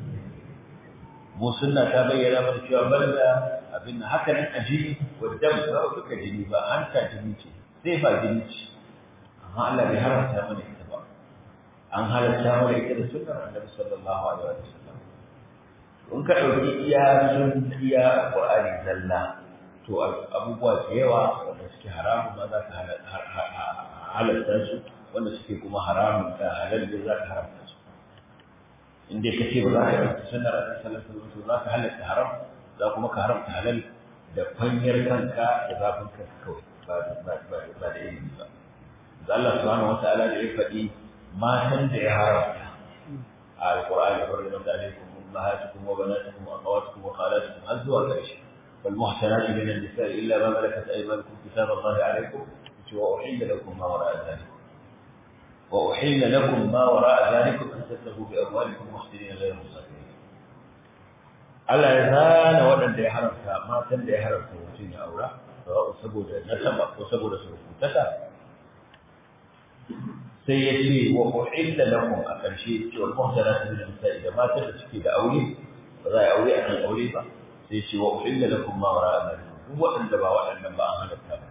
mu sunna ta bayyana mana cewa banda abin haka nan a jini wadda ba duka jini ba an ta jini ce sai ba jini ce amma Allah bai haramta mana ita ba an halatta mana ita da sunnar Annabi sallallahu alaihi wa sallam in ka dauki iya sun iya Qur'ani zalla to abubuwa da yawa wanda suke haramun ma za ka halatta su wanda suke kuma haramun da halal ne za ka haramta su in dai ka ce ba za ka ɗauki sunnar Annabi sallallahu alaihi wa sallam za ka halatta haram za kuma ka haramta halal da kwanyar kanka da zafin kanka kawai ba da ilimi ba Allah subhanahu wa ta'ala da ya faɗi matan da ya haramta a alƙur'ani hurrimat alaykum ummahatukum wa banatukum wa akhawatukum wa khalatukum har zuwa ƙarshe wal muhsanatu min an-nisa'i illa ma malakat aymanukum kitab Allah alaykum wa uhilla lakum ma wara'a dhalik wa uhilla lakum ma wara'a dhalikum an tattabu bi amwalikum muhsinina ghayra musafirin Allah ya zana waɗanda ya haramta matan da ya haramta mutum ya aura saboda nasaba ko saboda surukutaka sai ya ce wa uhilla lakum a ƙarshe ce wa muhsanatu min nisa'i da matan da suke da aure ba za a yi aure a kan aure ba sai ce wa uhilla lakum ma wara zalikum duk waɗanda ba waɗannan ba an halatta ba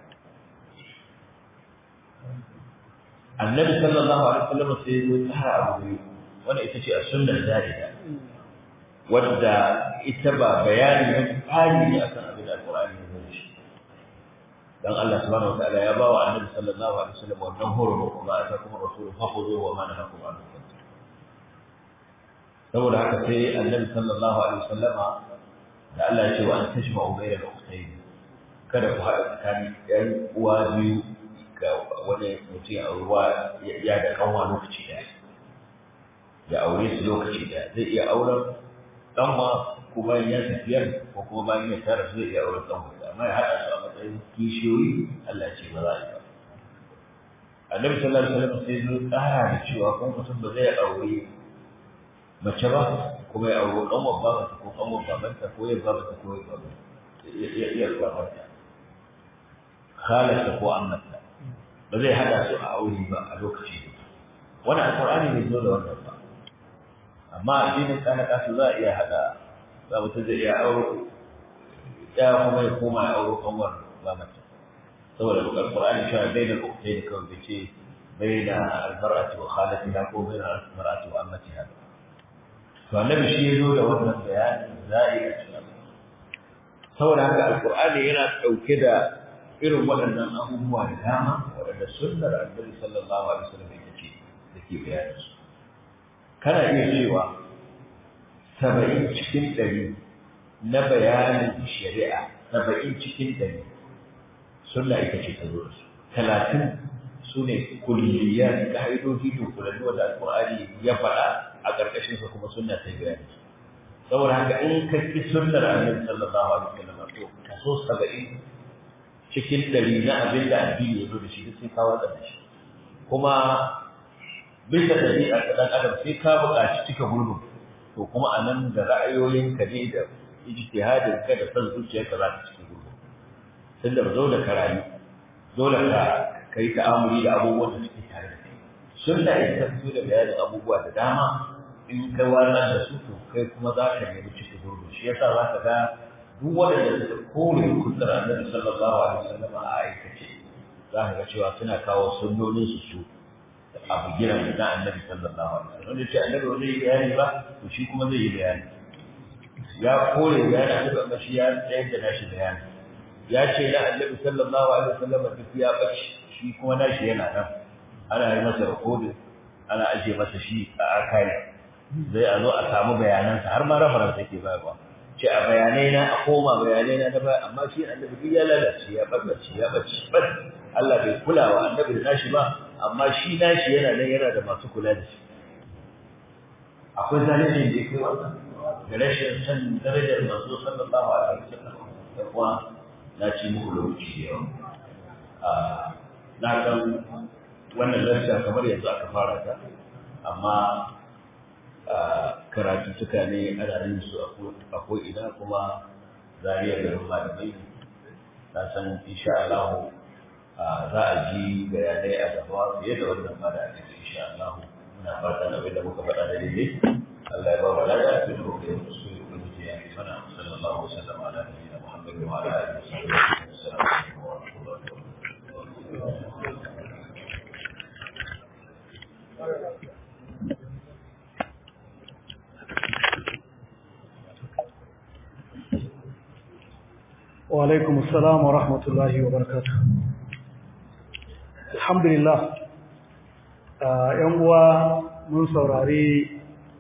annabi sallallahu alaihi wasallam sai ya zo tsara abu biyu wanda ita ce a sunnar zalida wadda ita ba bayani ne tsari ne akan abin da alqur'ani ya zo da shi dan Allah subhanahu wataala ya bawa annabi sallallahu alaihi wasallam wannan horo ko ma ata kuma rasulu fakhudhu wa ma nahakum anhu saboda haka sai annabi sallallahu alaihi wasallama da Allah ya ce wa an tajma'u bayna al-ukhtayn kada ku haɗa tsakanin ɗan uwa biyu ga wani mutum a ruwa ya da kanwa lokaci ɗaya ya aure su lokaci ɗaya zai iya auren ɗanwa kuma ya tafiyar ko kuma bayan ya tara su zai iya auren ɗanwa amma ya haɗa su a matsayin kishiyoyi Allah ce ba za a yi ba. Annabi sallallahu alaihi wasallam sai zo tsara da cewa kuma mutum ba zai aure mace ba kuma ya aure kanwar babanta ko kanwar babanta ko ya babanta ko ya babanta ya iya babanta khalarsa ko annabta ba zai haɗa su a aure ba a lokaci wani alƙur'ani bai zo da wannan ba amma addinin kana kasu za a iya haɗa za mutum zai iya aure ya kuma ya koma ya auro kanwar ba mace saboda alqur'ani cewa baina al-ukhtayn kawai bai ce baina al-mar'ati wa khalatiha ko baina al-mar'ati wa ammatiha to annabi shi ya zo da wannan bayani za'i a cikin saboda haka alqur'ani yana dauke da irin waɗannan abubuwa da dama waɗanda sunnar annabi sallallahu alaihi wasallam ita ce take bayani su kana iya cewa saba'in cikin ɗari na bayanin shari'a saba'in cikin ɗari sunna ita ce ta zo da su talatin su ne kulliyar ka'idoji dunkulallu wanda alƙur'ani ya faɗa a ƙarƙashin sa kuma sunna ta bayani saboda haka in ka ki sunnar annabi sallallahu alaihi wasallam to kaso saba'in cikin ɗari na abin da addini ya zo da shi duk sai ka watsar da shi kuma bisa ɗabi'a ta ɗan adam sai ka buƙaci cika gurbin to kuma a nan da ra'ayoyinka ne da ijtihadin ka da san zuciyarka za ka cika gurbin tunda ba dole ka rayu dole ka kai ta'amuli da abubuwan da suke tare da kai sunna ita ta fito da bayanin abubuwa da dama in ka wannan da su to kai kuma za ka nemi cika gurbin shi yasa za ka ga duk waɗanda suka kore kudin annabi sallallahu alaihi wasallam a aikace za ka ga cewa suna kawo sunnonin su su abu giran na annabi sallallahu alaihi wasallam wanda ce annabi wanda yi bayani ba to shi kuma zai yi bayani ya kore bayani annabi amma shi ya tsayar da nashi bayani ya ce na annabi sallallahu alaihi wasallam duk ya bace shi kuma nashi yana nan ana yi masa rikodin ana ajiye masa shi a archive zai a zo a samu bayanansa har ma reference yake bayarwa ce a bayanai na a koma bayanai na ba amma shi annabi duk ya lalace ya barbace ya bace bas Allah bai kula wa annabi da nashi ba amma shi nashi yana nan yana da masu kula da shi akwai zalunci da yake wannan da rashin san darajar manzo sallallahu alaihi wasallam da kuma na ci muku lokaci da yawa na san wannan lacca kamar yanzu aka fara ta amma karatu suka ne ana yin su a ko'ina kuma zariya garin malamai na san insha Allah za a ji bayanai a gaba fiye da wannan ma da ake insha Allah muna fatan abin da muka faɗa da daidai Allah ya ba wa lada a cikin lokacin da su yi ubangiji ya fi mana sallallahu alaihi wasallam ala nabiyina Muhammad wa ala alihi wa sahbihi assalamu alaikum wa rahmatullahi wa barakatuh وعليكم السلام ورحمة الله وبركاته الحمد لله ‘yan uwa mun saurari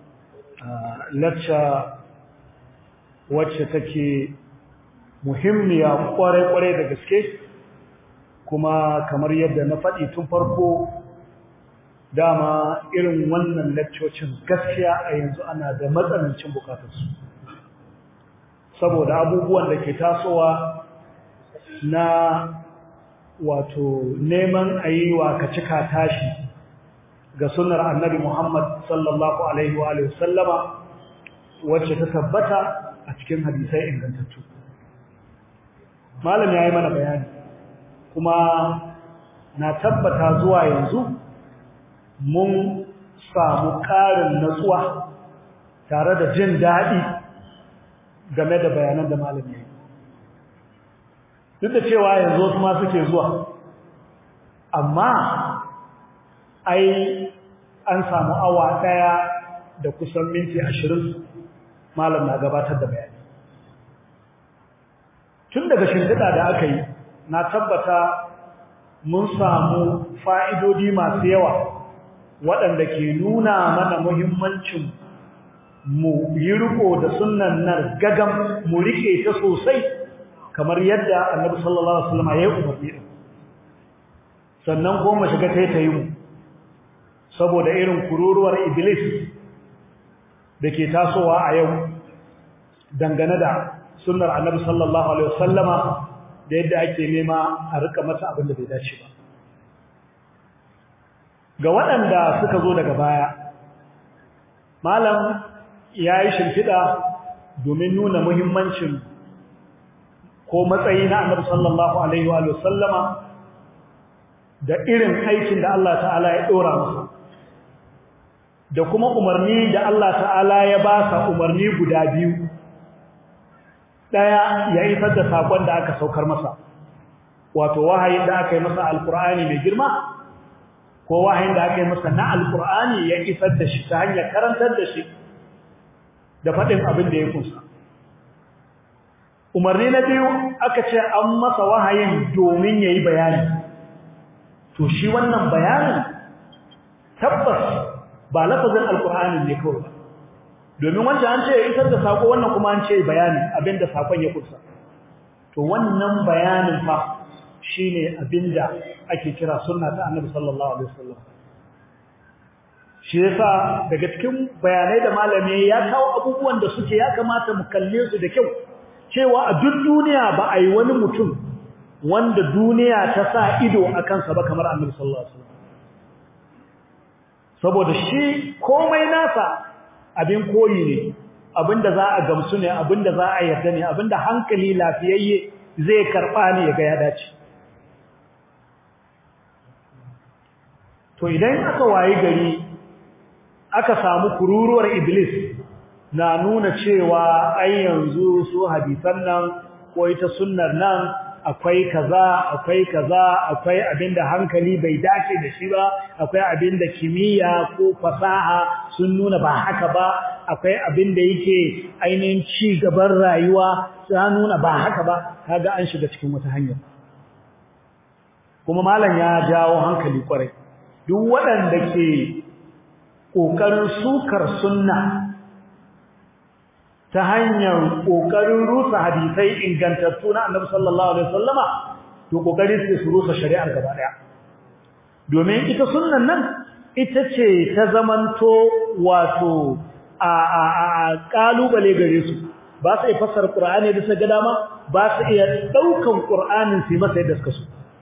lacca wacce take muhimmiya kwarai-kwarai da gaske kuma kamar yadda na faɗi tun farko dama irin wannan laccocin gaskiya a yanzu ana da matsanancin bukatarsu saboda abubuwan da ke tasowa na wato neman a yi wa ka cika tashi ga sunar annabi Muhammad sallallahu Alaihi wa sallama wacce ta tabbata a cikin hadisai ingantattu. Malam ya yi mana bayani kuma na tabbata zuwa yanzu mun samu ƙarin natsuwa tare da jin daɗi game da bayanan da malam ya yi. Duk da cewa yanzu wasu ma suke zuwa, amma ai an samu awa ɗaya da kusan minti ashirin malam na gabatar da bayani tun daga shimfiɗa da aka yi na tabbata mun samu fa'idodi masu yawa waɗanda ke nuna mana muhimmancin mu yi riko da sunan nan gagam mu rike ta sosai kamar yadda annabi sallallahu alaihi wasallam ya yi umarni sannan kuma shiga taitayi mu saboda irin kururuwar iblis da ke tasowa a yau dangane da sunnar annabi sallallahu alaihi wasallama da yadda ake nema a rika mata abin da bai dace ba ga waɗanda suka zo daga baya malam ya yi shimfiɗa domin nuna muhimmancin ko matsayi na annabi sallallahu alaihi wa sallama da irin aikin da Allah ta'ala ya ɗora masa da kuma umarni da Allah ta'ala ya ba sa umarni guda biyu ɗaya ya isar da saƙon da aka saukar masa wato wahayin da aka yi masa alƙur'ani mai girma ko wahayin da aka yi masa na alƙur'ani ya isar da shi ta hanyar karantar da shi da faɗin abin da ya kunsa umarni na biyu aka ce an masa wahayin domin ya yi bayani to shi wannan bayanin tabbas ba lafazin alkur'ani ne kawai ba domin wancan an ce ya isar da sako wannan kuma an ce bayani abinda sakon ya kusa to wannan bayanin fa shine abinda ake kira sunna ta annabi sallallahu alaihi wasallam shi yasa daga cikin bayanai da malami ya kawo abubuwan da suke ya kamata mu kalle su da kyau cewa a duk duniya ba a yi wani mutum wanda duniya ta sa ido a kansa ba kamar annabi sallallahu alaihi wasallam saboda shi komai nasa abin koyi ne abinda za a gamsu ne abinda za a yarda ne abinda hankali lafiyayye zai karba ne ya ga ya dace to idan aka wayi gari aka samu kururuwar iblis na nuna cewa ai yanzu su hadisan nan ko ita sunnar nan akwai kaza akwai kaza akwai abinda hankali bai dace da shi ba akwai abinda kimiyya ko fasaha sun nuna ba haka ba akwai abinda yake ainihin ci gaban rayuwa sun nuna ba haka ba kaga an shiga cikin wata hanya kuma malam ya jawo hankali kwarai duk waɗanda ke ƙoƙarin sukar sunna ta hanyar ƙoƙarin rusa hadisai ingantattu na annabi sallallahu alaihi wasallama to ƙoƙarin su su rusa shari'ar gaba ɗaya domin ita sunnan nan ita ce ta zamanto wato a a a kalubale gare su ba su iya fassara qur'ani da ga dama ba su iya daukan qur'anin su masa yadda suka so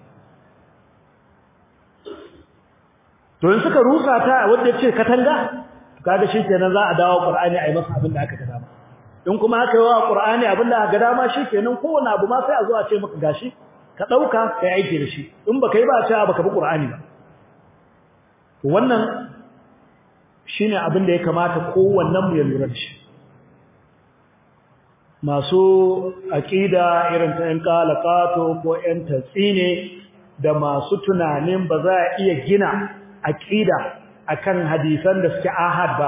to in suka rusa ta wanda ya ce katanga kaga shikenan za a dawo qur'ani a yi masa abin da aka ga dama in kuma aka yi wa Qur'ani abinda aka dama shikenan kowane abu ma sai a zo a ce maka gashi ka dauka kai aiki da shi in baka yi ba a ce baka bi Qur'ani ba wannan shine abin da ya kamata kowannen mu ya lura da shi masu aqida irin ta yan qalaqato ko yan tatsine da masu tunanin ba za a iya gina aqida akan hadisan da suke ahad ba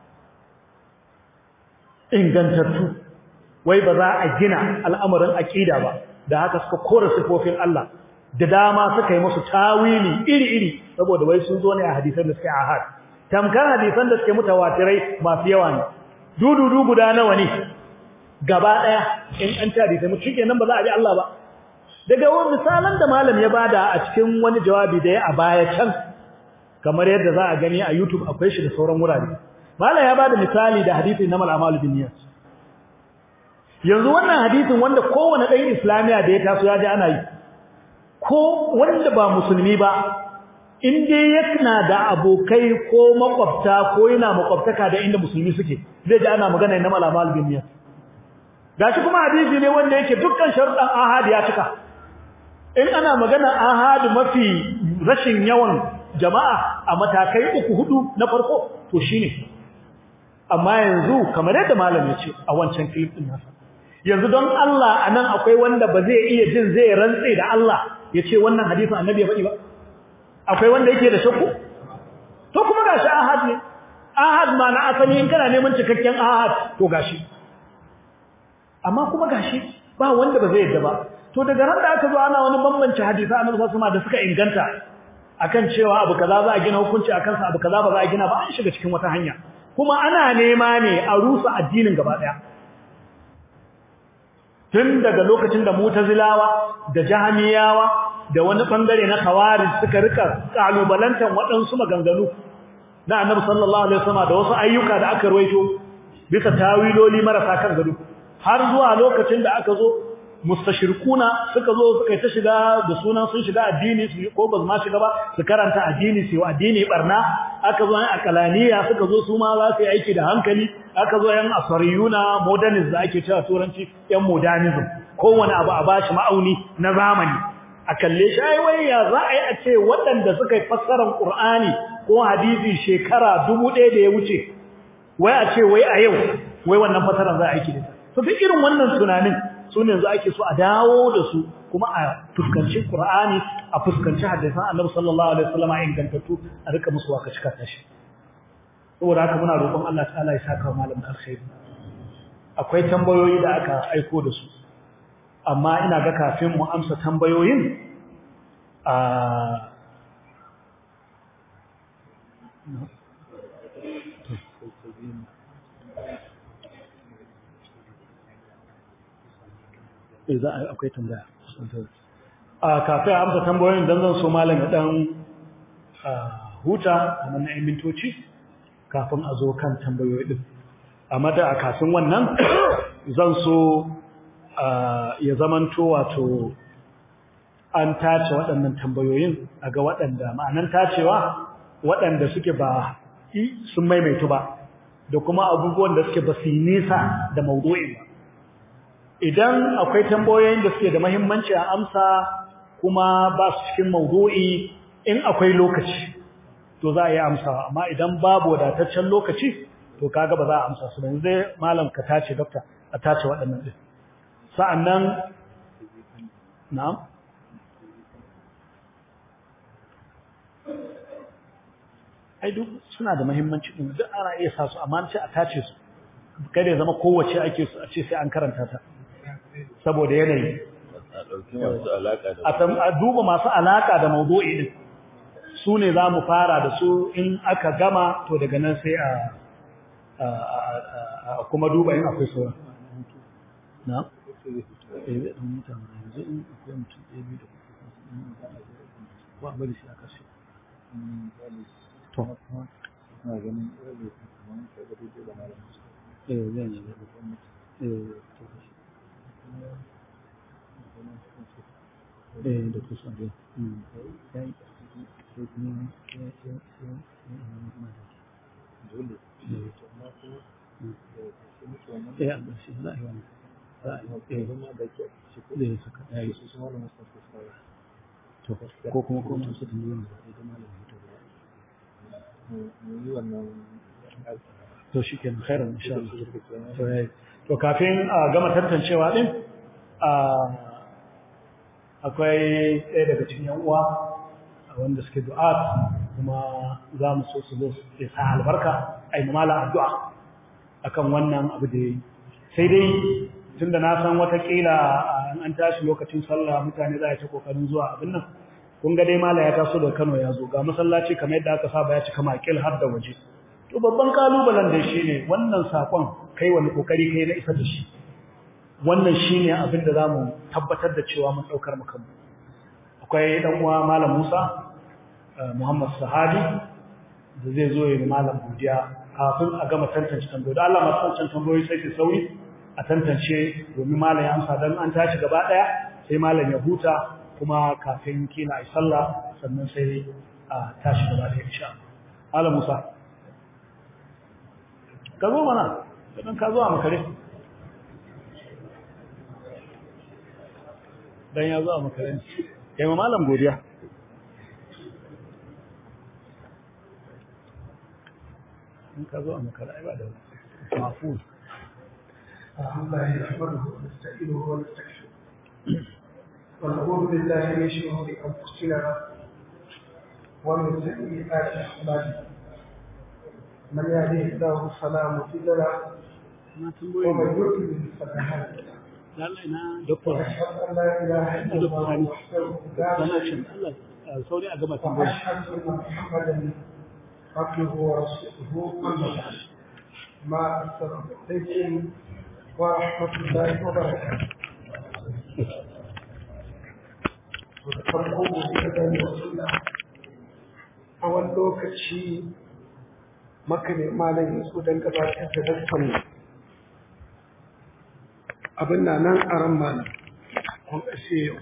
ingantattu wai ba za a gina al'amarin aqida ba da haka suka kora sifofin Allah da dama suka yi musu tawili iri-iri saboda wai sun zo ne a hadisan da suke ahad tamkar hadisan da suke mutawatirai masu yawa ne dududu guda nawa ne gaba daya in an ta hadisai mutum kenan ba za a bi Allah ba daga wani misalan da malam ya bada a cikin wani jawabi da ya a baya can kamar yadda za a gani a YouTube akwai shi da sauran wurare Malam ya bada misali da hadisin namal amalu binniyat. Yanzu wannan hadisin wanda kowanne ɗan Islamiya da ya taso ya ji ana yi. Ko wanda ba musulmi ba in dai yana da abokai ko makwabta ko yana makwabtaka da inda musulmi suke zai ji ana magana namal amalu binniyat. Gashi kuma hadisi ne wanda yake dukkan sharuɗan ahad ya cika. In ana magana ahad mafi rashin yawan jama'a a matakai uku hudu na farko to shine amma yanzu kamar yadda malam ya ce a wancan clip din nasa yanzu don Allah anan akwai wanda ba zai iya jin zai rantse da Allah ya ce wannan hadisin annabi ya faɗi ba akwai wanda yake da shakku to kuma gashi ahad ne ahad ma na asali in kana neman cikakken ahad to gashi amma kuma gashi ba wanda ba zai yadda ba to daga ran da aka zo ana wani bambanci hadisi annabi sallallahu alaihi da suka inganta akan cewa abu kaza za a gina hukunci akan sa abu kaza ba za a gina ba an shiga cikin wata hanya kuma ana nema ne a rusa addinin gaba daya tun daga lokacin da mutazilawa da jahamiyawa da wani bangare na khawarij suka rika kalubalantan waɗansu maganganu na annabi sallallahu alaihi wasallam da wasu ayyuka da aka ruwaito bisa tawiloli marasa kan gado har zuwa lokacin da aka zo mustashirkuna suka zo suka ta shiga da sunan sun shiga addini su ko ba ma shiga ba su karanta addini su addini barna aka zo yan akalaniya suka zo su ma za su yi aiki da hankali aka zo yan asariyuna modernism da ake cewa turanci yan modernism kowane abu a bashi ma'auni na zamani a kalle shi ai wai ya za a yi a ce waɗanda suka yi fassarar Qur'ani ko hadisi shekara dubu ɗaya da ya wuce wai a ce wai a yau wai wannan fassarar za a aiki da ita to duk irin wannan tunanin su ne yanzu ake so a dawo da su kuma a fuskanci Qur'ani a fuskanci hadisan Annabi sallallahu alaihi wasallam ingantattu a rika musu waka cika tashi saboda haka muna roƙon Allah ta'ala ya saka malam da alkhairi akwai tambayoyi da aka aiko da su amma ina ga kafin mu amsa tambayoyin a za a akwai tambaya a kafin amsa tambayoyin dan zan so malam ya dan huta kamar na mintoci kafin a zo kan tambayoyi din amma da a kafin wannan zan so ya zamanto wato an tace waɗannan tambayoyin a ga waɗanda ma'anan tacewa waɗanda suke ba sun maimaitu ba da kuma abubuwan da suke ba su yi nisa da maudu'in ba idan akwai tambayoyin da suke da mahimmanci a amsa kuma ba su cikin maudu'i in akwai lokaci to za a yi amsawa amma idan babu wadataccen lokaci to kaga ba za a amsa su ba zai malam ka tace dokta a tace waɗannan din sa'annan na'am ai duk suna da muhimmanci din duk ana iya sa su amma sai a tace su kada ya zama kowace ake su a ce sai an karanta ta saboda yanayi a ɗauki masu alaƙa da a duba masu alaka da mawdu'i din su ne za mu fara da su in aka gama to daga nan sai a kuma duba in akwai sauran na? eh zai ɗan mutane yanzu in akwai mutum ɗaya biyu da kuma bari shi a kashe to na ganin ɗaya kamar ka ga daidai da malam eh zai yi eh to eh da kusa dai ya yi sai kuma ya ya ya dole to amma kuma da su mutu wannan eh a ƙarshe za a yi wannan za a yi eh zama da ke shi ko zai saka ya yi su su malam Mustafa sai to ko kuma ko masu tambayoyin da zai da malamin to mu yi wannan to shi ke khairan insha Allah to yayi to kafin a gama tantancewa din a akwai ɗaya daga cikin yan uwa wanda suke du'a kuma za mu so su zo su sa albarka ai mala addu'a akan wannan abu da yayi sai dai tunda na san watakila an tashi lokacin sallah mutane za a ta kokarin zuwa abin nan kun ga dai mala ya taso da Kano ya zo ga masallaci kamar yadda aka saba ya cika makil har da waje to babban kalubalen da shi ne wannan sakon kai wani kokari kai na isa da shi wannan shine abin da zamu tabbatar da cewa mun daukar mu kanmu akwai dan uwa malam Musa Muhammad Sahadi da zai zo ya malam godiya kafin a gama tantance tambayoyi da Allah masu tantance tambayoyi sai ki sauri a tantance domin malam ya amsa dan an tashi gaba daya sai malam ya huta kuma kafin kila ai sallah sannan sai a tashi gaba daya insha Allah Musa ka zo mana dan ka zo a makare dan ya zo a makare kai ma malam godiya in ka zo a makare ai ba da mafuz الحمد لله نحمده ونستعينه ونستغفره ونعوذ بالله من شرور انفسنا ومن سيئات اعمالنا من يهده الله فلا مضل له na tambayoyi ومن يضلل فلا هادي له lallai na doktor واشهد ان لا اله الا الله وحده لا connection شريك Allah sauri a gama له tambayoyi واشهد ان محمدا عبده ورسوله اما بعد ما السلام عليكم ورحمه الله وبركاته da farko godiya da wasula a wani lokaci maka ne malam yanzu don gabatar da daktan abin na nan a ran malam kun ƙashe yau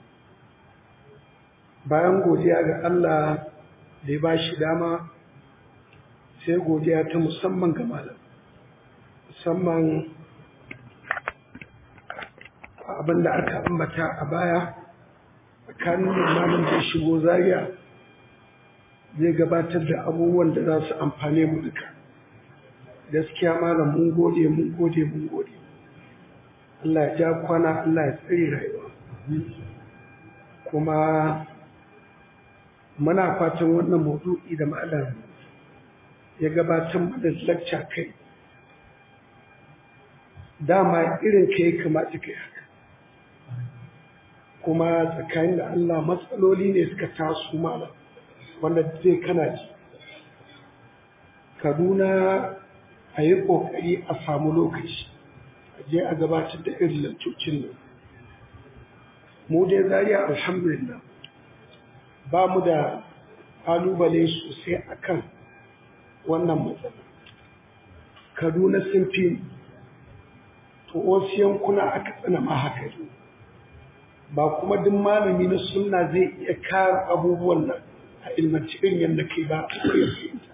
bayan godiya ga Allah da ya ba shi dama sai godiya ta musamman ga malam musamman abin da aka ambata a baya tsakanin limamin da ya shigo zaria zai gabatar da abubuwan da za su amfane mu duka gaskiya malam mun gode mun gode mun gode Allah ya ja kwana Allah ya tsare rayuwa kuma muna fatan wannan maudu'i da malam ya gabatar da lacca kai dama irin ka ya kamata kai haka kuma tsakanin da Allah matsaloli ne suka taso malam wanda zai kana ji kaduna a yi ƙoƙari a samu lokaci a je a gabatar da irin lantocin nan mu dai zariya alhamdulillah ba mu da ƙalubale sosai akan wannan matsala kaduna sun fi to wasu yankuna aka tsana ma haka ne ba kuma duk malami na sunna zai iya kare abubuwan nan a ilmanci irin yadda kai ba a iya fahimta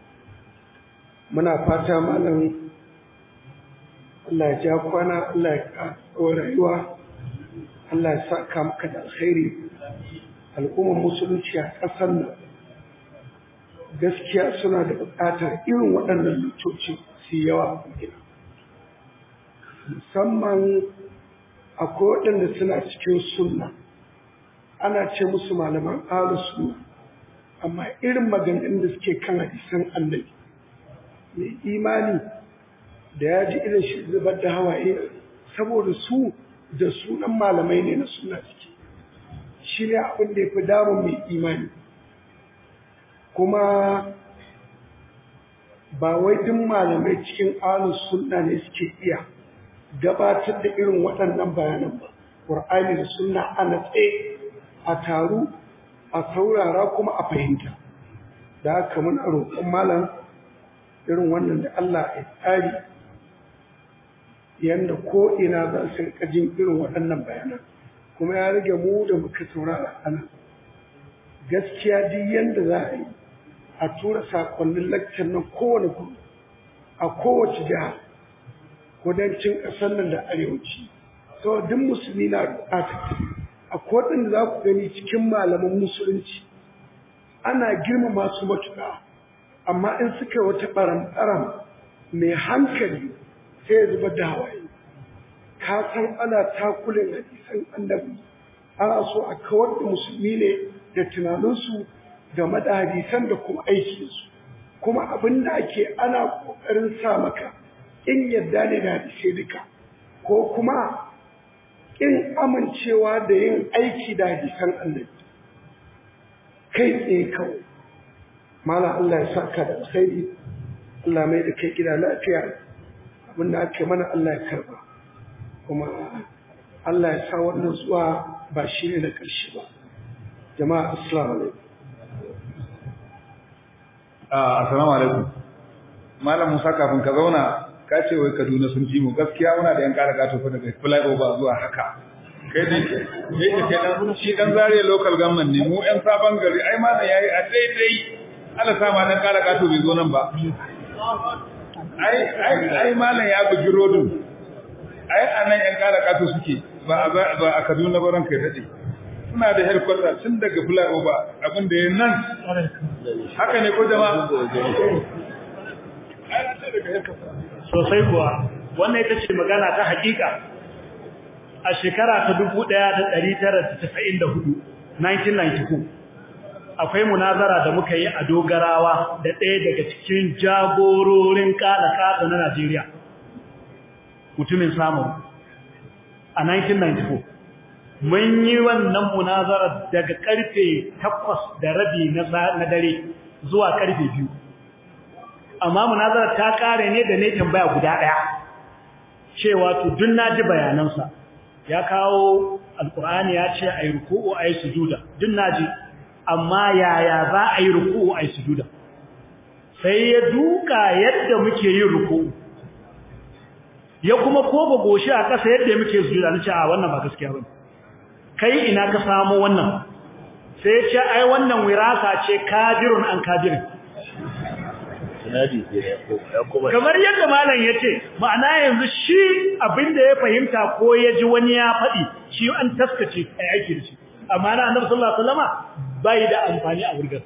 muna fata malam Allah ya ja kwana Allah ya kawo rayuwa Allah ya saka maka da alkhairi al'ummar musulunci a ƙasar nan gaskiya suna da buƙatar irin waɗannan lucoci su yawa a gina musamman akwai waɗanda suna cikin sunna ana ce musu malaman ahlus sunna amma irin maganganun da suke kan hadisan annabi mai imani da ya ji irin shi zubar da hawaye saboda su da sunan malamai ne na suna suke shi ne abin da ya fi damun mai imani kuma ba wai duk malamai cikin ahlus sunna ne suke iya gabatar da irin waɗannan bayanan ba ƙur'ani da sunna a natse a taru a saurara kuma a fahimta da haka muna roƙon malam irin wannan da Allah ya tsari yadda ko ina za su rika jin irin waɗannan bayanan kuma ya rage mu da muka saurara ana gaskiya duk yadda za a yi a tura sakonnin lakcin nan kowane kudu a kowace jiha kudancin ƙasar nan da arewaci sau duk musulmi na buƙatar a kodin da za ku gani cikin malaman musulunci ana girmama su matuƙa amma in suka wata ɓaram-ɓaram mai hankali sai ya zubar da hawaye ka san ana takulin hadisan annabi ana so a kawar da musulmi ne da tunaninsu game da hadisan da kuma aikinsu kuma abin da ake ana ƙoƙarin sa maka in yadda ne da hadisai duka ko kuma in amincewa da yin aiki da hadisan annabi kai tsaye kawai mala Allah ya saka da alkhairi Allah mai da kai gida lafiya abin da ake mana Allah ya karba kuma Allah ya sa wannan zuwa ba shi ne na ƙarshe ba jama'a assalamu alaikum assalamu alaikum malam Musa kafin ka zauna ka ce wai Kaduna sun ji mu gaskiya muna da yan ƙara gato fa daga flyover zuwa haka kai ne ne ke kenan shi dan zare local government ne mu yan sabon gari ai ma yayi a daidai Allah sa ma dan ƙara gato bai zo nan ba ai ai ai malam ya bugi rodin ai anan yan ƙara gato suke ba a ba a Kaduna ba ranka dade suna da headquarter tun daga flyover abin da ya nan haka ne ko jama'a sosai kuwa wannan ita ce magana ta hakika a shekara ta 1994 1994 akwai munazara da muka yi a dogarawa da ɗaya daga cikin jagororin kada kada na Najeriya mutumin samu a 1994 mun yi wannan munazara daga karfe 8 da rabi na dare zuwa karfe 2 amma munazarar ta kare ne da ne tambaya guda daya cewa to dun naji bayanansa ya kawo alqur'ani ya ce ayi ruku'u ayi sujuda dun naji amma yaya za a yi ruku'u ayi sujuda sai ya duka yadda muke yin ruku'u ya kuma koba goshi a ƙasa yadda muke sujuda nace a wannan ba gaskiya bane kai ina ka samu wannan sai ya ce ai wannan wirasa ce kadirun an kadirin kamar yadda malam ya ce ma'ana yanzu shi abinda ya fahimta ko ya ji wani ya faɗi shi an taskace a aiki da shi amma na annabi sallallahu alaihi wasallama bai da amfani a wurgar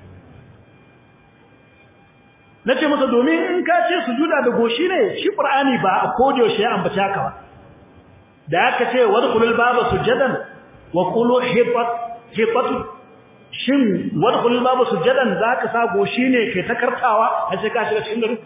nace masa domin in ka ce sujuda da goshi ne shi qur'ani ba a kodiyo shi ya ambace haka ba da aka ce wadkhulul baba sujadan wa qulu hibat hibatu shin wadkhul babu sujadan zaka sa goshi ne kai ta kartawa har sai ka shiga cikin gari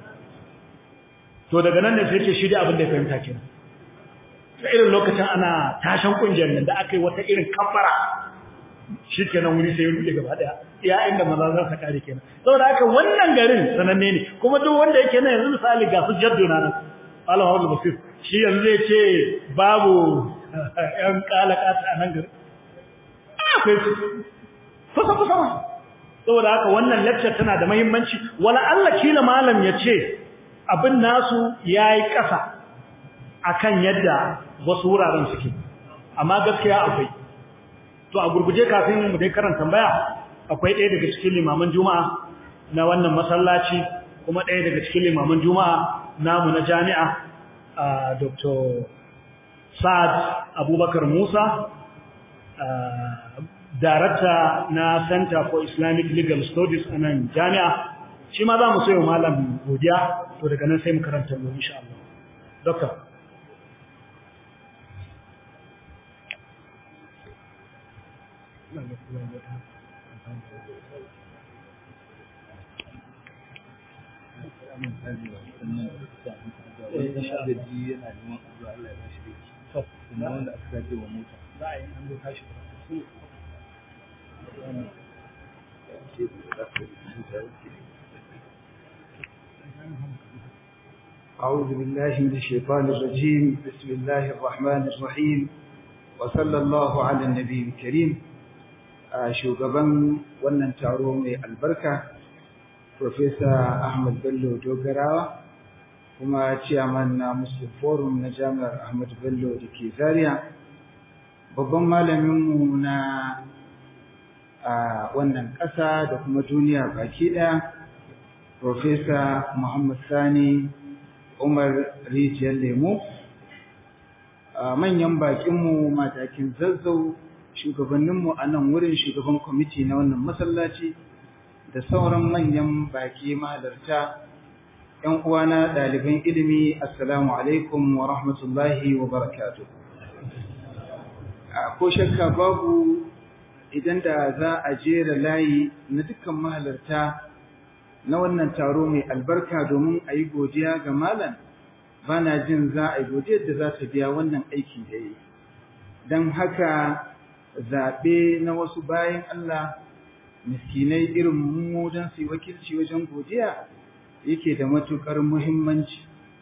to daga nan ne sai ce shi da abin da ya fahimta kenan ta irin lokacin ana tashan kungiyar nan da aka yi wata irin kafara shikenan wuri sai ruɗe gaba daya iya inda maza za su kare kenan saboda haka wannan garin sananne ne kuma duk wanda yake nan yanzu misali ga su jaddo na nan Allah Abdul Basir shi yanzu zai ce babu yan kalakata a nan garin akwai kusa kusa ma saboda haka wannan lecture tana da muhimmanci wala Allah kila malam yace abin nasu yayi kasa akan yadda wasu wuraren suke amma gaskiya akwai to a gurguje kafin mu dai karanta tambaya akwai ɗaya daga cikin limaman juma'a na wannan masallaci kuma ɗaya daga cikin limaman juma'a namu na jami'a dr sa'ad abubakar musa darakta na center for islamic legal studies a nan jami'a shi ma za mu sayo malam godiya to daga nan sai mu karanta mu insha Allah doctor أعوذ بالله من الشيطان الرجيم بسم الله الرحمن الرحيم وصلى الله على النبي الكريم shugaban wannan taro mai albarka Profesa Ahmad Bello Dogarawa kuma ciyaman na Muslim Forum na Jami'ar Ahmad Bello da ke Zaria babban malaminmu na wannan ƙasa da kuma duniya baki ɗaya Profesa Muhammad Sani Umar Rijiyar Lemo manyan bakinmu matakin zazzau shugabanninmu a nan wurin shugaban kwamiti na wannan masallaci da sauran manyan baki mahalarta ‘yan uwana ɗaliban ilimi assalamu alaikum wa rahmatullahi wa barakatu ko shakka babu idan da za a jera layi na dukkan mahalarta na wannan taro mai albarka domin a yi godiya ga malam ba na jin za a yi godiyar da za ta biya wannan aiki da yi don haka zaɓe na wasu bayan Allah miskinai irin mu don su yi wakilci wajen godiya yake da matuƙar muhimmanci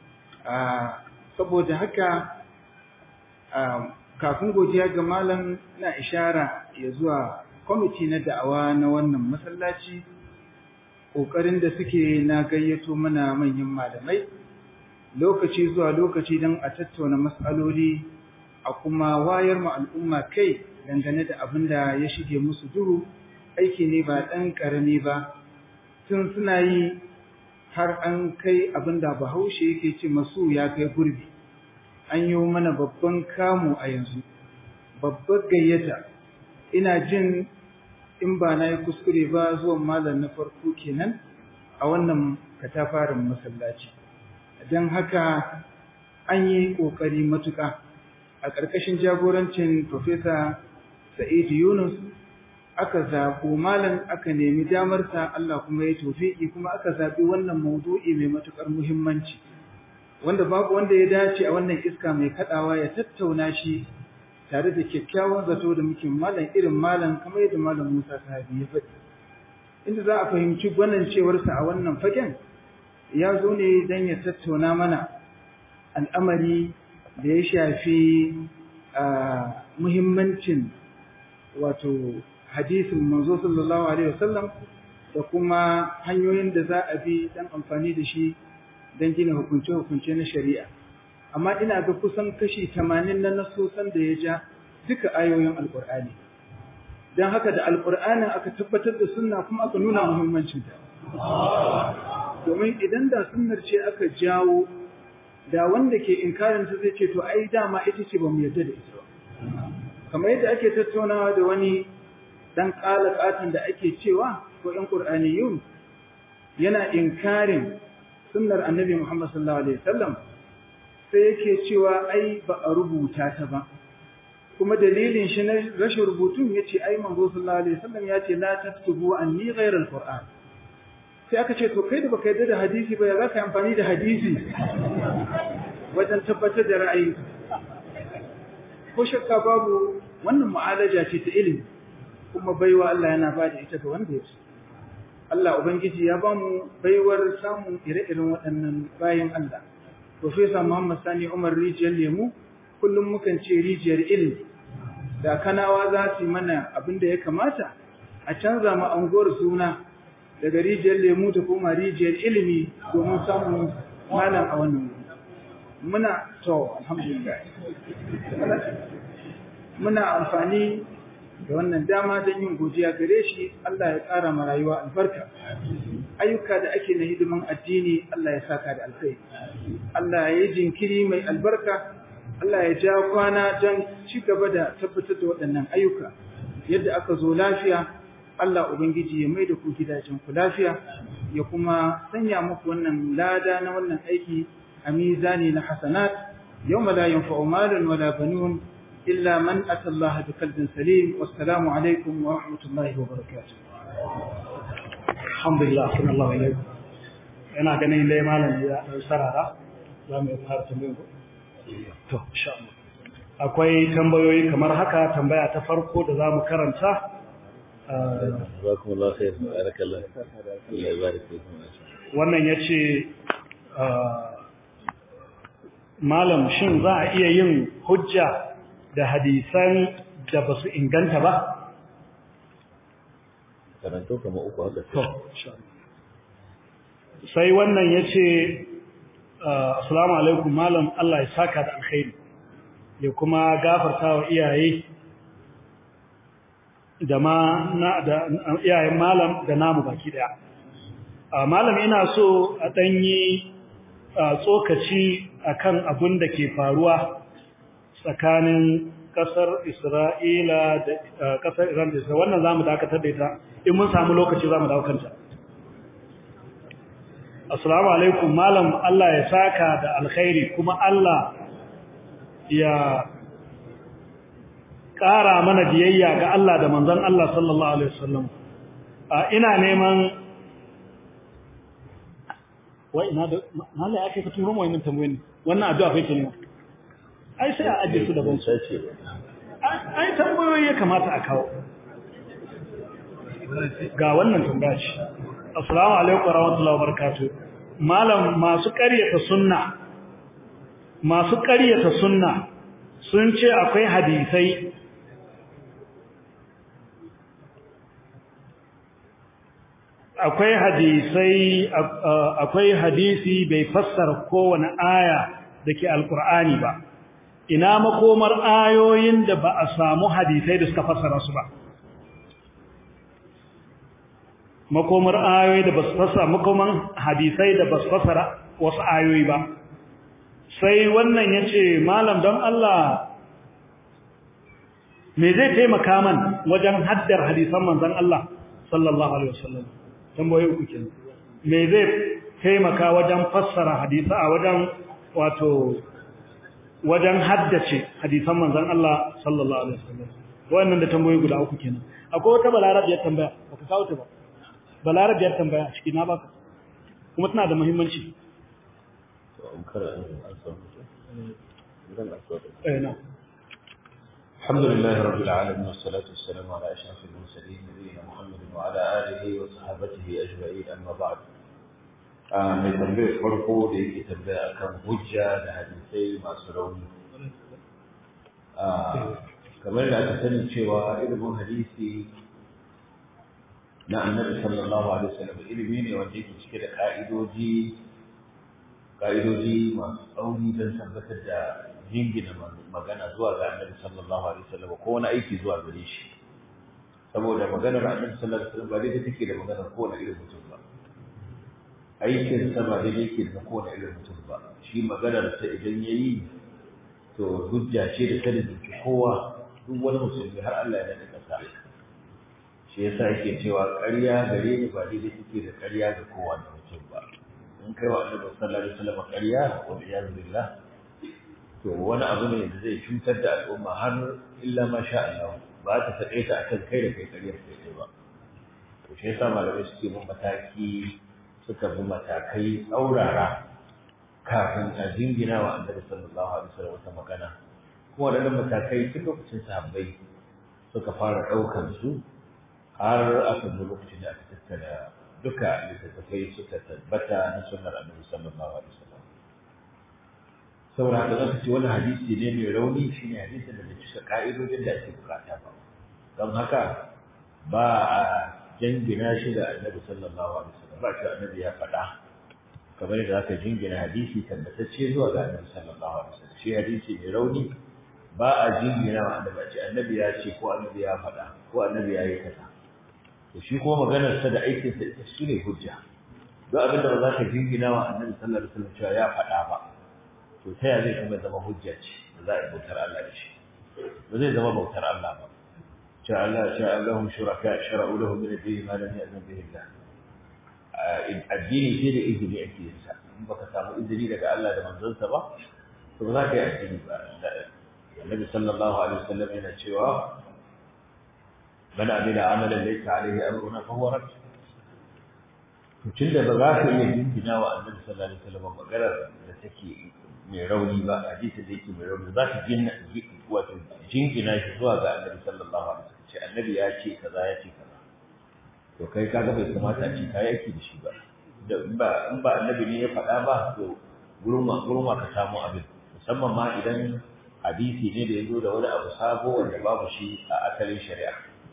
saboda haka kafin godiya ga malam na ishara ya zuwa kwamiti na da'awa na wannan masallaci ƙoƙarin da suke na gayyato mana manyan malamai lokaci zuwa lokaci don a tattauna matsaloli a kuma wayar ma al'umma kai dangane da abin da ya shige musu duhu aiki ne ba ɗan ƙarami ba tun suna yi har an kai abin da bahaushe yake ce masu ya kai gurbi an yi mana babban kamu a yanzu babbar gayyata ina jin in ba na yi kuskure ba zuwan malam na farko kenan a wannan katafarin masallaci don haka an yi ƙoƙari matuƙa a ƙarƙashin jagorancin Profesa Sa'id Yunus aka zaɓo malam aka nemi damarsa Allah kuma ya tofiki kuma aka zaɓi wannan maudu'i mai matuƙar muhimmanci wanda babu wanda ya dace a wannan iska mai kaɗawa ya tattauna shi tare da kyakkyawan zato da muke malam irin malam kamar yadda malam Musa Sahabi ya faɗi inda za a fahimci gwanancewarsa a wannan fagen ya zo ne don ya tattauna mana al'amari da ya shafi muhimmancin wato hadisin manzo sallallahu alaihi wasallam da kuma hanyoyin da za a bi dan amfani da shi don gina hukunce-hukunce na shari'a amma ina ga kusan kashi tamanin na nasosan da ya ja duka ayoyin alkur'ani don haka da alkur'anin aka tabbatar da sunna kuma aka nuna muhimmancinta domin idan da sunnar ce aka jawo da wanda ke inkarinta zai ce to ai dama ita ce ba mu yarda da ita ba kamar yadda ake tattaunawa da wani dan kalakatan da ake cewa ko ɗan qur'aniyun yana inkarin sunnar annabi Muhammad sallallahu alaihi wasallam sai yake cewa ai ba a rubuta ta ba kuma dalilin shi na rashin rubutun yace ai manzo sallallahu alaihi wasallam yace la taktubu anni ghayra alquran sai aka ce to kai da baka yarda da hadisi ba ya zaka yi amfani da hadisi wajen tabbatar da ra'ayi ko shakka babu wannan mu'alaja ce ta ilimi kuma baiwa Allah yana ba da ita ga wanda ya so Allah ubangiji ya ba mu baiwar samun ire-iren waɗannan bayan Allah Profesa Muhammad Sani Umar Rijiyar Lemu kullum mukan ce rijiyar ilimi da kanawa za su yi mana abin da ya kamata a canza mu anguwar suna daga rijiyar lemu ta koma rijiyar ilimi domin samun malam a wannan wuri muna to alhamdulillah muna amfani da wannan dama don yin godiya gare shi Allah ya ƙara ma rayuwa albarka ayyuka da ake na hidiman addini Allah ya saka da alkhairi Allah ya yi jinkiri mai albarka Allah ya ja kwana don ci gaba da tabbatar da waɗannan ayyuka yadda aka zo lafiya Allah Ubangiji ya mai da ku gidajen ku lafiya ya kuma sanya muku wannan lada na wannan aiki a mizani na hasanat yawma la yanfa'u malun wala banun illa man ata Allah bi qalbin salim wassalamu alaikum wa rahmatullahi wa barakatuh alhamdulillah sallallahu alaihi ina ganin dai malam ya dan sarara za mu fara tambayar ku to insha Allah akwai tambayoyi kamar haka tambaya ta farko da zamu karanta جزاكم الله خير بارك الله الله يبارك فيكم wannan yace malam shin za a iya yin hujja da hadisan da ba su inganta ba karanto kama uku haka to sai wannan yace assalamu alaikum malam Allah ya saka da alkhairi ya kuma gafarta wa iyaye da ma na da iyayen malam da namu baki daya malam ina so a danyi tsokaci akan abin da ke faruwa tsakanin kasar Isra'ila da kasar Iran da Isra'ila wannan zamu dakatar da ita in mun samu lokaci zamu dawo kanta Assalamu alaikum malam Allah ya saka da alkhairi kuma Allah ya ƙara mana biyayya ga Allah da manzon Allah sallallahu alaihi wasallam ina neman wai ina da mallai ake ka turo mu wannan tambayoyin wannan addu'a fa yake ne ai sai a ajiye su daban sace ai tambayoyi ya kamata a kawo ga wannan tambaya ce assalamu alaikum warahmatullahi wabarakatuh malam masu ƙaryata sunna masu ƙaryata sunna sun ce akwai hadisai akwai hadisai akwai hadisi bai fassara kowane aya dake alqur'ani ba ina makomar ayoyin da ba a samu hadisai da suka fassara su ba makomar ayoyi da ba su fassara makoman hadisai da ba su fassara wasu ayoyi ba sai wannan yace malam don Allah me zai taimaka man wajen haddar hadisan manzon Allah sallallahu alaihi wasallam tambayoyi uku kenan me zai taimaka wajen fassara hadisa a wajen wato wajen haddace hadisan manzon Allah sallallahu alaihi wasallam wannan da tambayoyi guda uku kenan akwai wata balarabiyar tambaya baka kawo ta ba balarabiyar tambaya ciki na baka kuma tana da muhimmanci to an kara an san idan aswad eh na الحمد لله رب العالمين والصلاة والسلام على أشرف المرسلين نبينا محمد وعلى آله وصحبه أجمعين أما بعد mai tambayar farko da yake tambaya akan hujja da hadisai masu rauni kamar da aka sani cewa ilimin hadisi na annabi sallallahu alaihi wasallam ilimi ne wanda yake cike da ka'idoji ka'idoji masu tsauri don tabbatar da jingina magana zuwa ga annabi sallallahu alaihi wasallam ko wani aiki zuwa gare shi saboda maganar annabi sallallahu alaihi wasallam ba daidai take da maganar kowane irin mutum ba aikin sa ba daidai yake da kowane irin mutum ba shi maganar sa idan yayi to hujja ce da sanin kowa duk wani musulmi har Allah ya nada kasa shi yasa yake cewa ƙarya gare ni ba daidai take da ƙarya ga kowane mutum ba in kai wa annabi sallallahu alaihi wasallam ƙarya wa iyyazu billah to wani abu ne da zai cutar da al'umma har illa ma sha Allah ba ta taƙaita ta akan kai da kai ƙaryar kai ba to shi yasa malamai suke bin mataki suka bi matakai tsaurara kafin a jingina wa annabi sallallahu alaihi wasallam wata magana kuma waɗannan matakai tun lokacin sahabbai suka fara ɗaukar su har aka zo lokacin da aka tattara duka littattafai suka tabbata na sunnar annabi sallallahu alaihi wasallam saboda haka zaka ce wani hadisi ne mai rauni shine hadisin da bai cika ka'idodin da ake bukata ba don haka ba a jingina shi da annabi sallallahu alaihi wasallam ba shi annabi ya faɗa kamar da zaka jingina hadisi tabbatacce zuwa ga annabi sallallahu alaihi wasallam shi hadisi mai rauni ba a jingina wa annabi a ce annabi ya ce ko annabi ya faɗa ko annabi ya yi kaza to shi kuma maganar sa da aikin sa ita shine hujja duk abin da ba za ka jingina wa annabi sallallahu alaihi wasallam cewa ya faɗa ba to ta ya zai kuma zama hujja ce da za a yi bautar Allah da shi ba zai zama bautar Allah ba cewa Allah sha Allahum shuraka shara'u lahum min ad-din ma lam ya'zan bihi Allah addini sai da izini ake yin sa in baka samu izini daga Allah da manzonsa ba to ba za ka yi addini ba النبي صلى الله عليه وسلم هنا cewa من عمل عملا ليس عليه امرنا فهو رد tunda ba za ka iya jingina wa annabi sallallahu alaihi wasallam maganar da take mai rauni ba hadisi da yake mai rauni za ka jinna wato jingina shi zuwa ga annabi sallallahu alaihi wasallam ce annabi ya ce kaza ya ce kaza to kai kaga bai kamata a ce kai yake da shi ba da in ba in ba annabi ne ya faɗa ba to gurma gurma ka samu abin musamman ma idan hadisi ne da ya zo da wani abu sabo wanda babu shi a asalin shari'a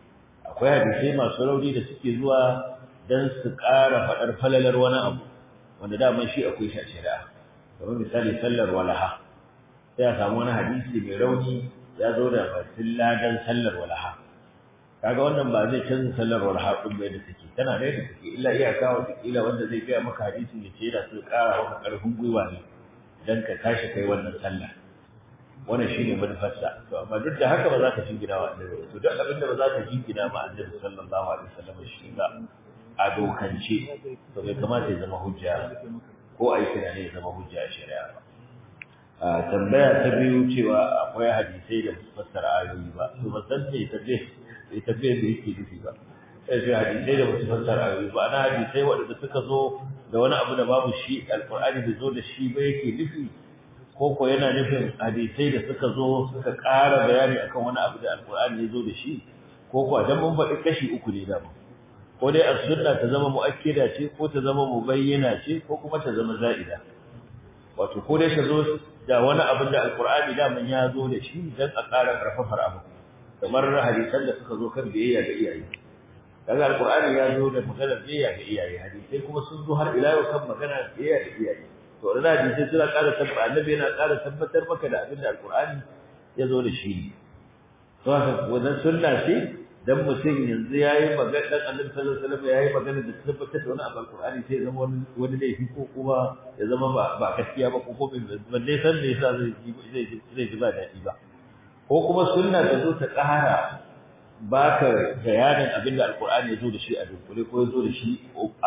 akwai hadisai masu rauni da suke zuwa don su ƙara faɗar falalar wani abu wanda daman shi akwai shi a shari'a kamar misali sallar walaha sai a samu wani hadisi mai rauni ya zo da batun ladan sallar walaha kaga wannan ba zai canza sallar walaha ɗin bai da take tana da yadda take illa iyaka wata kila wanda zai biya maka hadisi ya ce yana so ƙara maka ƙarfin gwiwa ne don ka tashi kai wannan sallah wannan shine manufarsa to amma duk da haka ba za ka jingina wa annabi to duk abin da ba za ka jingina ma annabi sallallahu alaihi wasallam shi ba a dokance to bai kamata ya zama hujja ko a yi tunani ya zama hujja a shari'a ba a tambaya ta biyu cewa akwai hadisai da su fassara ayoyi ba to ba san me tabbe me tabbe da yake nufi ba sai sai hadisai da su fassara ayoyi ba ana hadisai waɗanda suka zo da wani abu da babu shi alqur'ani bai zo da shi ba yake nufi ko ko yana nufin hadisai da suka zo suka ƙara bayani akan wani abu da alkur'ani ya zo da shi ko ko dan mun faɗi kashi uku ne da ko dai as-sunna ta zama muakkida ce ko ta zama mubayyana ce ko kuma ta zama za'ida wato ko dai ta zo da wani abu da alkur'ani da man ya zo da shi dan a ƙara karfafar abu kamar hadisan da suka zo kan biyayya ga iyaye kaga alkur'ani ya zo da maganar biyayya ga iyaye hadisai kuma sun zo har ila yau kan magana biyayya ga iyaye to da hadisi suna ƙara tabbata annabi yana ƙara tabbatar maka da abin da alqur'ani ya zo da shi to haka wannan sunna ce dan mutum yanzu yayi magana dan annabi sallallahu alaihi wasallam yayi magana da tabbatar da wani abu alqur'ani sai ya zama wani wani laifi ko kuma ya zama ba ba gaskiya ba ko ko ban dai san me yasa zai zai zai ji ba daɗi ba ko kuma sunna ta zo ta ƙara baka bayanin abin da alqur'ani ya zo da shi a dunkule ko ya zo da shi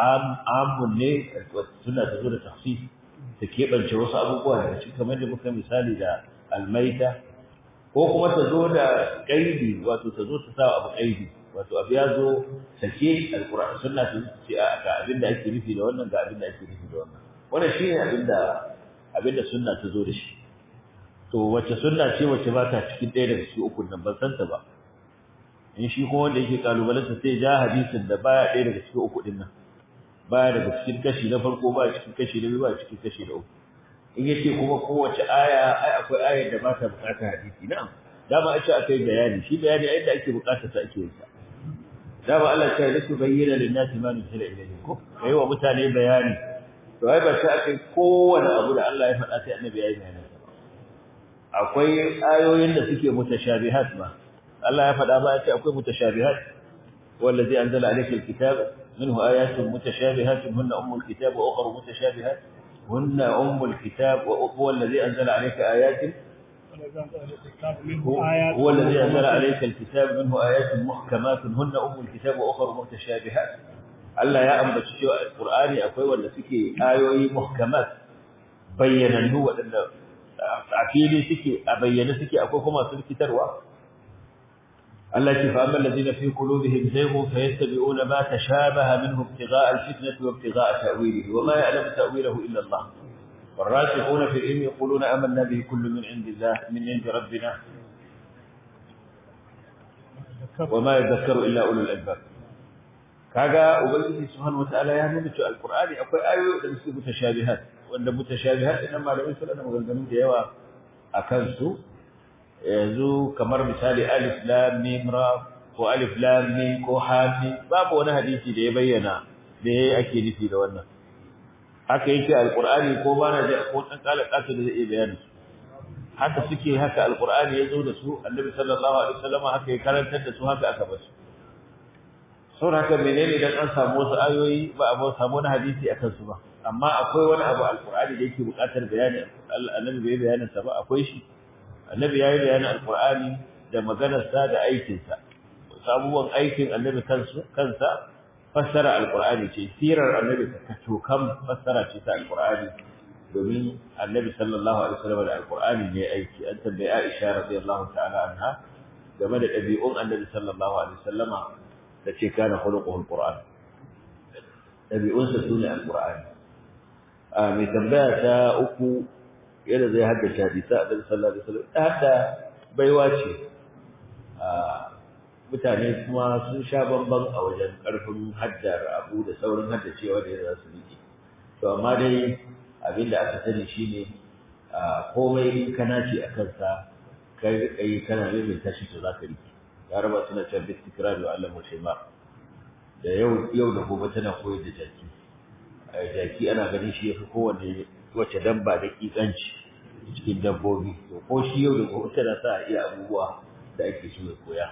amun ne sunna ta zo da tafsir ta keɓance wasu abubuwa daga cikin kamar da muka misali da almaita ko kuma ta zo da ƙaidi wato ta zo ta sa abu ƙaidi wato abu ya zo sake alƙur'ani sunna ta ce a ga abin da ake nufi da wannan ga abin da ake nufi da wannan wannan shine abin da abin da sunna ta zo da shi to wace sunna ce wace ba ta cikin ɗaya daga cikin ukun nan ban san ta ba in shi kuma wanda yake kalubalanta sai ja hadisin da baya ɗaya daga cikin uku ɗin nan baya daga cikin kashi na farko ba cikin kashi na biyu ba cikin kashi na uku in yace kuma kowace aya ai akwai ayar da ba ta bukatar hadisi na'am dama a ce akai bayani shi bayani a inda ake bukatar sa ake yin sa dama Allah ya ce bayyana lin nasi ma nuzila ilayhim ko kai wa mutane bayani to ai ba sai akai kowane abu da Allah ya faɗa sai annabi ya yi bayani akwai ayoyin da suke mutashabihat ma Allah ya faɗa ba ya ce akwai mutashabihat wallazi anzala alayka alkitaba منه آيات متشابهات هن أم الكتاب وأخر متشابهات هن أم الكتاب وهو الذي أنزل عليك آيات هو الذي أنزل عليك الكتاب منه آيات محكمات هن أم الكتاب وأخر متشابهات Allah ya ambaci cewa Qur'ani akwai wanda suke ayoyi muhkamat bayyanannu waɗanda a fili suke a bayyane suke akwai kuma su rikitarwa Allah ce fa amma alladhina fi qulubihim zayghun fayattabi'una ma tashabaha minhu ibtigha'a al-fitnati wa ibtigha'a ta'wilihi wa ma ya'lamu ta'wilahu illa Allah والراسخون في العلم يقولون آمنا به كل من عند الله من عند ربنا وما يذكر إلا أولو الألباب kaga ubangiji subhanahu wataala ya nuna cewa alqur'ani akwai ayoyi da suke mutashabihat wanda mutashabihat idan malamai suna da maganganu da yawa akan su yanzu kamar misali alif lam mim ra ko alif lam mim ko ha mim babu wani hadisi da ya bayyana da yayi ake nufi da wannan haka yake alqur'ani ko bana da ko dan kala kasu da zai bayani haka suke haka alqur'ani ya zo da su annabi sallallahu alaihi wasallam haka ya karantar da su haka aka basu saboda haka menene dan an samu wasu ayoyi ba a samu wani hadisi akan su ba amma akwai wani abu alqur'ani da yake buƙatar bayani annabi bai bayanin sa ba akwai shi annabi yayi bayanin alqur'ani da maganar sa da aikin sa sabuwan aikin annabi kansu kansa fassara alqur'ani ce sirar annabi ta kam fassara ce ta alqur'ani domin annabi sallallahu alaihi wasallam da alqur'ani ne aiki an tambayi Aisha radiyallahu ta'ala anha game da ɗabi'un annabi sallallahu alaihi wasallama da ce kana khuluquhu alqur'an ɗabi'un sa sune alqur'ani a mai tambaya ta uku yadda zai haddace hadisa annabi sallallahu alaihi wasallam hada baiwa ce a mutane kuma sun sha bamban a wajen ƙarfin haddar abu da saurin haddacewa da yadda za su riƙe to amma dai abin da aka sani shine komai in kana ce a kansa kai kai kana mai tashi to zaka rike yaraba suna cewa bi tikrar wa Allah mushima da yau yau da gobe tana koyar da jaki jaki ana ganin shi yafi kowanne wace dabba da kikanci cikin dabbobi to ko shi yau da gobe tana sa iya abubuwa da ake so ya koya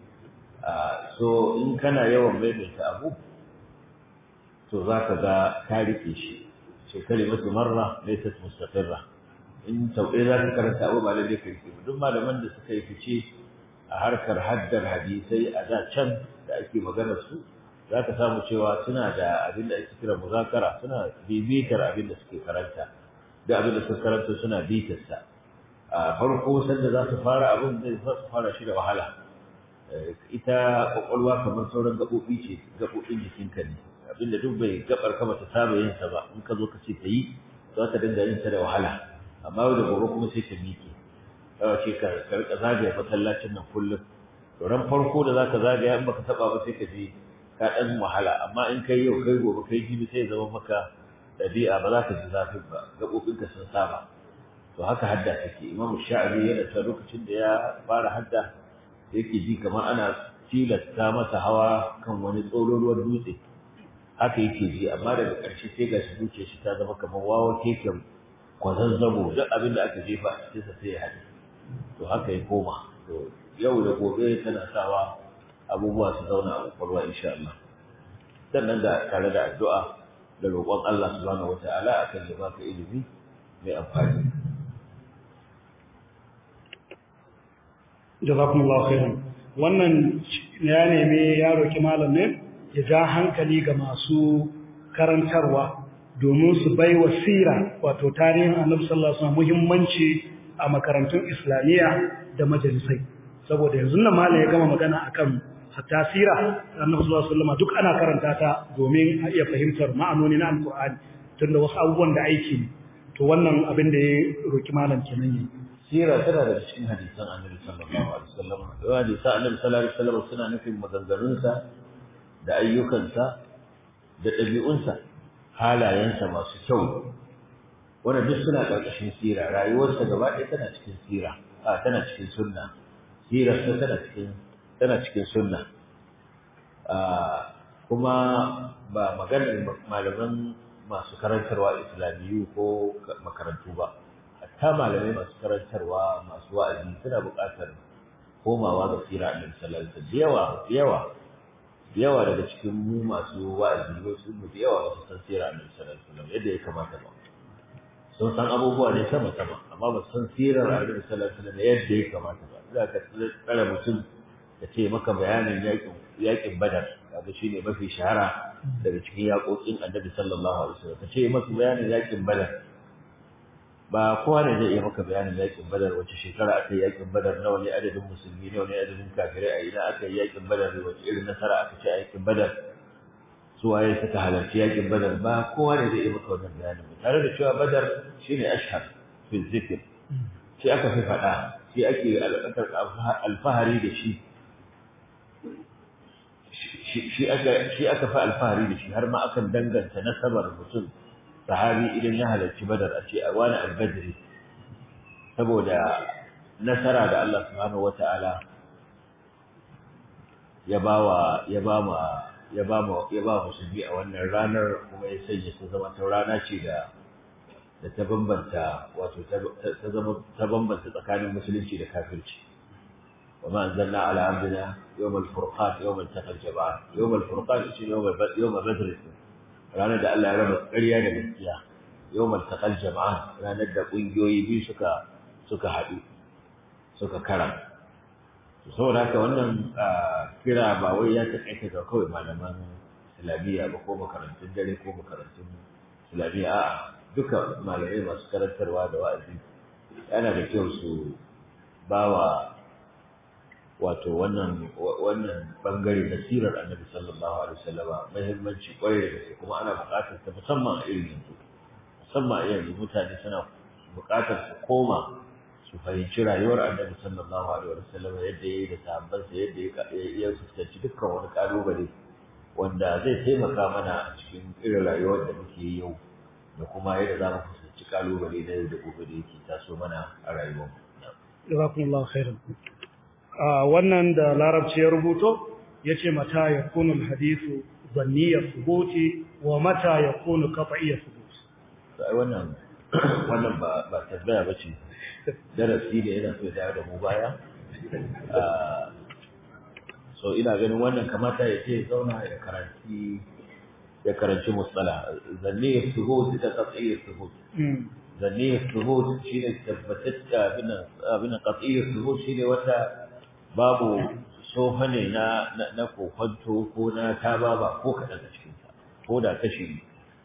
so in kana yawan maimaita abu to zaka ga ka rike shi ce kalimatu marra laysat mustaqirra in sau ɗaya za ka karanta abu ba lalle ka rike duk malaman da suka yi fice a harkar haddar hadisai a da can da ake maganar su za ka samu cewa suna da abin da ake kira muzakara suna bibitar abin da suke karanta da abin da suka karanta suna bitar sa a farko sanda za su fara abin da za su fara shi da wahala ita kwakwalwa kamar sauran gaɓoɓi ce gaɓoɓin jikinka ne abinda duk bai gabar ka bata saba yin sa ba in ka zo ka ce ta yi za ta dinga yin ta da wahala amma yau da gobe kuma sai ta miƙe kawai ce ka ka rika zagaya masallacin nan kullum to ran farko da zaka zagaya in baka taba ba sai ka je ka dan wahala amma in kai yau kai gobe kai jibi sai zama maka dabi'a ba za ka ji zafin ba gabobin ka sun saba to haka hadda take imamu sha'abi yana ta lokacin da ya fara hadda yake ji kamar ana tilasta masa hawa kan wani tsololuwar dutse haka yake ji amma daga ƙarshe sai ga shi zuciya shi ta zama kamar wawa keken kwazazzabo duk abin da aka jefa a cikinsa sai ya haɗe to haka ya koma to yau da gobe tana sawa abubuwa su zauna a kwakwalwa insha Allah sannan da tare da addu'a da roƙon Allah subhanahu wata'ala akan ya baka ilimi mai amfani jazakumullahu khairan wannan ya neme ya roki malam ne ya ja hankali ga masu karantarwa domin su bai wa sira wato tarihin annabi sallallahu alaihi wasallam muhimmanci a makarantun islamiyya da majalisai saboda yanzu nan malam ya gama magana akan hatta sira annabi sallallahu alaihi wasallam duk ana karanta ta domin a iya fahimtar ma'anoni na alqur'ani tunda wasu abubuwan da aiki ne to wannan abin da ya roki malam kenan yi sira tana da cikin hadisan annabi sallallahu alaihi wasallam da hadisan annabi sallallahu alaihi wasallam suna nufin maganganunsa da ayyukansa da ɗabi'unsa halayensa masu kyau wanda duk suna ƙarƙashin sira rayuwarsa gaba ɗaya tana cikin sira a tana cikin sunna sirarsa tana cikin tana cikin sunna kuma ba maganar malaman masu karantarwa islamiyu ko makarantu ba hatta malamai masu karantarwa masu wa'azi suna buƙatar komawa ga sira annabi sallallahu alaihi wasallam yawa yawa yawa daga cikin mu masu wa'azi wasu mu da yawa ba su san sira annabi sallallahu alaihi wasallam yadda ya kamata ba sun san abubuwa ne sama sama amma ba su san sirar annabi sallallahu alaihi wasallam yadda ya kamata ba za ka tsara mutum da ce maka bayanin yakin yakin badar kaga shine mafi shahara daga cikin yakokin annabi sallallahu alaihi wasallam ka ce masa bayanin yakin badar ba kowa ne zai iya maka bayanin yakin badar wace shekara aka yi yakin badar nawa ne adadin musulmi nawa ne adadin kafirai a ina aka yi yakin badar wace irin nasara aka ci a yakin badar su waye suka halarci yakin badar ba kowa ne zai iya maka wannan bayanin ba tare da cewa badar shine ashhar fi zikr shi aka fi faɗa shi ake alfahari da shi shi aka shi aka fi alfahari da shi har ma akan danganta nasabar mutum sahabi idan ya halarci badar a ce a wani albadri saboda nasara da Allah subhanahu wata'ala ya bawa ya ba ma ya ba ma ya ba musulmi a wannan ranar kuma ya sanya su zama ta rana ce da da ta bambanta wato ta zama ta bambanta tsakanin musulunci da kafirci wa ma anzalna ala abdina yawm al-furqan yawm al-taqal jama'an yawm al-furqan shi yawm yawm badr ranar da Allah ya raba ƙarya da gaskiya yawm al-taqal jama'an ranar da kungiyoyi biyu suka suka haɗu suka kara saboda haka wannan kira ba wai ya taƙaita ga kawai malaman islamiyya ba ko makarantun dare ko makarantun islamiyya a'a duka malamai masu karantarwa da wa'azi yana da kyau su bawa wato wannan wannan bangare na sirar annabi sallallahu alaihi wasallama muhimmanci kwarai da gaske kuma ana buƙatar ta musamman a irin yanzu musamman a yanzu mutane suna buƙatar su koma su fahimci rayuwar annabi sallallahu alaihi wasallam yadda yayi da sahabbansa yadda ya fuskanci dukkan wani kalubale wanda zai taimaka mana a cikin irin rayuwar da muke yi yau da kuma yadda za mu fuskanci kalubale na yau da gobe da yake taso mana a rayuwar jazakumullahu khairan wannan da larabci ya rubuto yace mata yakunu alhadithu dhanniyya thubuti wa mata yakunu qat'iyya thubuti sai wannan wannan ba ba tabbaya bace darasi ne yana so ya da mu baya so ina ganin wannan kamata ya ce zauna ya karanci ya karanci musala zanni ya suhud da qat'i ya suhud zanni ya suhud shine tabbatatta abin abin qat'i ya suhud shine wata babu sofane na na kokonto ko na tababa ko kadan a cikin sa ko da kashi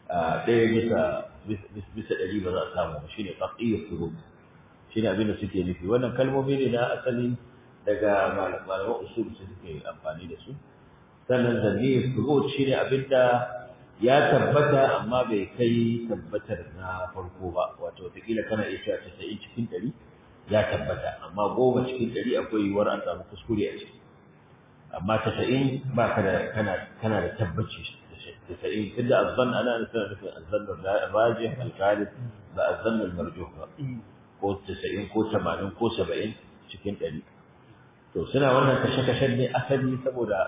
ɗaya bisa bisa ɗari ba za a samu shine qat'i ya suhud shine abin da suke nufi wannan kalmomi ne na asali daga malaman usul su suke amfani da su sannan zanni subut shine abin da ya tabbata amma bai kai tabbatar na farko ba wato wataƙila kana iya cewa casa'in cikin ɗari ya tabbata amma goma cikin ɗari akwai yiwuwar an samu kuskure a ciki amma casa'in ba ka da kana kana da tabbaci casa'in tunda azzan ana nufin nufin azzan rajih al-ghalib ba azzan al-marjuh ba ko tasa'in ko tamanin ko saba'in cikin ɗari to suna wannan kashe-kashen ne asali saboda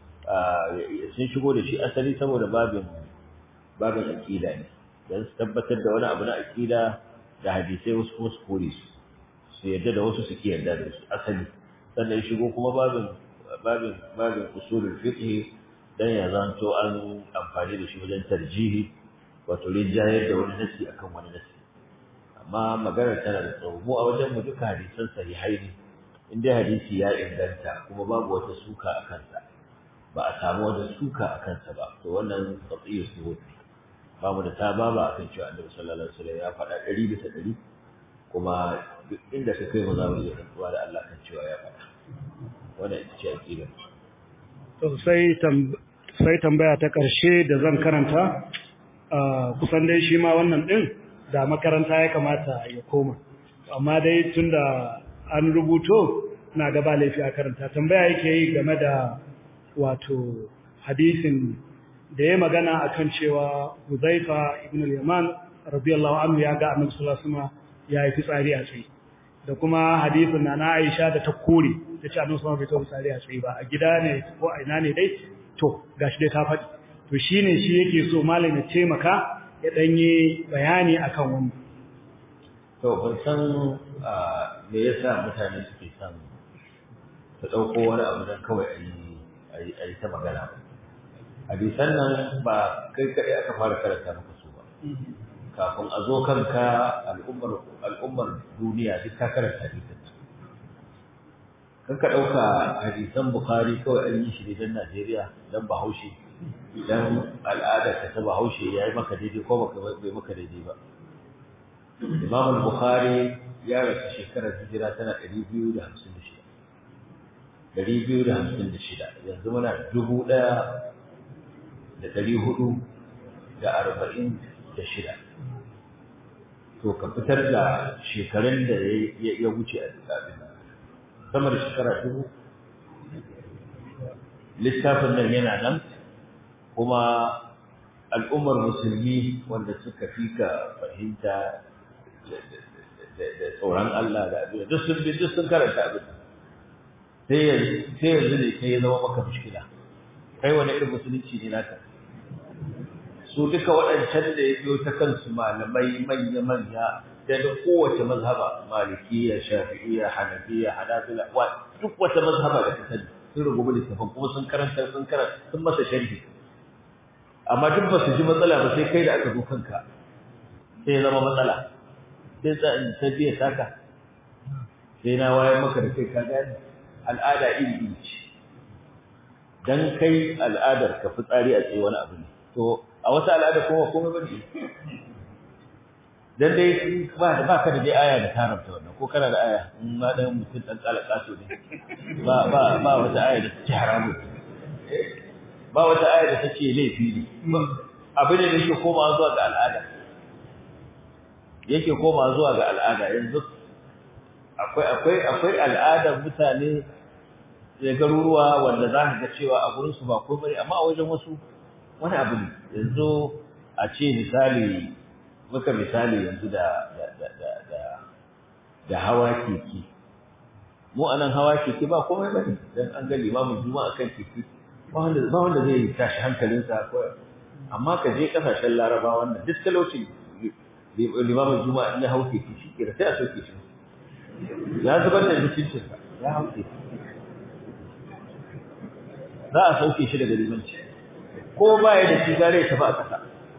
sun shigo da shi asali saboda babin babin aƙida ne don su tabbatar da wani abu na aƙida da hadisai wasu kuma su kore su su yarda da wasu su ki yarda da su asali sannan shigo kuma babin babin babin usulul fiqh dan ya zanto an amfani da shi wajen tarjihi wato rinjayar da wani nasi akan wani nasi amma maganar tana da tsawo mu a wajen mu duka hadisan sahihai ne in dai hadisi ya inganta kuma babu wata suka a kansa ba a samu wata suka a kansa ba to wannan qat'iyyu suhud ba mu da taba ba akan cewa Annabi sallallahu alaihi wasallam ya faɗa ɗari bisa ɗari kuma duk inda ka kai mu za mu iya rantsuwa da Allah kan cewa ya faɗa wannan ita ce aqidar to sai sai tambaya ta ƙarshe da zan karanta kusan dai shi ma wannan din da makaranta ya kamata ya koma amma dai tunda an rubuto na gaba laifi a karanta tambaya yake yi game da wato hadisin da ya magana akan cewa Huzaifa ibn al-Yaman radiyallahu anhu ya ga Annabi sallallahu alaihi wasallam ya yi fitsari a tsaye da kuma hadisin na Aisha da ta kore ta ce Annabi sallallahu alaihi wasallam bai fitsari a tsaye ba a gida ne ko a ina ne dai to gashi dai ta faɗi to shine shi yake so malam ya taimaka ya danye bayani akan wannan to ban san me yasa mutane suke son su ɗauko wani abu don kawai a yi ta magana ba hadisan nan ba kai kaɗai aka fara karanta maka su ba kafin a zo kanka al'ummar al'ummar duniya duk ka karanta hadisan kan ka ɗauka hadisan bukhari kawai an yi shi ne don najeriya don bahaushe idan al'adar ka ta bahaushe ya yi maka daidai ko bai maka daidai ba imam al-bukhari ya rasu shekarar hijira tana 256 256 yanzu muna dubu ɗaya da ɗari hudu da arba'in da shida to ka fitar da shekarun da ya wuce a lissafin sama da shekara dubu lissafin nan yana nan kuma al'ummar musulmi wanda suka fi ka fahimta da tsoron Allah da abin duk sun bi duk sun karanta abin sai yanzu sai yanzu ne sai ya zama maka mushkila kai wani irin musulunci ne naka su duka waɗancan da ya biyo ta kansu malamai manya-manya da da kowace mazhaba malikiya shafi'iyya hanafiya hanabila wa duk wata mazhaba da ta sani sun rubuta littafin kuma sun karanta sun karanta sun masa sharhi amma duk ba su ji matsala ba sai kai da aka zo kanka sai ya zama matsala sai tsarin ta biya taka sai na wayar maka da kai ka gane al'ada iri iri ce dan kai al'adar ka fitsari a tsaye wani abu ne to a wata al'ada kuma komai bane dan dai ba da baka da dai aya da tarabta wannan ko kana da aya in ma dan mutum dan tsalaka so ne ba ba ba wata aya da take haramu ba wata aya da take laifi ne abin da yake koma zuwa ga al'ada yake koma zuwa ga al'ada yanzu akwai akwai akwai al'adar mutane da garuruwa wanda za ka ga cewa a gurin su ba komai amma a wajen wasu wani abu ne yanzu a ce misali muka misali yanzu da da da da da, da hawa keke mu anan hawa keke ba komai bane dan an ga limamin juma'a kan keke ba wanda ba wanda zai tashi hankalinsa ko amma ka je kasashen larabawa wannan duk talaucin limamin juma'a in ya hau keke shi ke da sai a sauke shi ya zubar da mutuncinsa ya hau keke za a sauke shi daga limanci ko ba ya da shi gare ya tafi a ƙasa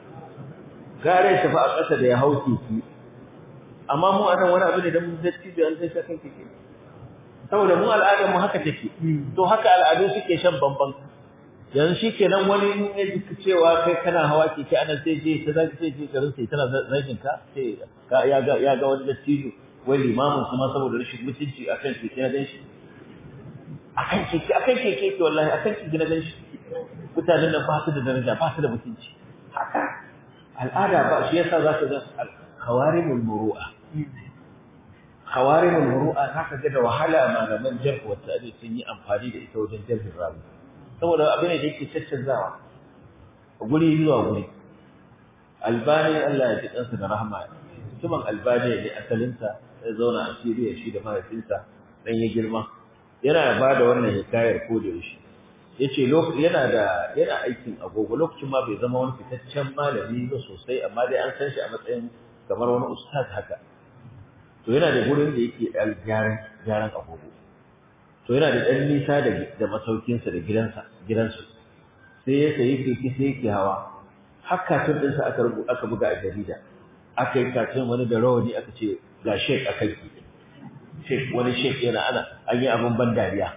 gare ya tafi a ƙasa da ya hau keke amma mu anan wani abu ne da mun zai da an sai kan keke saboda mu al'adar mu haka take to haka al'adu suke shan bamban yanzu shikenan wani in ya ji cewa kai kana hawa keke anan sai je ta zaki sai je garin sai tana zagin ka sai ka ya ga ya ga wani dattijo wai limamin kuma saboda rashin mutunci akan keke na dan shi akan keke akan keke ke wallahi akan keke na dan shi mutanen nan ba su da daraja ba su da mutunci haka al'ada ba shi yasa zaka ga khawarimul muru'a khawarimul muru'a zaka ga da wahala malaman jarh wa ta'dil sun yi amfani da ita wajen jarhin rawi saboda abin da yake caccanzawa guri zuwa guri albani Allah ya ji kansa da rahama mutumin albani ne asalinsa ya zauna a Syria shi da mahaifinsa dan ya girma yana ba da wannan hikayar ko da yaushe yace yana da yana aikin agogo lokacin ma bai zama wani fitaccen malami ba sosai amma dai an san shi a matsayin kamar wani ustaz haka to yana da gurin da yake dan gyaran gyaran agogo to yana da dan nisa da da masaukinsa da gidansa gidansu sai ya sayi keke sai yake hawa hakka tun din sa aka rubuta aka buga a jarida aka yi kacin wani da rawani aka ce ga shek akan keke shek wani shek yana ana an yi abin ban dariya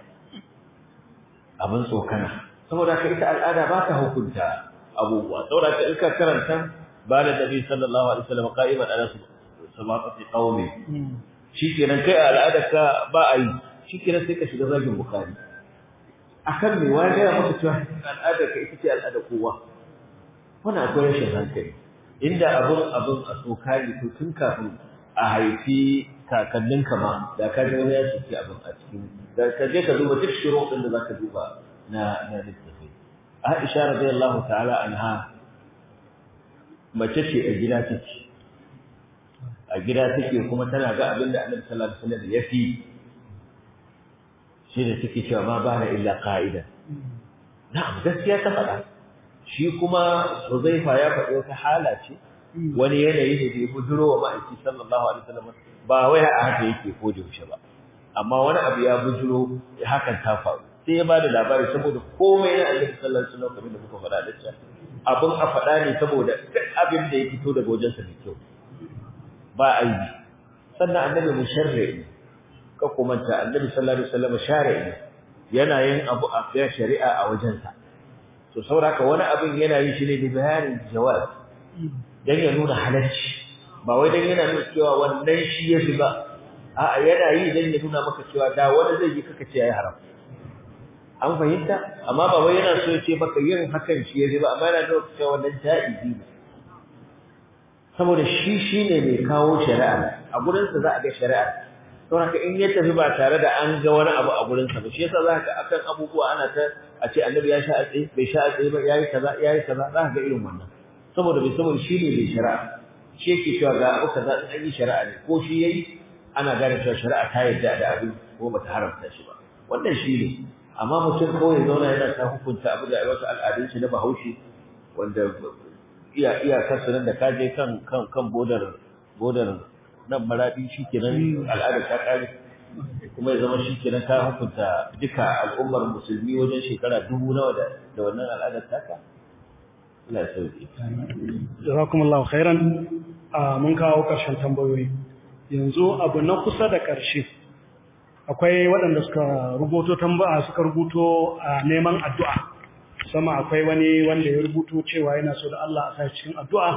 abin tsokana saboda ka ita al'ada ba ta hukunta abubuwa saboda ka in ka karanta ba da nabi sallallahu alaihi wasallam qa'iman ala sabaqati qaumi shikenan kai al'ada ka ba a yi shikenan sai ka shiga zagin bukhari akan me wani ya maka cewa al'ada ka ita ce al'ada kowa wannan akwai rashin hankali inda abun abun a tsokani to tun kafin a haifi kakanninka ma da ka ga wani ya shiki abin a cikin da ka je ka duba duk shiro din da zaka duba na na littafi Aisha radiyallahu ta'ala anha mace ce a gida take a gida take kuma tana ga abin da Annabi sallallahu alaihi wasallam ya fi shi da take cewa ma bana illa qa'ida na'am gaskiya ta faɗa shi kuma Huzaifa ya faɗi wata hala ce wani yanayi ne da ya bujuro wa ma'aiki sallallahu alaihi wasallam ba wai a haka yake ko da yaushe ba amma wani abu ya bujuro hakan ta faru sai ya bada labari saboda komai na Annabi sallallahu alaihi wasallam kamar da muka faɗa da shi abun a faɗa ne saboda duk abin da ya fito daga wajensa mai kyau ba aibi sannan Annabi musharri ne ka kuma ta Annabi sallallahu alaihi wasallam shari'i ne yana yin abu a shari'a a wajensa to saboda wani abin yana yin shi ne da bayanin jawab dan ya nuna halacci ba wai dan yana nuna cewa wannan shi yafi ba a'a yana yi dan ya nuna maka cewa da wani zai yi kaka ce yayi haram an fahimta amma ba wai yana so ya ce maka yin hakan shi yafi ba amma yana nuna cewa wannan jaizi ne saboda shi shine mai kawo shari'a a gurin sa za a ga shari'a don haka in ya tafi ba tare da an ga wani abu a gurin sa ba shi yasa za ka akan abubuwa ana ta a ce annabi ya sha a tsaye bai sha a tsaye ba yayi kaza yayi kaza za ka ga irin wannan saboda bai saboda shi ne mai shari'a shi yake cewa ga abu kaza in an yi shari'a ne ko shi yayi ana gane cewa shari'a ta yarda da abin ko bata haramta shi ba wannan shi ne amma mutum kawai zauna yana ta hukunta abu da wasu al'adun shi na bahaushe wanda iya iyakar su nan da ka je kan kan kan bodar bodar nan maradi shikenan al'ada ta kare kuma ya zama shikenan ta hukunta duka al'ummar musulmi wajen shekara dubu nawa da da wannan al'adar taka Allah ya sauke jazakumullahu khairan mun kawo karshen tambayoyi yanzu abu na kusa da karshe akwai waɗanda suka rubuto tambaya suka rubuto neman addu'a sama akwai wani wanda ya rubuto cewa yana so da Allah a sa cikin addu'a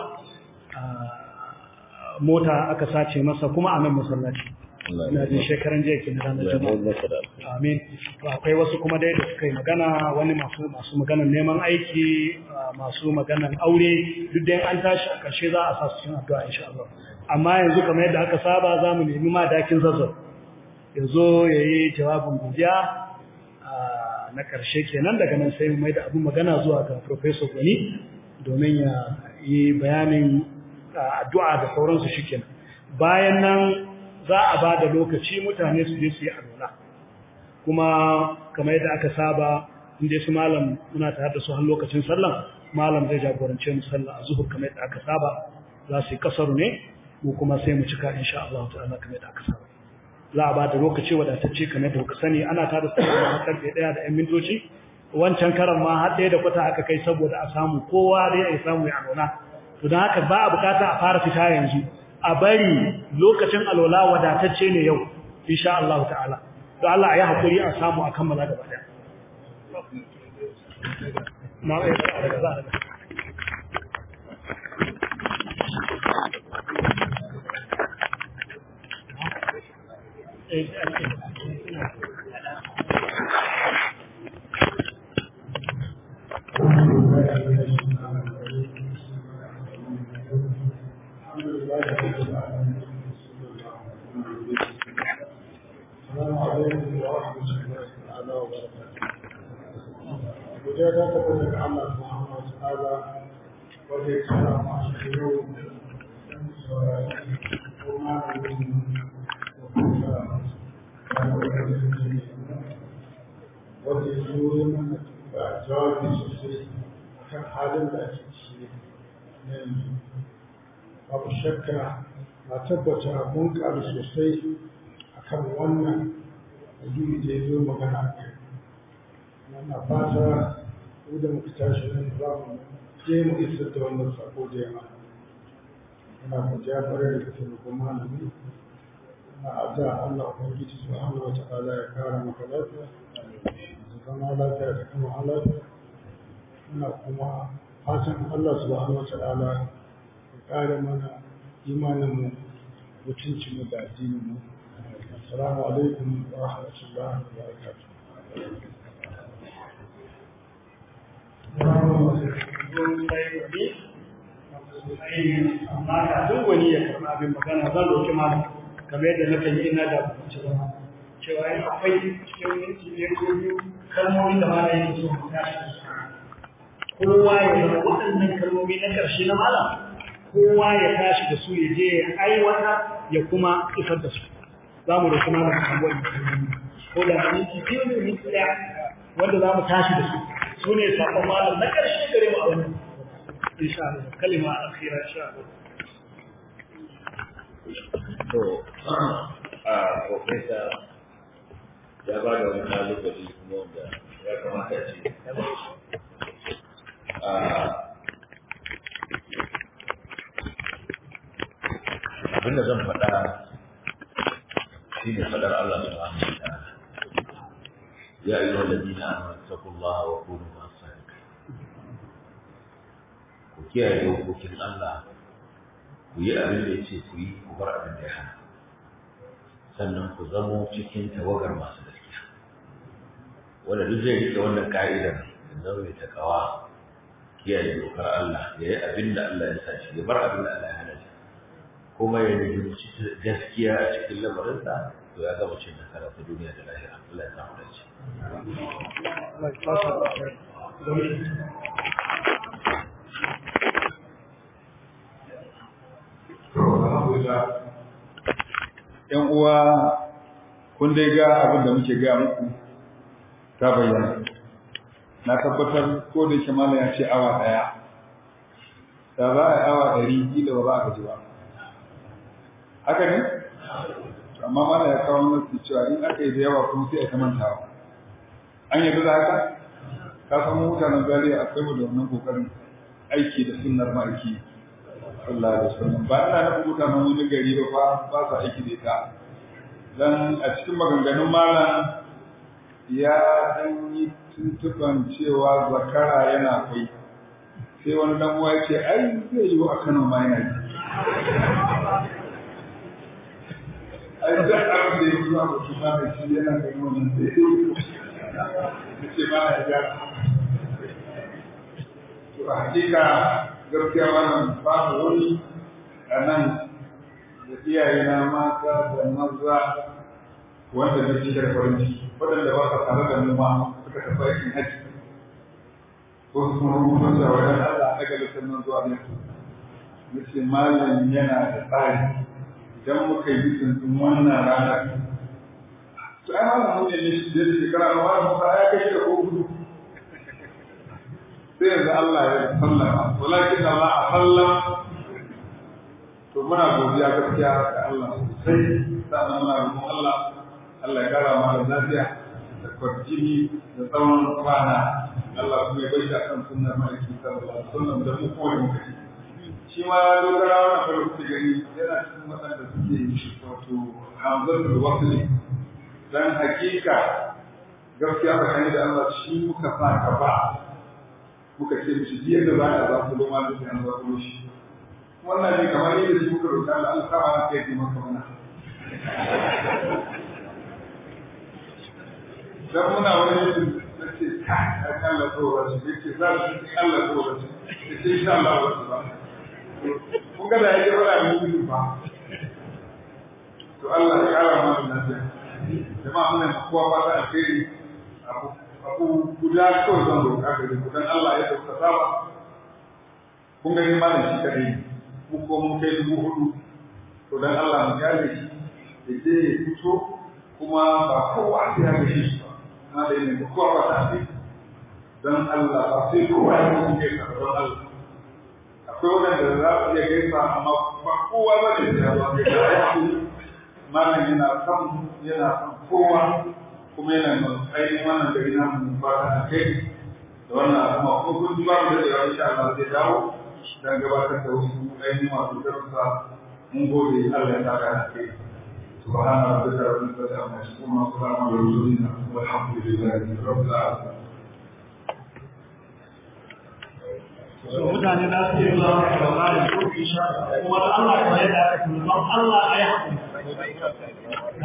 mota aka sace masa kuma a nan masallaci ina jin shekaran jiya ke na ranar juma'a amin to akwai wasu kuma dai da suka yi magana wani masu masu maganar neman aiki masu maganar aure duk dai an tashi a ƙarshe za a sa su cikin addu'a insha Allah amma yanzu kamar yadda aka saba za mu nemi ma dakin zazzau ya zo ya yi jawabin godiya na ƙarshe kenan daga nan sai mu mai da abin magana zuwa ga Professor Gwani domin ya yi bayanin addu'a da sauransu shi kenan bayan nan za a ba da lokaci mutane su je su yi alwala kuma kamar yadda aka saba inda su malam muna tare da su har lokacin sallan malam zai jagorance mu sallah a zuhur kamar yadda aka saba za su yi kasaru ne mu kuma sai mu cika insha Allah ta'ala kamar yadda aka saba za a ba da lokaci wadatacce kamar da kuka sani ana tada sallah a karfe 1 da 'yan mintoci wancan karan ma har ɗaya da kwata aka kai saboda a samu kowa dai ya samu ya alwala to don haka ba a bukata a fara fita yanzu a bari lokacin alwala wadatacce ne yau insha Allah ta'ala to Allah ya hakuri a samu a kammala gaba daya na ai daga za daga babu shakka na tabbata mun ƙaru sosai a kan wannan addini da ya zo magana a kai na fata ko da muka tashi nan za mu je mu isar da wannan sako da yawa muna godiya kwarai da kake roƙon malami na adda Allah ubangiji subhanahu wa ta'ala ya kara maka lafiya da zama lafiya da kuma lafiya muna kuma fatan Allah subhanahu wa ta'ala ya kare mana imaninmu mutuncinmu da addininmu assalamu alaikum wa rahmatullahi wa barakatuh amma kafin wani ya karɓi abin magana zan roƙi malam kamar yadda na kan yi ina da cewa cewa yin akwai cikin minti ne ko biyu kalmomin da malam yake so mu tashi kowa ya zama waɗannan kalmomi na ƙarshe na malam kowa ya tashi da su ya je ya aiwata ya kuma isar da su za mu roƙi malam kan wani kalmomi ko da minti biyu ne minti ɗaya wanda za mu tashi da su su ne saƙon malam na ƙarshe gare mu a wannan insha Allah kalima akhira insha Allah to a profesa ya ba da wani kalubale kuma wanda ya kamata ce abinda zan faɗa shi ne faɗar Allah subhanahu wa ta'ala ya ayyuhal ladina amanu taqullaha wa kunu ma'as sadiqin ku kiyaye dokokin Allah ku yi abin da yace ku yi ku bar abin da ya hana sannan ku zamo cikin tawagar masu gaskiya wanda duk zai rike wannan ka'idar da zama mai takawa kiyaye dokar Allah ya yi abin da Allah ya sa shi ya bar abin da Allah ya hana shi kuma ya nemi gaskiya a cikin lamarinsa to ya gama cin nasara ta duniya da lahira Allah ya samu dace ‘Yan uwa, kun dai ga abin da muke ga muku ta bayyana. Na tabbatar ko da yake mala ya ce awa ɗaya, da za a yi awa ɗari kila ba za a gaji ba haka ne amma mana ya kawo nasu cewa in aka yi da yawa kuma sai a ta mantawa an yi da haka ka san mutanen zariya akwai mu da wannan kokarin aiki da sunnar ma'aiki sallallahu alaihi wasallam ba ina nufin mutanen wani gari ba fa ba sa aiki da ita dan a cikin maganganun malam ya dan yi tuntuban cewa zakara yana kwai sai wani dan uwa ya ce ai zai yi wa Kano ma yana yi ai da abin da ya zuwa mutum ma da shi yana ganin wannan sai ya ce ba na ja to a hakika gaskiya wannan babu wani a nan da iyaye na mata da maza wanda na ci da farin ciki waɗanda ba sa tare da mu ma suka tafi aikin hajji ko su kuma rubuta cewa wajen Allah daga littafin zuwa ne na ce malam yana da tsari idan muka yi bisin ɗin wannan ranar to ai malam mun ne shi da shekara na malam musa ya kai da ko gudu sai yanzu Allah ya sallama walakin Allah a sallam to muna godiya gaskiya ga Allah sosai sannan muna roƙon Allah Allah ya kara mana lafiya da kwarjini da tsawon kwana Allah kuma ya bai shi akan sunnar maliki sallallahu alaihi wasallam da mu kowa da muka ci shi ma dogara wannan farin kuke gani yana cikin waɗanda suke wato hamzatul wasli dan hakika gaskiya tsakani da Allah shi muka sa gaba muka ce mishi biyar da za a za ku loma da an za ku shi wannan ne kamar yadda shi muka roƙa Allah Allah kama na kai maka mana dan muna wani yadda nace ka Allah tsoron shi yake za su ci Allah tsoron shi sai insha Allah ba kun ga da yake fara mu gudu ba to Allah ya kara mana lafiya jama'a mun ne kowa fata alheri abu abu guda kawai zan roƙa gare ku dan Allah ya dauka saba kun ga malam shi kadai mu ko mun kai dubu hudu to dan Allah mu gane shi da je ya fito kuma ba kowa sai ya gashi shi ba amma da ne kowa ba ta ce dan Allah ba sai kowa ya mutu kai ka don Allah akwai wanda za su iya gaisa amma ba kowa ba ne ya ba malam yana son yana son kowa kuma yana da ainihin wannan gari na mu fata da kai da wannan kuma ko kun ji babu da yawa insha Allah zai dawo dan gabatar da wasu ainihin wasu darussa mun gode Allah ya saka da kai سبحان ربك رب العزة عما يصفون وسلام على المرسلين والحمد لله رب العالمين mutane za su yi zuwa da labarin ko insha kuma Allah ya yarda da kuma Allah ya haƙuri